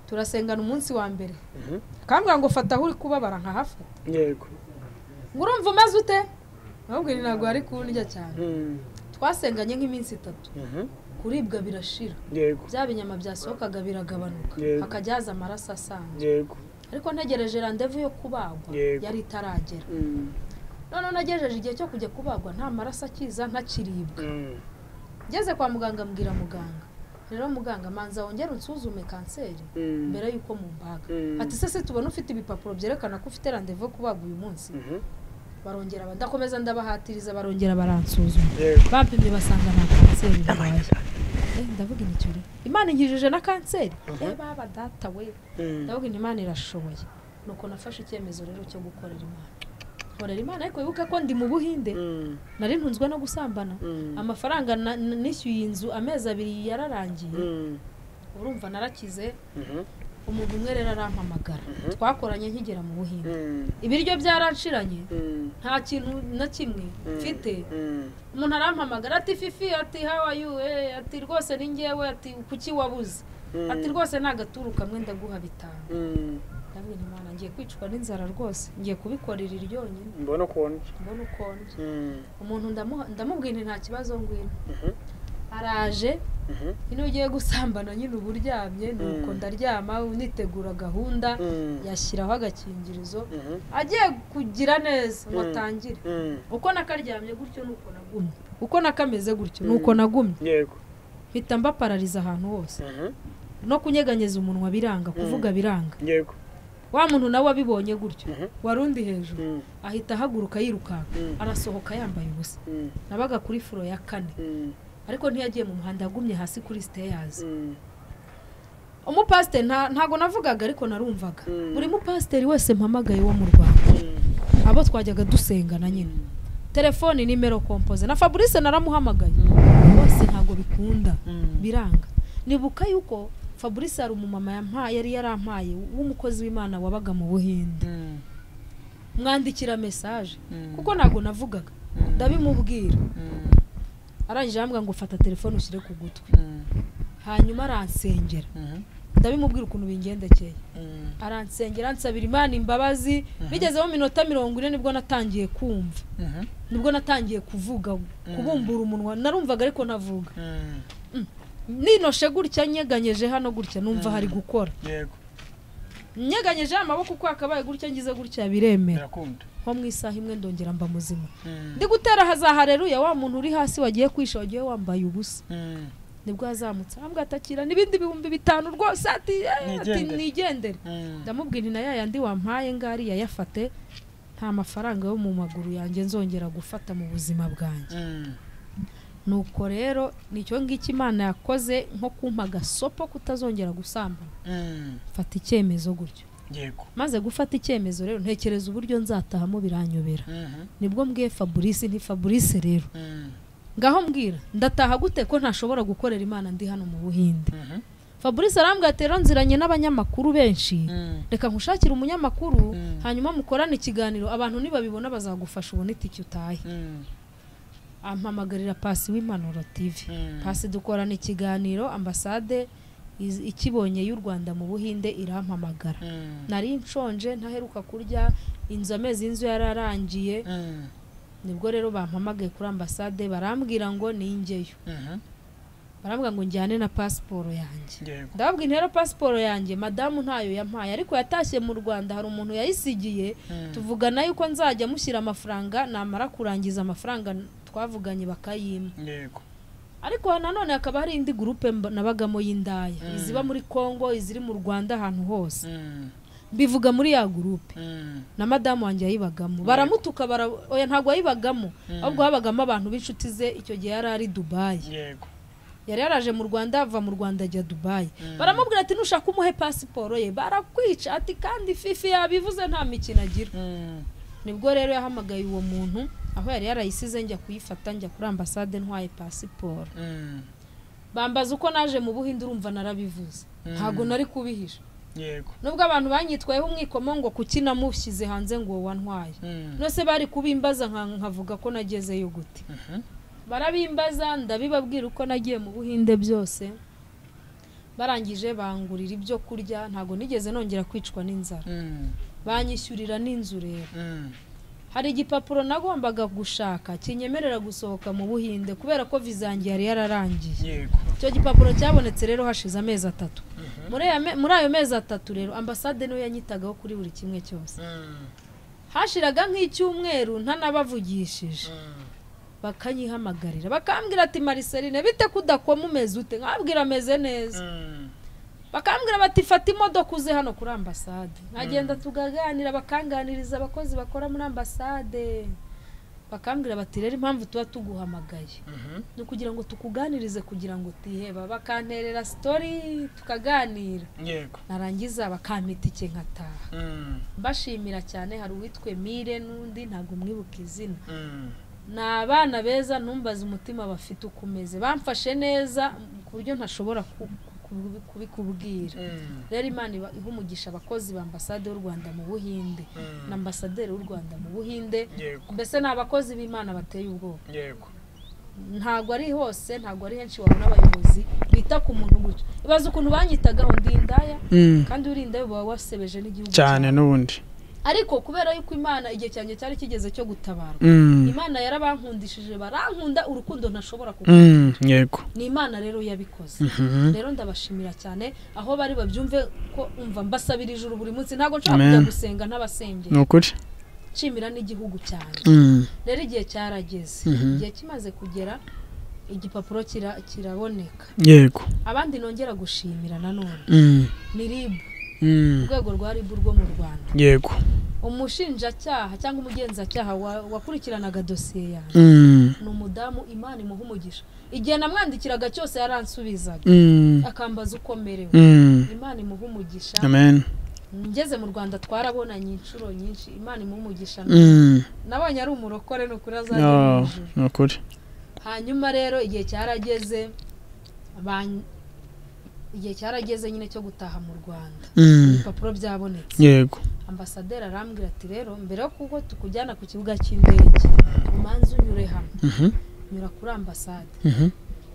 A: turasengana umunsi wa mbere
B: mhm,
A: akambwira ngo fata aho uri kubabara nkahafata
B: yego
A: ngo urumva umeze ute ahubwo ntabwo ari kundya cyane
B: Mm,
A: twasenganye nk'iminsi itatu
B: mhm,
A: kuribwa birashira
B: yego
A: bya binyama byasohokaga biragabanuka
B: Yego.
A: hakajya haza amaraso asanzwe
B: yego
A: ariko ntegereje randevu yo kubagwa
B: Yego.
A: yari itaragera
B: Mm,
A: noneho nagejeje igihe cyo kujya kubagwa nta maraso akiza ntakiribwa
B: mm,
A: ngeze kwa muganga mbwira muganga rero muganga manza wongere unsuzume kanseri
B: mm,
A: mbere y'uko mumbaga
B: Mm.
A: ati se se tubona ufite ibipapuro byerekana ko ufite randevu yo kubagwa uyu munsi
B: mhm,
A: barongera ba- ndakomeza ndabahatiriza barongera baransuzuma
B: yego
A: bapimye basanga nta kanseri barwaye Eh, ndavuga inicyo rero imana inkijije na kanseri eh baba data we
B: Mm,
A: ndavuga inti imana irashoboye nuko nafashe icyemezo rero cyo gukorera imana nkorera imana ariko wibuke ko ndi mu buhinde
B: mm,
A: nari ntunzwe no gusambana
B: mm,
A: amafaranga na- na- nishyuye iyi nzu amezi abiri yararangiye
B: mm,
A: urumva narakize
B: mhm,
A: umuntu umwe rero arampamagara twakoranye nkigera mu buhinde
B: mm,
A: ibiryo byaraciranye
B: mm,
A: nta kintu na kimwe mfite
B: mm,
A: umuntu arampamagara ati fifi ati hawa yu eh, ati rwose ni ngewe ati kuki wabuze
B: Mm.
A: ati rwose ni agaturu kamwe ndaguha bitanu
B: mm.
A: ndabwira imana ngiye kwicwa n'inzara rwose ngiye kubikorera iryonyine
B: mbona ukuntu
A: mbona ukonje
B: Mm,
A: umuntu ndamuha- ndamubwira nti nta kibazo ngwino
B: mhm,
A: araje
B: mhm,
A: nyine ugiye gusambana nyine uba uryamye ni uko
B: Mm.
A: ndaryama nitegura gahunda
B: Mm.
A: yashyiraho agakingirizo
B: mhm,
A: agiye kugira neza ngo
B: Mm.
A: atangire
B: mm,
A: uko nakaryamye gutyo ni uko nagumye uko nakameze gutyo ni uko nagumye
B: yego
A: mpita mbaparariza ahantu hose
B: mhm,
A: no kunyeganyeza umunwa biranga kuvuga biranga
B: yego
A: wa muntu nawe wabibonye gutyo warundi hejuru ahita ahaguruka yirukanka arasohoka yambaye ubusa nabaga kuri furo ya kane ariko ntiyagiye mu muhanda yagumye hasi kuri siteyazi umupasiteri ntago navugaga ariko narumvaga buri mupasiteri wese mpamagaye wo mu rwanda abo twajyaga dusengana nyine telefoni nimero kompoze na fabrice naramuhamagaye bose ntabwo bikunda biranga nibuka yuko fabrice hari umumama yampaye yari yarampaye w'umukozi w'imana wabaga mu buhinde mwandikira mesaje kuko ntabwo navugaga ndabimubwira arangije arambwira ngo fata telefone ushyire ku gutwi hanyuma aransengera ndabimubwira ukuntu bingendekeye aransengera ansabira imana imbabazi bigezeho minota mirongo ine nibwo natangiye kumva nibwo natangiye kuvuga kubumbura umunwa narumvaga ariko navuga ninoshe gutya nyeganyeje hano gutya numva hari gukora nyeganyeje amaboko uko yakabaye gutya ngize gutya biremera nko mu isaha imwe ndongera mba muzima ndi gutera hazahareruya wa muntu uri hasi wagiye kwisha wagiye wambaye ubusa nibwo yazamutse ahambwa atakira n'ibindi bihumbi bitanu rwose ati nigendere ndamubwira ni na ya yandi wampaye ngari yayafate nta mafaranga yo mu maguru yanjye nzongera gufata mu buzima bwanjye nuko rero nicyo ngicyo imana yakoze nko kumpa agasopo kutazongera gusambana mfata icyemezo gutyo maze gufata icyemezo rero ntekereza uburyo nzatahamo biranyobera nibwo mbwiye fabrice nti fabrice rero ngaho mbwira ndataha gute ko ntashobora gukorera imana ndi hano mu buhinde fabrice arambwira ati rero nziranye n'abanyamakuru benshi reka nkushakire umunyamakuru hanyuma mukorane ikiganiro abantu nibabibona bazagufasha ubone itike utahe ampamagarira pasi w'impanuro tv pasi dukorana ikiganiro ambasade ikibonye y'u rwanda mu buhinde irampamagara nari nshonje ntaheruka kurya inzu amezi y'inzu yararangiye nibwo rero bampamagaye kuri ambasade barambwira ngo ningeyo barambwira ngo njyane na pasiporo yanjye ndababwira rero pasiporo yanjye madamu ntayo yampaye ariko yatashye mu rwanda hari umuntu yayisigiye tuvugana yuko nzajya mushyira amafaranga namara kurangiza amafaranga twavuganye bakayima ariko nanone hakaba hari indi gurupe nabagamo y'indaya iziba muri congo iziri mu rwanda ahantu hose bivuga muri ya gurupe na madamu wanjye yayibagamo baramutuka oya ntabwo yayibagamo ahubwo habagamo abantu b'inshuti ze icyo gihe yari ari dubayi yari yaraje mu rwanda ava mu rwanda ajya dubayi baramubwira ati nushaka umuhe pasiporo ye barakwica ati kandi fifi yabivuze nta mikino agira nibwo rero yahamagaye uwo muntu aho yari yarayisize njya kuyifata njya kuri ambasade ntwaye pasiporo bambaza uko naje mu buhinde urumva narabivuze ntabwo nari kubihisha nubwo abantu banyitwayeho umwikomo ngo kuki namushyize hanze ngo wantwaye nose bari kubimbaza nkavuga ko nagezeyo gute barabimbaza ndabibabwira uko nagiye mu buhinde byose barangije bangurira ibyo kurya ntabwo nigeze nongera kwicwa n'inzara banyishyurira n'inzu rero hari igipapuro nagombaga gushaka kinyemerera gusohoka mu buhinde kubera ko vizange yari yararangiye icyo gipapuro cyabonetse rero hashize amezi atatu muri ayo mezi atatu rero ambasade niyo yanyitagaho kuri buri kimwe cyose hashiraga nk'icyumweru ntanabavugishije bakanyihamagarira bakambwira ati mariserine bite kudakoma umeze ute nkabwira ameze neza bakambwira bati fata imodoka uze hano kuri ambasade nkagenda tukaganira bakanganiriza abakozi bakora muri ambasade bakambwira bati rero impamvu tuba tuguhamagaye ni ukugira ngo tukuganirize kugira ngo utiheba bakanterera sitori tukaganira narangiza bakampita ike nkataha mbashimira cyane hari uwitwe mire n'undi ntabwo mwibuka izina ni abana beza numbaze umutima bafite uko umeze bamfashe neza ku buryo ntashobora kubikubwira rero imana iha umugisha abakozi ba ambasade y'u rwanda mu buhinde na ambasaderi w'u rwanda mu buhinde mbese ni abakozi b'imana bateye ubwoba ntabwo ari hose ntabwo ari henshi wabona abayobozi bita ku muntu gutyo ibaza ukuntu banyitagaho ndi indaya kandi uri indaya uba wasebeje n'igihugu
B: cyane n'ubundi
A: ariko kubera yuko imana igihe cyane cyari kigeze cyo gutabara imana yarabankundishije barankunda urukundo ntashobora
B: yego
A: ni imana rero yabikoze rero ndabashimira cyane aho bari babyumve ko umva mbasabira ijuru buri munsi ntabwo nshobora kujya gusenga n'abasengera
B: ni ukuri
A: nshimira n'igihugu cyane rero igihe cyarageze igihe kimaze kugera igipapuro kiraboneka
B: yego
A: abandi nongera gushimira nanone ni ribu urwego rwa ribu rwo mu rwanda
B: yego
A: umushinjacyaha cyangwa umugenzacyaha wa- wakurikiranaga dosiye yanjye
B: Mm.
A: ni umudamu imana imuha umugisha igihe namwandikiraga cyose yaransubizaga
B: Mm.
A: akambaza uko merewe
B: Mm.
A: imana imuha umugisha
B: amen
A: ngeze mu rwanda twarabonanye inshuro nyinshi imana imuha umugisha
B: Mm.
A: nabonye ari umurokore ni ukuri azajya mu
B: Oh,
A: ijuru
B: ni ukuri
A: hanyuma rero igihe cyarageze ban- igihe cyarageze nyine cyo gutaha mu rwanda
B: Mm.
A: ibipapuro byabonetse
B: yego
A: ambasaderi arambwira ati rero mbere yo kuko tukujyana ku kibuga cy'indege umanza unyure hamwe
B: Mhm,
A: nyura kuri ambasade
B: mhm,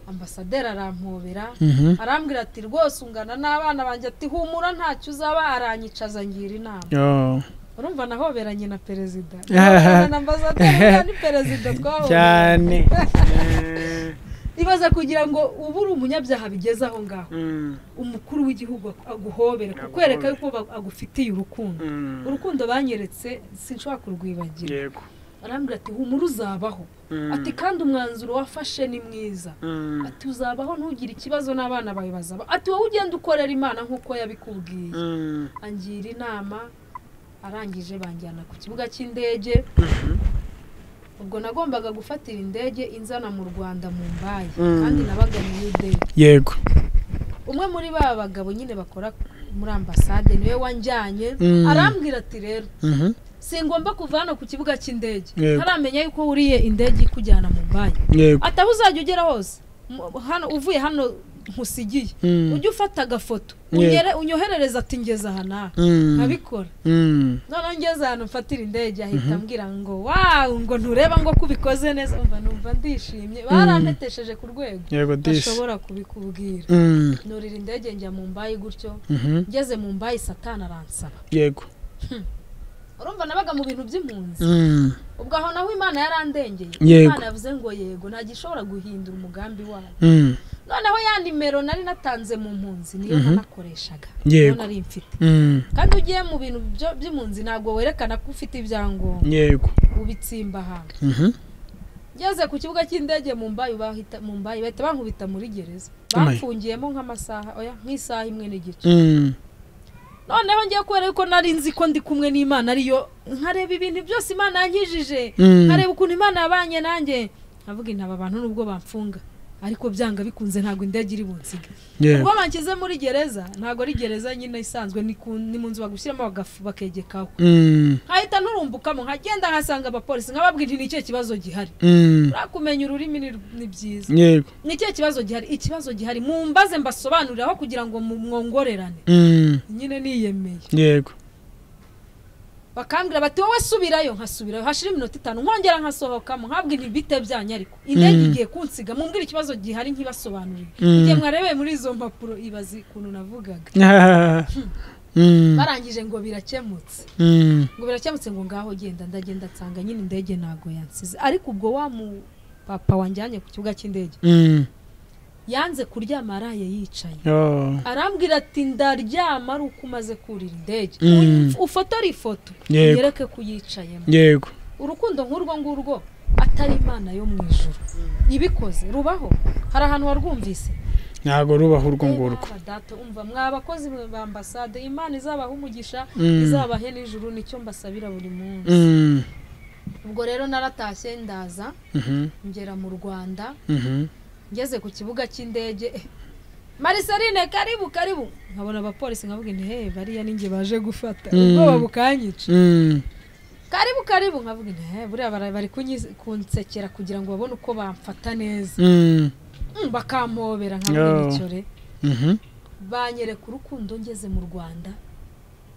A: ambasaderi arampobera
B: mhm.
A: arambwira ati rwose ungana n'abana banjye ati humura ntacyo uzaba aranyicaza ngira inama
B: Oh.
A: urumva nahoberanye na perezida Nahoberanye na ambasaderi uriya ni perezida twahoberanye
B: cyane
A: ibaza kugira ngo ubu uri umunyabyaha bigeze aho ngaho umukuru w'igihugu aguhobere kukwereka yuko ba- agufitiye urukundo urukundo banyeretse sinshobora kurwibagira
B: yego
A: arambwira ati humura uzabaho ati kandi umwanzuro wafashe ni mwiza ati uzabaho ntugire ikibazo n'abana bawe bazaba ati wowe ugenda ukorera imana nk'uko yabikubwiye angira inama arangije banjyana ku kibuga cy'indege ubwo nagombaga gufatira indege inzana mu rwanda mu mbaye
B: Mm.
A: kandi nabaga mu yudeni
B: yego
A: umwe muri ba bagabo nyine bakora muri ambasade niwe wanjyanye
B: Mm.
A: arambwira ati rero
B: Mhm,
A: singomba kuva hano ku kibuga cy'indege
B: Yego.
A: ntaramenya yuko wuriye indege ikujyana mu mbaye
B: yego
A: ataho uzajya ugera hose Mu- hano uvuye hano nkusigiye
B: Mm.
A: ujye ufata agafoto
B: Yego.
A: unyere- unyoherereze ati ngeze aha nawe
B: Mm.
A: nkabikora
B: Mm.
A: noneho ngeze ahantu mfatira indege ahita ambwira ngo wawu ngo ntureba ngo ko ubikoze neza umva numva ndishimye barantetesheje ku rwego
B: yego disi
A: bashobora kubikubwira
B: Mm.
A: nurira indege njya mu mbayi gutyo
B: Mhm,
A: ngeze mu mbayi satani aransaba
B: yego
A: urumva nabaga mu bintu by'impunzi
B: Mm.
A: ubwo aho naho imana yarandengeye
B: Yego.
A: imana yavuze ngo yego nta gishobora guhindura umugambi wayo
B: Mm.
A: noneho ya nimero nari natanze mu mpunzi niyo nanakoreshaga niyo
B: Yego.
A: nari mfite
B: Mm.
A: kandi ugiye mu bintu byo- by'impunzi ntabwo werekana ko ufite ibyangombwa
B: yego
A: ubitsimba ahantu
B: Mhm,
A: ngeze ku kibuga cy'indege mu mbayi bahita mu mbayi bahita bankubita muri gereza
B: Amaye.
A: bamfungiyemo nk'amasaha oya nk'isaha imwe n'igice
B: Mm.
A: noneho ngiye kubera yuko nari nzi ko ndi kumwe n'imana ariyo nkareba ibintu byose imana yankijije
B: Mm.
A: nkareba ukuntu imana yabanye nanjye nkavuga intaba abantu nubwo bamfunga ariko byanga bikunze ntabwo indege iri bunsige ubwo
B: yego
A: banshyize muri gereza ntabwo ari gereza nyine isanzwe ni ku- ni mu nzu bagushyiramo bagafu bakegekaho
B: Mm.
A: nkahita nurumbukamo nkagenda nkasanga abapolisi nkababwira nti ni ikihe kibazo gihari
B: Mm.
A: kumenya ururimi ni- ni byiza
B: yego
A: ni ikihe kibazo gihari ikibazo gihari mumbaze mbasobanuriraho kugira ngo mu- mwongorerane
B: Mm.
A: nyine niyemeye
B: yego
A: bakambwira bati wowe subirayo nkasubirayo hashira iminota itanu nkongera nkasohokamo nkabwe ntibite byanyu ariko indege igiye kunsiga mumbwire ikibazo gihari nkibasobanurire
B: Mm.
A: igihe mwarebeye muri izo mpapuro ibaze ukuntu navugaga
B: Ah. Mm.
A: barangije ngo birakemutse
B: Mm.
A: ngo birakemutse ngo ngaho genda ndagenda nsanga nyine indege ntago yansize ariko ubwo wa mu papa wanjyanye ku kibuga cy'indege
B: Mm.
A: yanze kuryama araye yicaye
B: Oh.
A: arambwira ati ndaryama ari uko umaze kurira indege
B: Mm.
A: ufotore ifoto
B: Yego.
A: yereke ko uyicayemo
B: yego
A: urukundo nk'urwo ngurwo atari imana yo mu ijuru ibikoze rubaho hari ahantu warwumvise
B: ntago rubaho urwo ngurwo
A: Eba, data, umva mwa bakozi ba ambasade imana izabaha umugisha
B: Mm.
A: izabahe n'ijuru nicyo mbasabira buri munsi
B: Mm.
A: ubwo rero naratashye ndaza
B: Mhm,
A: ngera mu rwanda
B: mhm.
A: ngeze ku kibuga cy'indege eh, mariseline karibu karibu nkabona abapolisi nkavuga nti he bariya ninjye baje gufata
B: Mm.
A: ubwoba bukanyica
B: Mm.
A: karibu karibu nkavuga nti he buriya bara- bari kunyi- kunsekera kugira ngo babone uko bamfata neza
B: Mm.
A: Mm, bakampobera nkavuga
B: Yo.
A: nicyo re
B: Mhm.
A: banyereka urukundo ngeze mu rwanda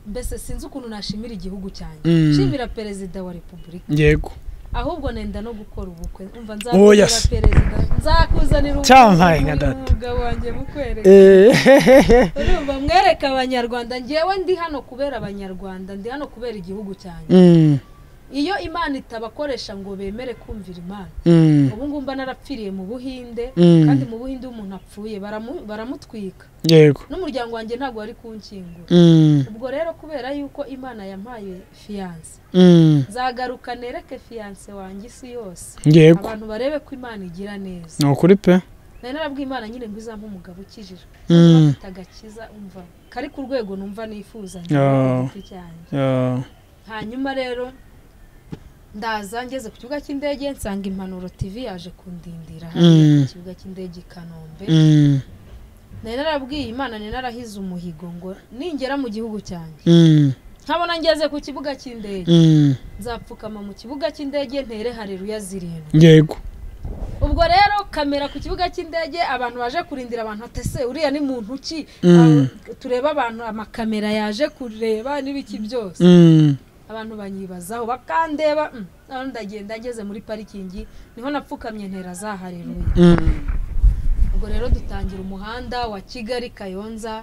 A: mbese sinzi ukuntu nashimira igihugu cyanjye
B: Mm.
A: nshimira perezida wa repubulika
B: yego
A: ahubwo nenda no gukora ubukwe umva
B: Oh,
A: nzakuzanira
B: yes.
A: perezida nzakuzanira ubukwe
B: Cyampaye nka
A: bw'uyu
B: data.
A: mugabo wanjye mukwereka
B: Eh,
A: urumva mwereka abanyarwanda ngewe ndi hano kubera abanyarwanda ndi hano kubera igihugu cyanjye
B: Mm.
A: iyo imana itabakoresha ngo bemere kumvira imana
B: Mm.
A: ubu ngubu mba narapfiriye mu buhinde
B: Mm.
A: kandi mu buhinde iyo umuntu apfuye baramu- baramutwika
B: yego
A: n'umuryango wanjye ntabwo wari kunshyingura
B: Mm.
A: ubwo rero kubera yuko imana yampaye fiyanse
B: Mm.
A: nzagaruka nereke fiyanse wanjye isi yose
B: yego
A: abantu barebe ko imana igira neza
B: ni ukuri pe
A: nari narabwiye imana nyine ngo izampa umugabo ukijije
B: Mm.
A: afite agakiza umva kari ku rwego numva nifuza
B: Oh.
A: giti cyanjye
B: Ah,
A: hanyuma rero ndaza ngeze ku kibuga cy'indege nsanga impanuro tv yaje kundindira hariya ku
B: Mm.
A: kibuga cy'indege i kanombe
B: mm,
A: nari narabwiye imana nari narahize umuhigo ngo ningera mu gihugu cyanjye
B: mm,
A: nkabona ngeze ku kibuga cy'indege
B: mm.
A: nzapfukama mu kibuga cy'indege ntere hareruya zirindwi
B: yego
A: ubwo rero kamera ku kibuga cy'indege abantu baje kurindira abantu ati ese uriya ni muntu ki
B: Mm.
A: Aba- tureba abantu amakamera yaje kureba n'ibiki byose
B: Mm,
A: abantu banyibazaho bakandeba mm, none ndagenda ngeze muri parikingi niho napfukamye ntera za hareruya
B: mm.
A: ubwo rero dutangira umuhanda wa kigali kayonza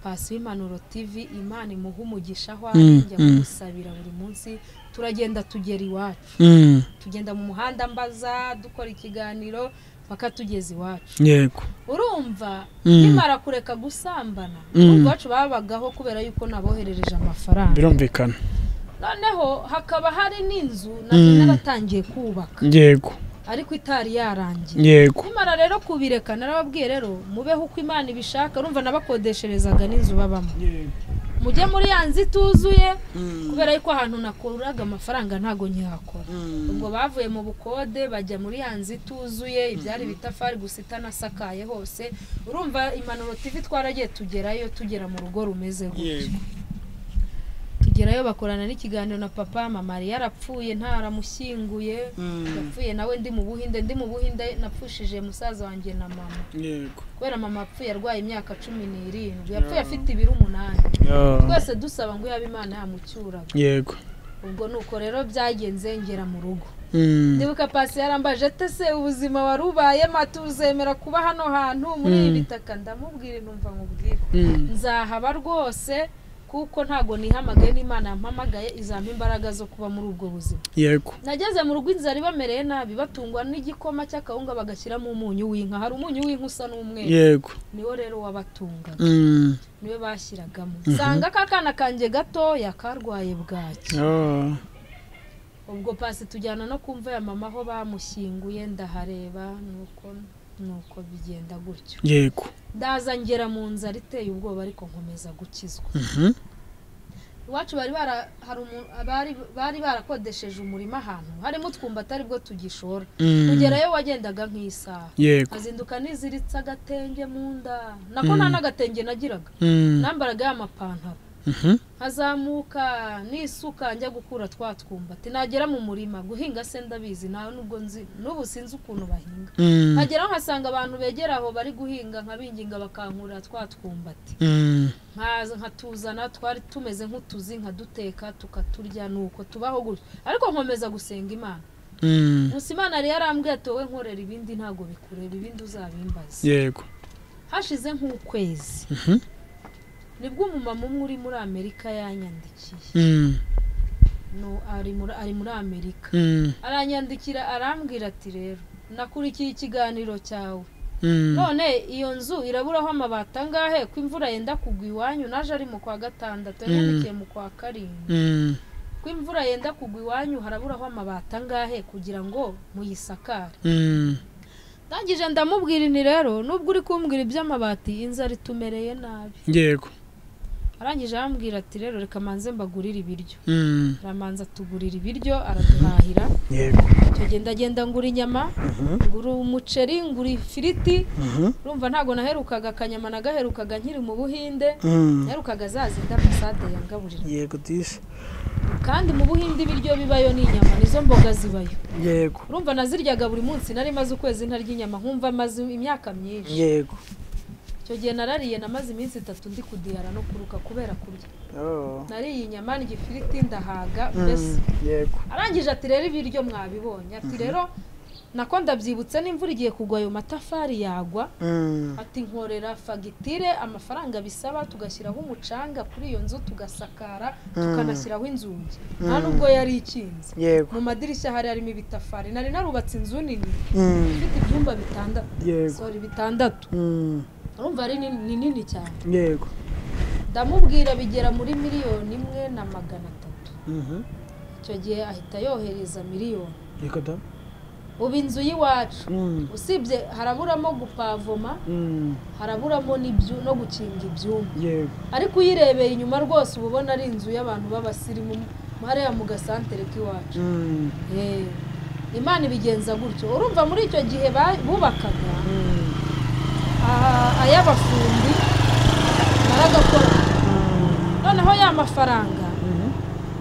A: pasi w'impanuro tv imana imuha umugisha aho ari
B: Mm,
A: njya
B: mm.
A: kumusabira buri munsi turagenda tugera iwacu
B: Mm,
A: tugenda mu muhanda mbaza dukora ikiganiro paka tugeza iwacu
B: yego
A: urumva
B: Mm.
A: nkimara kureka gusambana
B: Mm.
A: iwacu babagaho kubera yuko naboherereje amafaranga
B: birumvikana
A: noneho hakaba hari n'inzu nabyo
B: Mm.
A: naratangiye kubaka
B: yego
A: ariko itari yarangiye
B: yego
A: kumara rero kubireka narababwiye rero mubeho uko imana ibishaka urumva nabakodesherezaga n'inzu babamo mujye muri ya nzu ituzuye kubera yuko ahantu nakuraga amafaranga ntago nkihakora ubwo bavuye mu bukode bajya muri ya nzu ituzuye ibyari ibitafari gusa itanasakaye hose urumva impanuro tv twaragiye tugerayo tugera mu rugo rumeze gutyo tugerayo bakorana n'ikiganiro na papa mama yari yarapfuye ntaramushyinguye yapfuye nawe ndi mu buhinde ndi mu buhinde napfushije musaza wanjye na mama
B: yego
A: kubera mama apfuye arwaye imyaka cumi n'irindwi yapfuye afite ibiro umunani twese dusaba ngo yaba imana yamucyuraga
B: yego
A: ubwo nuko rero byagenze ngera mu rugo
B: Mm,
A: ndibuka pasi yarambaje ate se ubuzima wari ubayemo atuzemera kuba hano hantu muri ibi bitaka ndamubwira intumva nkubwire
B: mm,
A: nzahaba rwose kuko ntago nihamagaye n'imana yampamagaye izampa imbaraga zo kuba muri ubwo buzima
B: yego
A: nageze mu rugo inzara ibamereye nabi batungwa n'igikoma cy'akawunga bagashyiramo umunyu w'inka hari umunyu w'inka usa n'umweru
B: yego
A: niwo rero wabatungaga
B: Mm,
A: niwe bashyiragamo nsanga kakana kanjye gatoya karwaye bwaki
B: ah,
A: ubwo pasi tujyana no ku mva ya mama aho bamushyinguye ndahareba nuko nuko bigenda gutyo
B: yego
A: ndaza ngera mu nzara iteye ubwoba ariko nkomeza gukizwa
B: Mhm,
A: iwacu bari bara hari umu- bari bari barakodesheje umurima ahantu harimo utwumba atari bwo tugishora
B: mm,
A: kugerayo wagendaga nk'isaha
B: yego
A: nkazinduka niziritse agatenge mu nda nako nta n'agatenge nagiraga
B: Mm,
A: nambaraga y'amapantaro
B: mhm,
A: nkazamuka n'isuka njya gukura twa twumba ati nagera mu murima guhinga se ndabizi nawe nubwo nzi n'ubu sinzi ukuntu bahinga
B: mm,
A: nkageraho nkasanga abantu begera aho bari guhinga nkabinginga bakankurira twa twumbati
B: mm,
A: nkaza nkatuzana twari tumeze nk'utuzi nkaduteka tukaturya nuko tubaho gutyo ariko nkomeza gusenga imana
B: mm,
A: gusa imana yari yarambwiye ati wowe nkorera ibindi ntabwo bikureba ibindi uzabimbaza
B: yego
A: hashize nk'ukwezi nibwo umumama umwe uri muri amerika yanyandikiye
B: Mm,
A: No, ari muri- ari muri amerika
B: mm,
A: aranyandikira arambwira ati rero nakurikiye ikiganiro cyawe
B: mm,
A: none iyo nzu iraburaho amabati angahe ko imvura yenda kugwa iwanyu naje ari mu kwa gatandatu yanyandikiye mu kwa karindwi
B: mm,
A: ko imvura yenda kugwa iwanyu haraburaho amabati angahe kugira ngo muyisakare
B: mm,
A: ndangije ndamubwira inti rero nubwo uri kumbwira iby'amabati inzara itumereye nabi
B: yego
A: arangije arambwira ati rero reka manze mbagurire ibiryo
B: Mm,
A: aramanza atugurira ibiryo araduhahira
B: yego
A: icyo gihe ndagenda ngura inyama ngura umuceri ngura ifiriti
B: Mhm,
A: urumva ntabwo naherukaga akanyama nagaherukaga nkiri mu buhinde
B: mm,
A: naherukaga za zindi ambasade yangaburira
B: yego disi
A: kandi mu buhinde ibiryo bibayo ni inyama nizo mboga zibayo
B: yego
A: urumva naziryaga buri munsi nari maze ukwezi ntarya inyama nkumva maze imyaka myinshi
B: yego
A: icyo gihe narariye namaze iminsi itatu ndi kudihara no kuruka kubera kurya
B: Oh,
A: nariye inyama n'igifiriti ndahaga
B: mm,
A: mbese
B: yego
A: arangije ati rero ibiryo mwabibonye ati rero nako ndabyibutse n'imvura igiye kugwa ayo matafari yagwa
B: Mm,
A: ati nkorera fagitire amafaranga bisaba tugashyiraho umucanga kuri iyo nzu tugasakara tukanashyiraho inzugi nta nubwo yari ikinze
B: yego
A: mu madirishya hari harimo ibitafari nari narubatse inzu nini
B: Mm,
A: ifite ibyumba bitandatu
B: yego
A: sorry bitandatu
B: Mm,
A: urumva ari nini- ni nini cyane
B: yego
A: ndamubwira bigera muri miliyoni imwe na magana atatu
B: Mhm,
A: icyo gihe ahita yohereza miliyoni
B: yego da
A: ubu inzu y'iwacu
B: Mm.
A: usibye haraburamo gupavoma
B: Mm.
A: haraburamo n'ibyu- no gukinga ibyuma
B: yego
A: ariko uyirebeye inyuma rwose uba ubona ari inzu y'abantu b'abasirimu hariya mu gasantere k'iwacu
B: Mm.
A: Eh, imana ibigenza gutyo urumva muri icyo gihe ba- bubakaga
B: Mm.
A: ah, ay'abafundi baragakora noneho ya mafaranga
B: Mhm.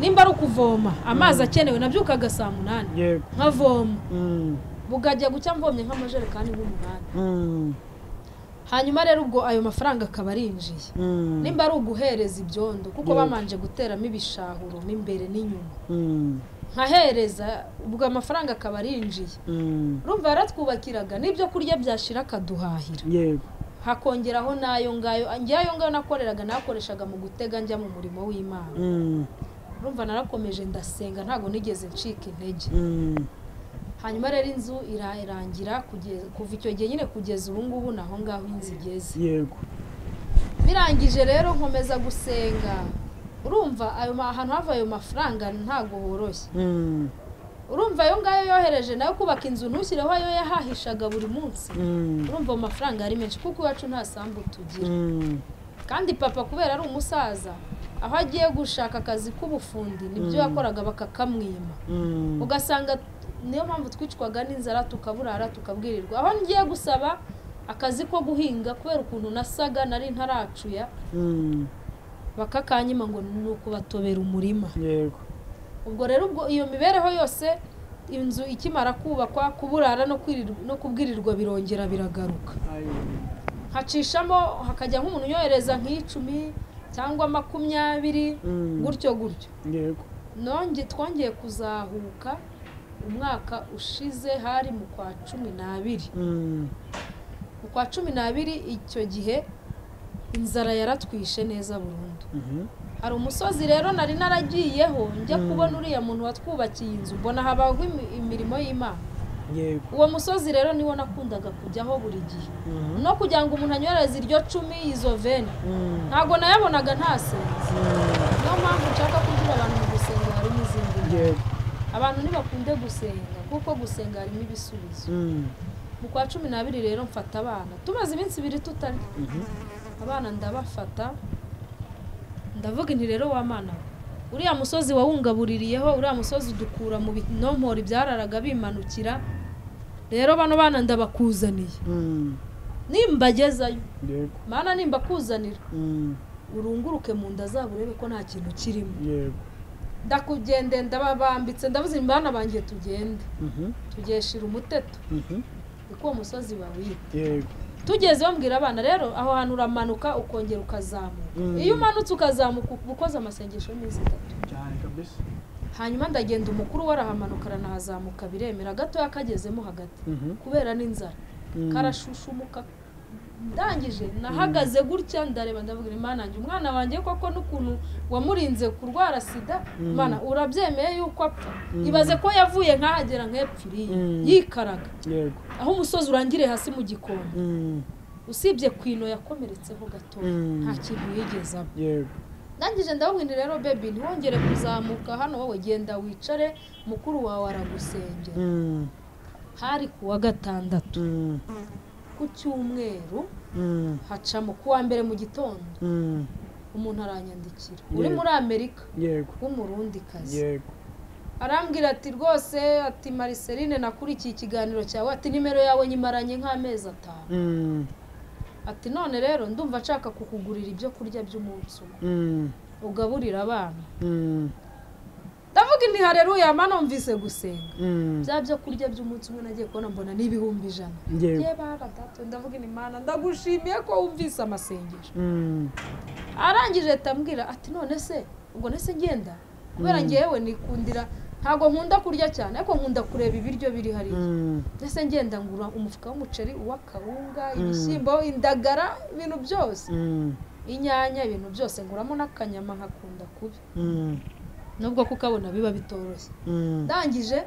A: nimba ari ukuvoma amazi akenewe nabyukaga saa munani
B: yego
A: nkavoma
B: Mm.
A: bugajya gucya mvomye nk'amajerekani nk'umunani
B: Mm.
A: hanyuma rero ubwo ayo mafaranga akaba arinjiye
B: Mm.
A: nimba ari uguhereza ibyondo kuko
B: Yego.
A: babanje guteramo ibishahuro mo imbere n'inyuma
B: Mm.
A: nkahereza ubwo amafaranga akaba arinjiye
B: Mm.
A: urumva yaratwubakiraga n'ibyo kurya byashira akaduhahira
B: yego
A: hakongeraho n'ayo ngayo njye ayo ngayo nakoreraga nakoreshaga mu gutega njya mu murimo w'imana
B: Mm.
A: urumva narakomeje ndasenga ntabwo nigeze ncika intege
B: Mm.
A: hanyuma rero inzu irarangira kugeza- kuva icyo gihe nyine kugeza ubu ngubu ni aho ngaho inzu igeze
B: yego
A: birangije rero nkomeza gusenga urumva ayo ma- ahantu hava ayo mafaranga ntabwo horoshye
B: Mm.
A: urumva ayo ngayo yohereje nayo kubaka inzu ntushyireho ayo yahahishaga buri munsi
B: Mm.
A: urumva ayo mafaranga ari menshi kuko iwacu nta sambu tugira
B: Mm.
A: kandi papa kubera ari umusaza aho agiye gushaka akazi k'ubufundi nibyo
B: Mm.
A: yakoraga bakakamwima
B: Mm.
A: ugasanga niyo mpamvu twicwaga n'inzara tukaburara tukabwirirwa aho ngiye gusaba akazi ko guhinga kubera ukuntu nasaga nari ntaracuya
B: Mm.
A: bakakanyima ngo ni ukubatobera umurima
B: yego
A: ubwo rero ubwo iyo mibereho yose inzu ikimara kubakwa kuburara no kwirirwa- no kubwirirwa birongera biragaruka
B: Ayo.
A: hacishamo hakajya nk'umuntu yohereza nk'icumi cyangwa makumyabiri
B: Mm.
A: gutyo gutyo
B: yego
A: nonge twongeye kuzahuka umwaka ushize hari mu kwa cumi n'abiri
B: Mm.
A: mu kwa cumi n'abiri icyo gihe inzara yaratwishe neza burundu
B: Mhm.
A: hari umusozi rero nari naragiyeho njya
B: Mm.
A: kubona uriya muntu watwubakiye inzu mbona habaho imi- imirimo y'imana
B: yego
A: uwo musozi rero niwo nakundaga kujyaho buri gihe
B: Mhm.
A: no kugira ngo umuntu anywereze iryo cumi izo veni
B: Mm.
A: ntabwo nayabonaga ntasenze
B: Mm.
A: niyo mpamvu nshaka kugira abantu mu gusenga harimo izindi mpamvu.
B: yego
A: abantu ntibakunde gusenga kuko gusenga harimo ibisubizo
B: Mm.
A: mu kwa cumi n'abiri rero mfata abana tumaze iminsi ibiri tutarya
B: Mhm.
A: abana ndabafata ndavuga inti rero wamana we. uriya musozi wawungabuririyeho uriya musozi udukura mu binompori byararaga bimanukira rero bano bana ndabakuzaniye
B: Mm.
A: nimbagezayo
B: yego
A: mana nimbakuzanira
B: Mm.
A: urunguruke mu nda zabo urebe ko nta kintu kirimo
B: yego
A: ndakugende ndababambitse ndavuze nti bana banjye tugende
B: Mhm.
A: tugeshira umuteto
B: Mhm.
A: kuko uwo musozi bawiba
B: yego
A: tugeze bambwira abana rero aho hantu uramanuka ukongera ukazamuka
B: Mm.
A: iyo umanutse ukazamuka uba ukoze amasengesho y'iminsi itatu
B: cyane kabisa
A: hanyuma ndagenda umukuru we arahamanuka aranahazamuka biremera gatoya kagezemo hagati
B: Mhm.
A: kubera n'inzara
B: Mm.
A: karashushumuka ndangije nahagaze gutya ndareba ndavuga imana yanjye umwana wanjye koko n'ukuntu wamurinze kurwara sida
B: Mm.
A: imana urabyemeye yuko apfa
B: Mm.
A: ibaze ko yavuye nk'ahagera nk'epfiriye
B: Mm.
A: yikaraga
B: yego
A: aho umusozi urangiriye hasi mu gikona
B: Mm.
A: usibye kwino yakomeretseho gato
B: Mm.
A: nta kintu yigeze aba
B: yego
A: ndangije ndababwira rero bebi ntiwongere kuzamuka hano wowe genda wicare mukuru wawe aragusengera
B: Mm.
A: hari ku wa gatandatu
B: Mm.
A: ku cyumweru
B: Mm.
A: hacamo ku wa mbere mu gitondo
B: Mm.
A: umuntu aranyandikira
B: Yeah.
A: uri muri amerika
B: yego
A: w'umurundi kazi
B: yego
A: arambwira ati rwose ati mariseline nakurikiye ikiganiro cyawe ati nimero yawe nyimaranye nk'amezi atanu
B: Mm.
A: ati none rero ndumva nshaka kukugurira ibyo kurya by'umunsi umwe
B: Mm.
A: ugaburira abana
B: Mm.
A: ndavuga inti hareruya mba numvise gusenga
B: Mm.
A: bya byo kurya by'umunsi umwe nagiye kubona mbona ni ibihumbi ijana
B: yego
A: ye bara dato ndavuga inti mana ndagushimiye ko wumvise amasengesho
B: Mm.
A: arangije ahita ambwira ati none se ubwo nese ngenda kubera
B: Mm.
A: ngewe nikundira ntabwo nkunda kurya cyane ariko nkunda kureba ibiryo biri hariya
B: Mm.
A: nese ngenda ngura umufuka w'umuceri uw'akawunga ibishyimbo indagara ibintu byose
B: Mm.
A: inyanya ibintu byose nguramo n'akanyama nkakunda kubi
B: Mm.
A: nubwo kukabona biba bitoroshye
B: Mm.
A: ndangije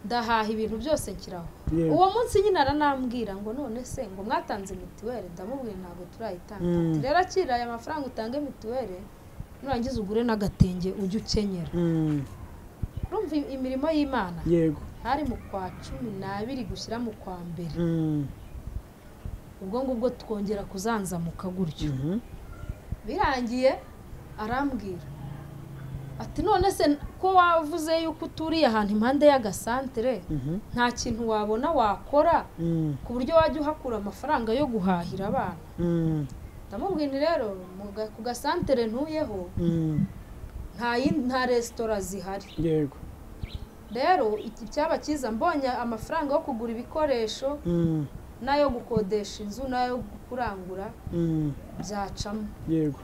A: ndahaha ibintu byose nshyiraho
B: yego
A: uwo munsi nyine aranambwira ngo none se ngo mwatanze mituweli ndamubwira ntabwo turayitanga
B: Mm.
A: ati rero akira aya mafaranga utange mituweli nurangiza ugure n'agatenge ujye ukenyera
B: Mm.
A: urumva imirimo y'imana
B: yego
A: hari mu kwa cumi n'abiri gushyira mu kwa mbere ubwo ngubwo twongera kuzanzamuka gutyo birangiye arambwira ati none se ko wavuze yuko uturiye ahantu impande y'agasantere nta kintu wabona wakora ku buryo wajya uhakura amafaranga yo guhahira abana ndamubwira rero ku gasantere ntuyeho nta resitora zihari
B: yego
A: rero icyaba cyiza mbonye amafaranga yo kugura ibikoresho n'ayo gukodesha inzu n'ayo kurangura byacamo
B: yego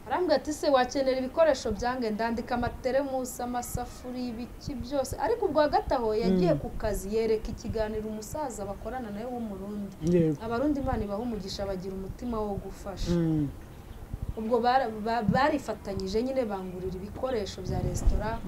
A: arambwira ati se wakenera ibikoresho byange ndandika amateremusi amasafuriya ibiki byose ariko ubwa gato aho yagiye ku kazi yereka ikiganiro umusaza bakorana nawe w'umurundi
B: yego
A: abarundi imana ibaha umugisha bagira umutima wo gufasha ubwo bara- ba- barifatanyije nyine bangurira ibikoresho bya resitora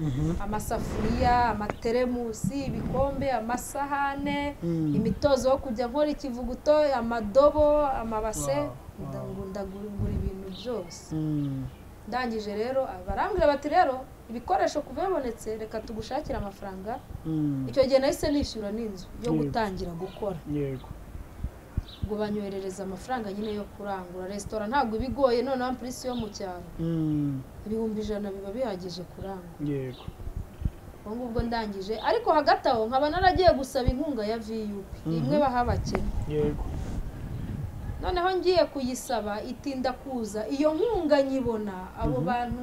A: amasafuriya amateremusi ibikombe amasahane
B: Mm.
A: imitozo yo kujya nkora ikivuguto amadobo amabase
B: Wow, wow.
A: ndagura- ndagura ibintu byose
B: Mm.
A: ndangije rero barambwira bati rero ibikoresho kuva bibonetse reka tugushakire amafaranga
B: Mm.
A: icyo gihe nahise nishyura n'inzu yo
B: Mm.
A: gutangira gukora
B: yego
A: ubwo banyoherereza amafaranga nyine yo kurangura resitora ntabwo iba igoye noneho ampurisi yo mu cyaro
B: Mm.
A: ibihumbi ijana biba bihagije kurangura
B: yego
A: ubwo ngubwo ndangije ariko hagati aho nkaba naragiye gusaba inkunga ya viyupi imwe baha abakene
B: yego
A: noneho ngiye kuyisaba itinda kuza iyo nkunga nyibona abo bantu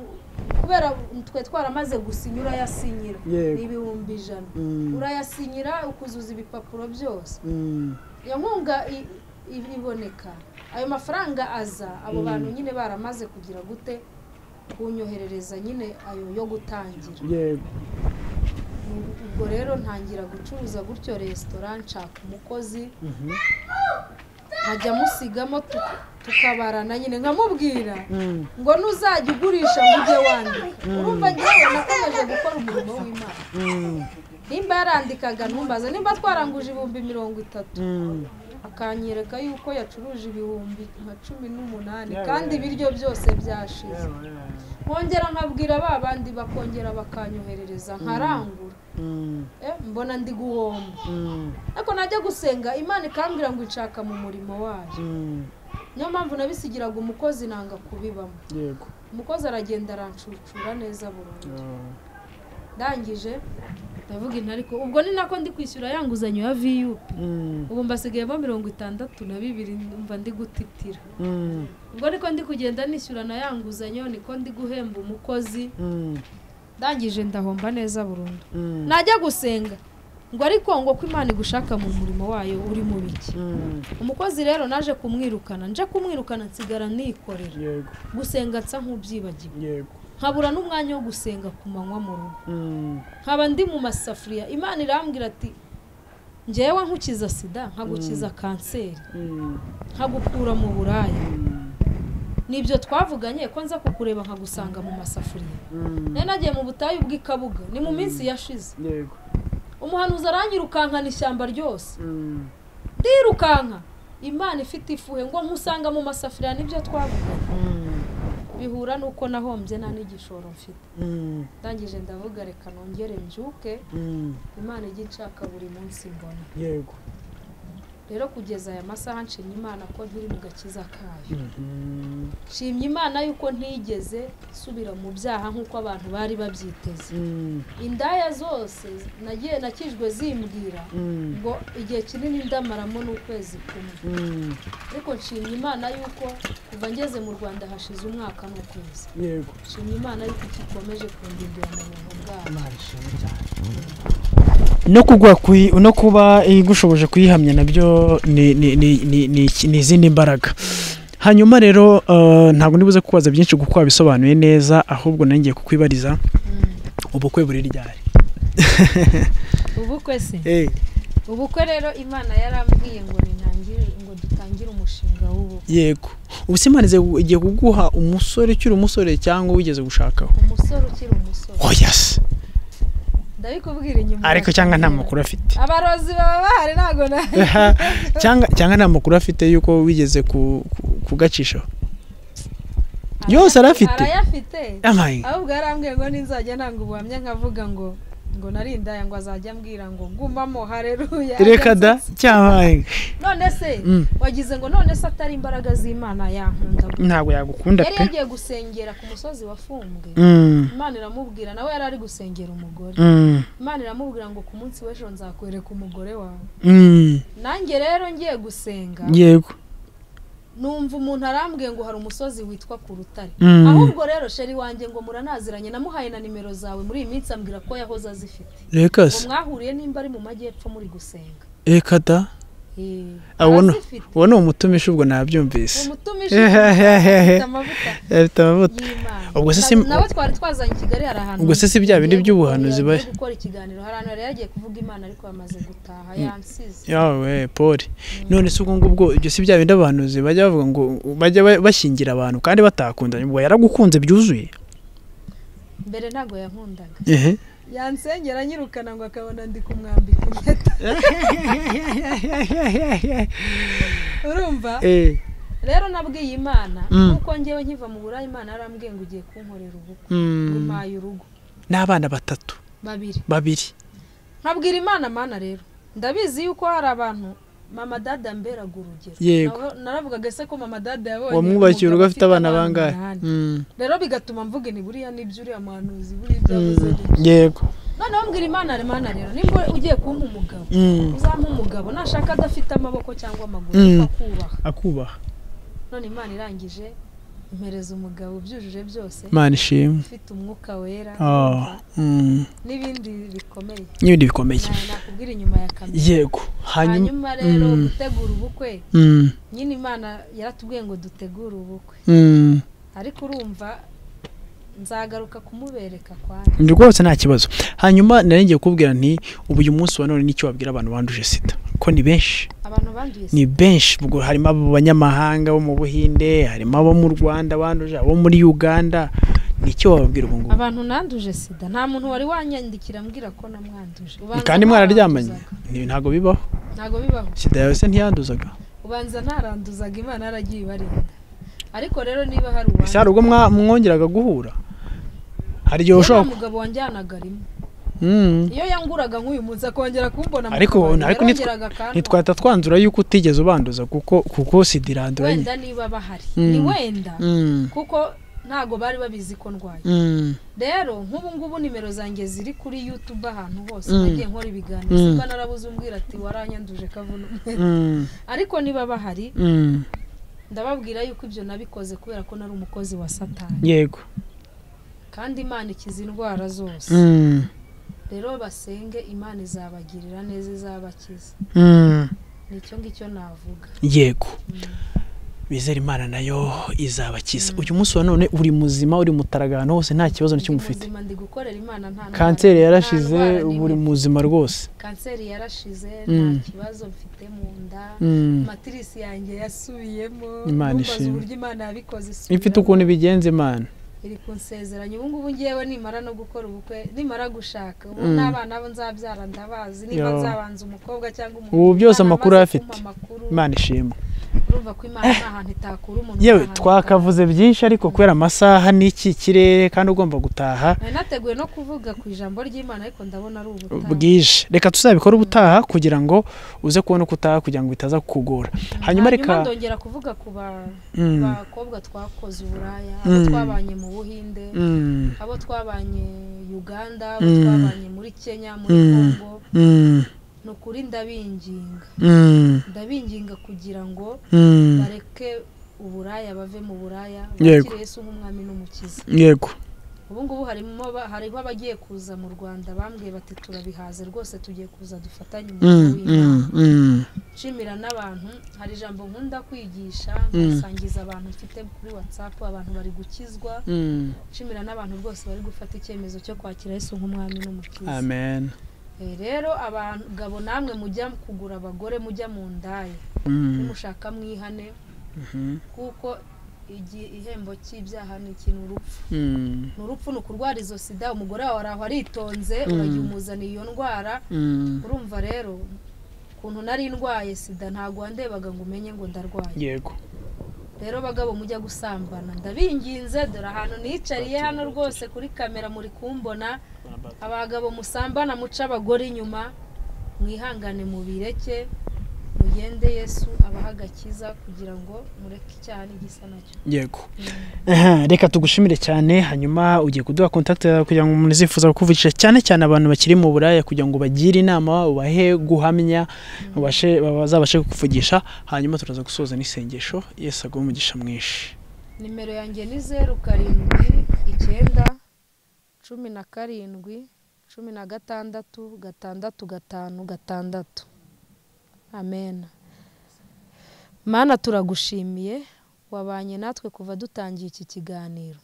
A: kubera twe twaramaze gusinya urayasinyira
B: Yego.
A: ni ibihumbi ijana
B: Mm.
A: urayasinyira ukuzuza ibipapuro byose
B: Mm.
A: iyo nkunga i- i- iboneka ayo mafaranga aza abo bantu nyine baramaze kugira gute kunyoherereza nyine ayo yo gutangira
B: yego
A: ubwo rero ntangira gucuruza gutyo resitora nshaka umukozi
B: Mhm.
A: nkajya musigamo tu- tukabarana nyine nkamubwira
B: Mm.
A: ngo nuzajya ugurisha ngo ujye wandika urumva ngewe nakomeje gukora umurimo w'imana
B: Mm.
A: nimba yarandikaga ntumbaze nimba twaranguje ibihumbi mirongo itatu
B: Mm.
A: akanyereka yuko yacuruje ibihumbi nka cumi n'umunani
B: Yeah,
A: kandi
B: yeah.
A: ibiryo byose byashize nkongera nkabwira ba bandi bakongera bakanyoherereza nkarangura
B: Mm.
A: Eh, mbona ndi guhomba
B: Mm.
A: ariko najya gusenga imana ikambwira ngo inshaka mu murimo wayo
B: Mm.
A: niyo mpamvu nabisigiraga umukozi nanga kubibamo
B: yego
A: umukozi aragenda arancucura neza burundu
B: Ah.
A: ndangije ndavuga intu ariko ubwo ni nako ndi kwishyura ya nguzanyo ya viyupi
B: Mm.
A: ubu mbasigayemo mirongo itandatu na bibiri mva ndi gutitira
B: Mm.
A: ubwo niko ndi kugenda nishyura na ya nguzanyo niko ndi guhemba umukozi
B: Mm.
A: ndangije ndahomba neza burundu
B: Mm.
A: najya gusenga ngo ariko ngo ko imana igushaka mu murimo wayo uri mu biki
B: Mm.
A: umukozi rero naje kumwirukana nje kumwirukana nsigara nikorera
B: yego
A: gusenga nsa nk'ubyibagiwe
B: yego
A: nkabura n'umwanya wo gusenga ku manywa mu rugo
B: Mm.
A: nkaba ndi mu masafuriya imana irambwira ati ngewe nkukiza sida nkagukiza kanseri
B: Mm.
A: nkagukura mu buraya
B: Mm.
A: nibyo twavuganye ko nza kukureba nkagusanga mu masafuriya
B: Mm.
A: nari nagiye mu butayu bw'ikabuga ni mu minsi yashize
B: yego
A: umuhanuzi aranyirukankana ishyamba ryose
B: Mm.
A: ndirukanka imana ifite ifuhe ngo nkusanga mu masafuriya nibyo twavuganye
B: Mm.
A: bihura n'uko nahombye nta n'igishoro mfite
B: Mm.
A: ndangije ndavuga reka nongere mbyuke
B: Mm.
A: imana ijya inshaka buri munsi mbona
B: yego
A: rero kugeza aya masaha nshimye imana ko nkiri mu gakiza kayo
B: Mhm.
A: nshimye imana yuko ntigeze nsubira mu byaha nk'uko abantu bari babyiteze
B: Mm.
A: indaya zose nagiye nakijwe zimbwira
B: Mm.
A: ngo igihe kinini ndamaramo n'ukwezi kumwe
B: Mm.
A: ariko nshimye imana yuko kuva ngeze mu rwanda hashize umwaka n'ukwezi
B: yego
A: nshimye imana yuko ikikomeje kundindira mu buntu bwayo
B: no kugwa kuyi- no kuba igushoboje kuyihamya nabyo ni ni- ni- ni- ni iki- ni izindi mbaraga hanyuma rero eh, ntabwo nibuze kukubaza byinshi kuko wabisobanuye neza ahubwo nangiye kukwibariza ubukwe buri ryari
A: ubukwe se
B: Eh,
A: ubukwe rero imana yarambwiye ngo nintangire ngo dutangire umushinga w'ubukwe
B: yego ubu se Imana ize- igiye kuguha umusore ukiri umusore cyangwa wigeze gushakaho
A: umusore ukiri umusore
B: oh yes
A: ndabikubwira inyuma
B: ariko
A: ya
B: cyangwa nta
A: kamera.
B: makuru afite
A: abarozi baba bahari ntabwo nayo
B: cyangwa cyangwa nta makuru afite y'uko wigeze ku- ku- kugacishaho Yose arayafite?
A: arayafite
B: amaye
A: ahubwo yarambwiye ngo ninzajya ntanga ubuhamya nkavuga ngo ngo narindaya ngo azajya ambwira ngo gumamo hareruya
B: reka da cyabaye
A: none se
B: Mm.
A: wagize ngo none se atari imbaraga z'imana yankunda gute?
B: ntabwo yagukunda
A: yari
B: pe
A: yagiye gusengera ku musozi wafumbwe
B: Mm,
A: imana iramubwira nawe yari ari gusengera umugore
B: mm,
A: imana iramubwira ngo ku munsi w'ejo nzakwereka umugore wawe
B: mm.
A: nanjye rero ngiye gusenga
B: yego
A: numva umuntu arambwiye ngo hari umusozi witwa ku rutare
B: Mm.
A: ahubwo rero sheri wanjye ngo muranaziranye namuhaye na nimero zawe muri iyi minsi ambwira ko yahoze azifite
B: reka
A: ngo
B: se
A: mwahuriye nimba ari mu majyepfo muri gusenga
B: reka da
A: Eh,
B: Ah, uwo ni-
A: arazifite
B: uwo ni umutumishi ubwo nabyumvise
A: umutumije afite amavuta
B: afite amavuta
A: y'imana
B: Ubwo se
A: Na-
B: sim-
A: nawe twari twazanye i kigali hari ahantu
B: Ubwo se si bya bindi
A: tugiye
B: by'ubuhanuzi
A: gukora-
B: bari?
A: tugiye gukora ikiganiro hari ahantu yari yagiye kuvuga imana ariko yamaze gutaha yansize
B: yawe paul none se ubwo ngubwo ibyo si bya bindi abahanuzi bajya bavuga ngo bajya ba- bashyingira abantu kandi batakundanye ubwo yaragukunze byuzuye
A: mbere ntabwo yankundaga
B: ehe
A: yansengera anyirukana ngo akabona ndi kumwambika impeta urumva
B: Eh,
A: rero nabwiye imana
B: Mm.
A: kuko njyewe nkiva mu burayi imana yarambwiye ngo ugiye kunkorera ubukwe
B: mm,
A: impaye urugo
B: n'abana batatu
A: babiri
B: babiri
A: nkabwira imana mana rero ndabizi yuko hari abantu mama dada mberaga urugero
B: Yego.
A: Nabo- naravugaga se ko mama dada yabonye
B: wamwubakiye urugo
A: umugabo
B: afite abana bangahe
A: umunani.
B: Mm,
A: rero bigatuma mvuga ni buriya nibyo uriya muhanuzi buriya ibyo yavuze
B: mm,
A: nibyo.
B: yego
A: noneho mbwira imana re- mana rero nimba ugiye kumpa umugabo
B: Mm,
A: uzampa umugabo nashaka adafite amaboko cyangwa amaguru kuko
B: Mm.
A: akubaha
B: akubaha
A: none imana irangije impereza umugabo ubyujuje byose
B: imana ishimwe
A: ufite umwuka wera
B: Oh, mm,
A: n'ibindi bikomeye
B: n'ibindi bikomeye
A: Na- nakubwira inyuma ya kamera
B: yego hanyuma
A: hanyuma rero
B: Mm,
A: gutegura ubukwe
B: mm,
A: nyine imana yaratubwiye ngo dutegure ubukwe
B: mm.
A: ariko urumva nzagaruka kumubereka kwanjye
B: rwose nta kibazo hanyuma nari ngiye kukubwira nti ubu uyu munsi wa none nicyo wabwira abantu banduje sida ko ni benshi
A: abantu banduye
B: ni benshi ubwo harimo abo banyamahanga bo mu buhinde harimo abo mu rwanda banduje abo muri uganda nicyo wababwira ubu ngubu
A: abantu nanduje sida nta muntu wari wanyandikira ambwira ko namwanduje Ubanza
B: kandi mwararyamanye
A: ntaranduzaga.
B: Ni- ntabwo bibaho
A: ntabwo bibaho
B: sida yawe se ntiyanduzaga
A: ubanza ntaranduzaga imana yaragiye ibarinda ariko rero niba hari
B: ese
A: uwanjye
B: hari ubwo mwa- mwongeraga guhura hari igihe ushobora ku-
A: umugabo wanjyanaga rimwe
B: Mm.
A: iyo yanguraga nk'uyu munsi akongera kumbona mu
B: ariko
A: kabari,
B: ariko ntitwa-
A: yarongeraga akantwara.
B: ntitwahita twanzura yuko utigeze ubanduza kuko kuko sida iranduranye
A: wenda niba bahari
B: Mm.
A: ni wenda
B: Mm.
A: kuko ntago bari babizi ko ndwaye
B: Mm.
A: rero nk'ubu ngubu nimero zanjye ziri kuri youtube ahantu hose
B: Mm.
A: nagiye nkora ibiganiro
B: Mm.
A: simba narabuze umbwira ati waranyanduje kavuna umwe
B: Mm.
A: ariko niba bahari
B: Mm.
A: ndababwira yuko ibyo nabikoze kubera ko nari umukozi wa satani
B: yego
A: kandi imana ikiza indwara zose
B: Mm.
A: rero basenge imana izabagirira neza izabakiza
B: Mm.
A: nicyo ngicyo navuga
B: yego bizera imana nayo izabakiza uyu munsi wa none uri muzima uri mutaraga ahantu hose nta kibazo na kimwe
A: Ndi
B: ufite
A: muzima, ndi gukorera imana nta ndwara-
B: kanseri
A: nta
B: yarashize
A: ndwara n'imwe.
B: ubu uri muzima rwose
A: kanseri yarashize nta
B: Mm.
A: kibazo mfite mu nda
B: Mm.
A: matirisi yanjye yasubiyemo
B: Imana
A: numvaza
B: ishimwe.
A: uburyo imana yabikoze
B: ifite ukuntu ibigenza imana
A: iri kunsezeranya ubu ngubu ngewe nimara no gukora ubukwe nimara gushaka ubu
B: Mm.
A: n'abana bo nzabyara ndabazi niba
B: Yo.
A: nzabanza umukobwa cyangwa umuhungu
B: Ubu byose
A: Imana
B: amakuru
A: amaze
B: afite.
A: kumpa amakuru
B: imana ishimwe
A: urumva ko imana nta hantu itakura umuntu
B: yewe
A: nta hantu
B: twakavuze byinshi ariko kubera amasaha n'iki kirere kandi ugomba gutaha
A: itakura. nari nateguye no kuvuga ku ijambo ry'imana ariko ndabona ari ubutaha
B: bwije reka tuzabikore ubutaha kugira ngo uze kubona uko utaha kugira ngo bitaza kukugora hanyuma reka
A: ndongera kuvuga ku ba-
B: Mm.
A: bakobwa twakoze uburaya abo
B: Mm.
A: twabanye mu buhinde
B: Mm.
A: abo twabanye uganda abo
B: Mm.
A: twabanye muri kenya muri
B: Mm.
A: congo
B: Mm.
A: ni ukuri ndabinginga
B: Mm.
A: ndabinginga kugira ngo
B: Mm.
A: bareke uburaya bave mu buraya
B: Yego.
A: bakire yesu nk'umwami n'umukiza
B: yego
A: ubu ngubu harimo ba- hariho abagiye kuza mu rwanda bambwiye bati turabihaze rwose tugiye kuza dufatanye umurimo
B: Mm,
A: w'imana
B: mm, mm.
A: nshimira n'abantu hari ijambo nkunda kwigisha
B: Mm.
A: ngasangiza abantu mfite kuri whatsapp abantu bari gukizwa
B: Mm.
A: nshimira n'abantu rwose bari gufata icyemezo cyo kwakira yesu nk'umwami n'umukiza
B: amen
A: Eh, rero abagabo namwe mujya kugura abagore mujya mu ndaya
B: Mm.
A: nimushaka mwihane
B: Mhm.
A: kuko igi- ihembo cy'ibyaha ni ikintu urupfu
B: Mm.
A: ni urupfu ni ukurwara izo sida umugore wawe ari aho aritonze
B: Mm.
A: urayimuzaniye iyo ndwara
B: Mm.
A: urumva rero ukuntu nari ndwaye sida ntabwo wandebaga ngo umenye ngo ndarwaye
B: yego
A: rero bagabo mujya gusambana ndabinginze dore ahantu nicariye hano rwose kuri kamera muri kumbona abagabo musambana muca abagore inyuma mwihangane mubireke mugende yesu abaha agakiza kugira ngo mureke icyaha n'igisa nacyo
B: yego Aha, reka tugushimire cyane hanyuma ugiye kuduha kontakiti yawe kugira ngo umuntu uzifuza kukuvugisha cyane cyane abantu bakiri mu buraya kugira ngo bagire inama ubahe guhamya ubashe- bazabashe kukuvugisha hanyuma turaza gusoza n'isengesho yesu aguhe umugisha mwinshi
A: nimero yanjye ni zeru karindwi icyenda cumi na karindwi cumi na gatandatu gatandatu gatanu gatandatu amena mana turagushimiye wabanye natwe kuva dutangiye iki kiganiro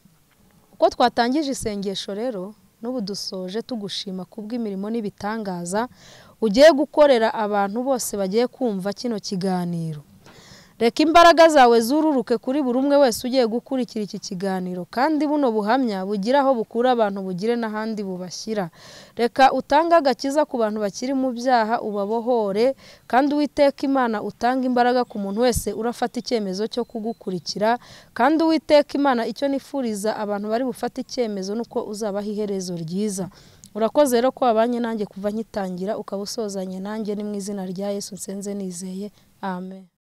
A: uko twatangije isengesho rero n'ubu dusoje tugushima kubw'imirimo n'ibitangaza ugiye gukorera abantu bose bagiye kumva kino kiganiro reka imbaraga zawe zururuke kuri buri umwe wese ugiye gukurikira iki kiganiro kandi buno buhamya bugire aho bukura abantu bugire n'ahandi bubashyira reka utange agakiza ku bantu bakiri mu byaha ubabohore kandi uwiteka imana utange imbaraga ku muntu wese urafata icyemezo cyo kugukurikira kandi uwiteka imana icyo nifuriza abantu bari bufate icyemezo ni uko uzabaha iherezo ryiza urakoze rero ko wabanye nanjye kuva ngitangira ukaba usozanye nanjye ni mu izina rya yesu nsenze nizeye amen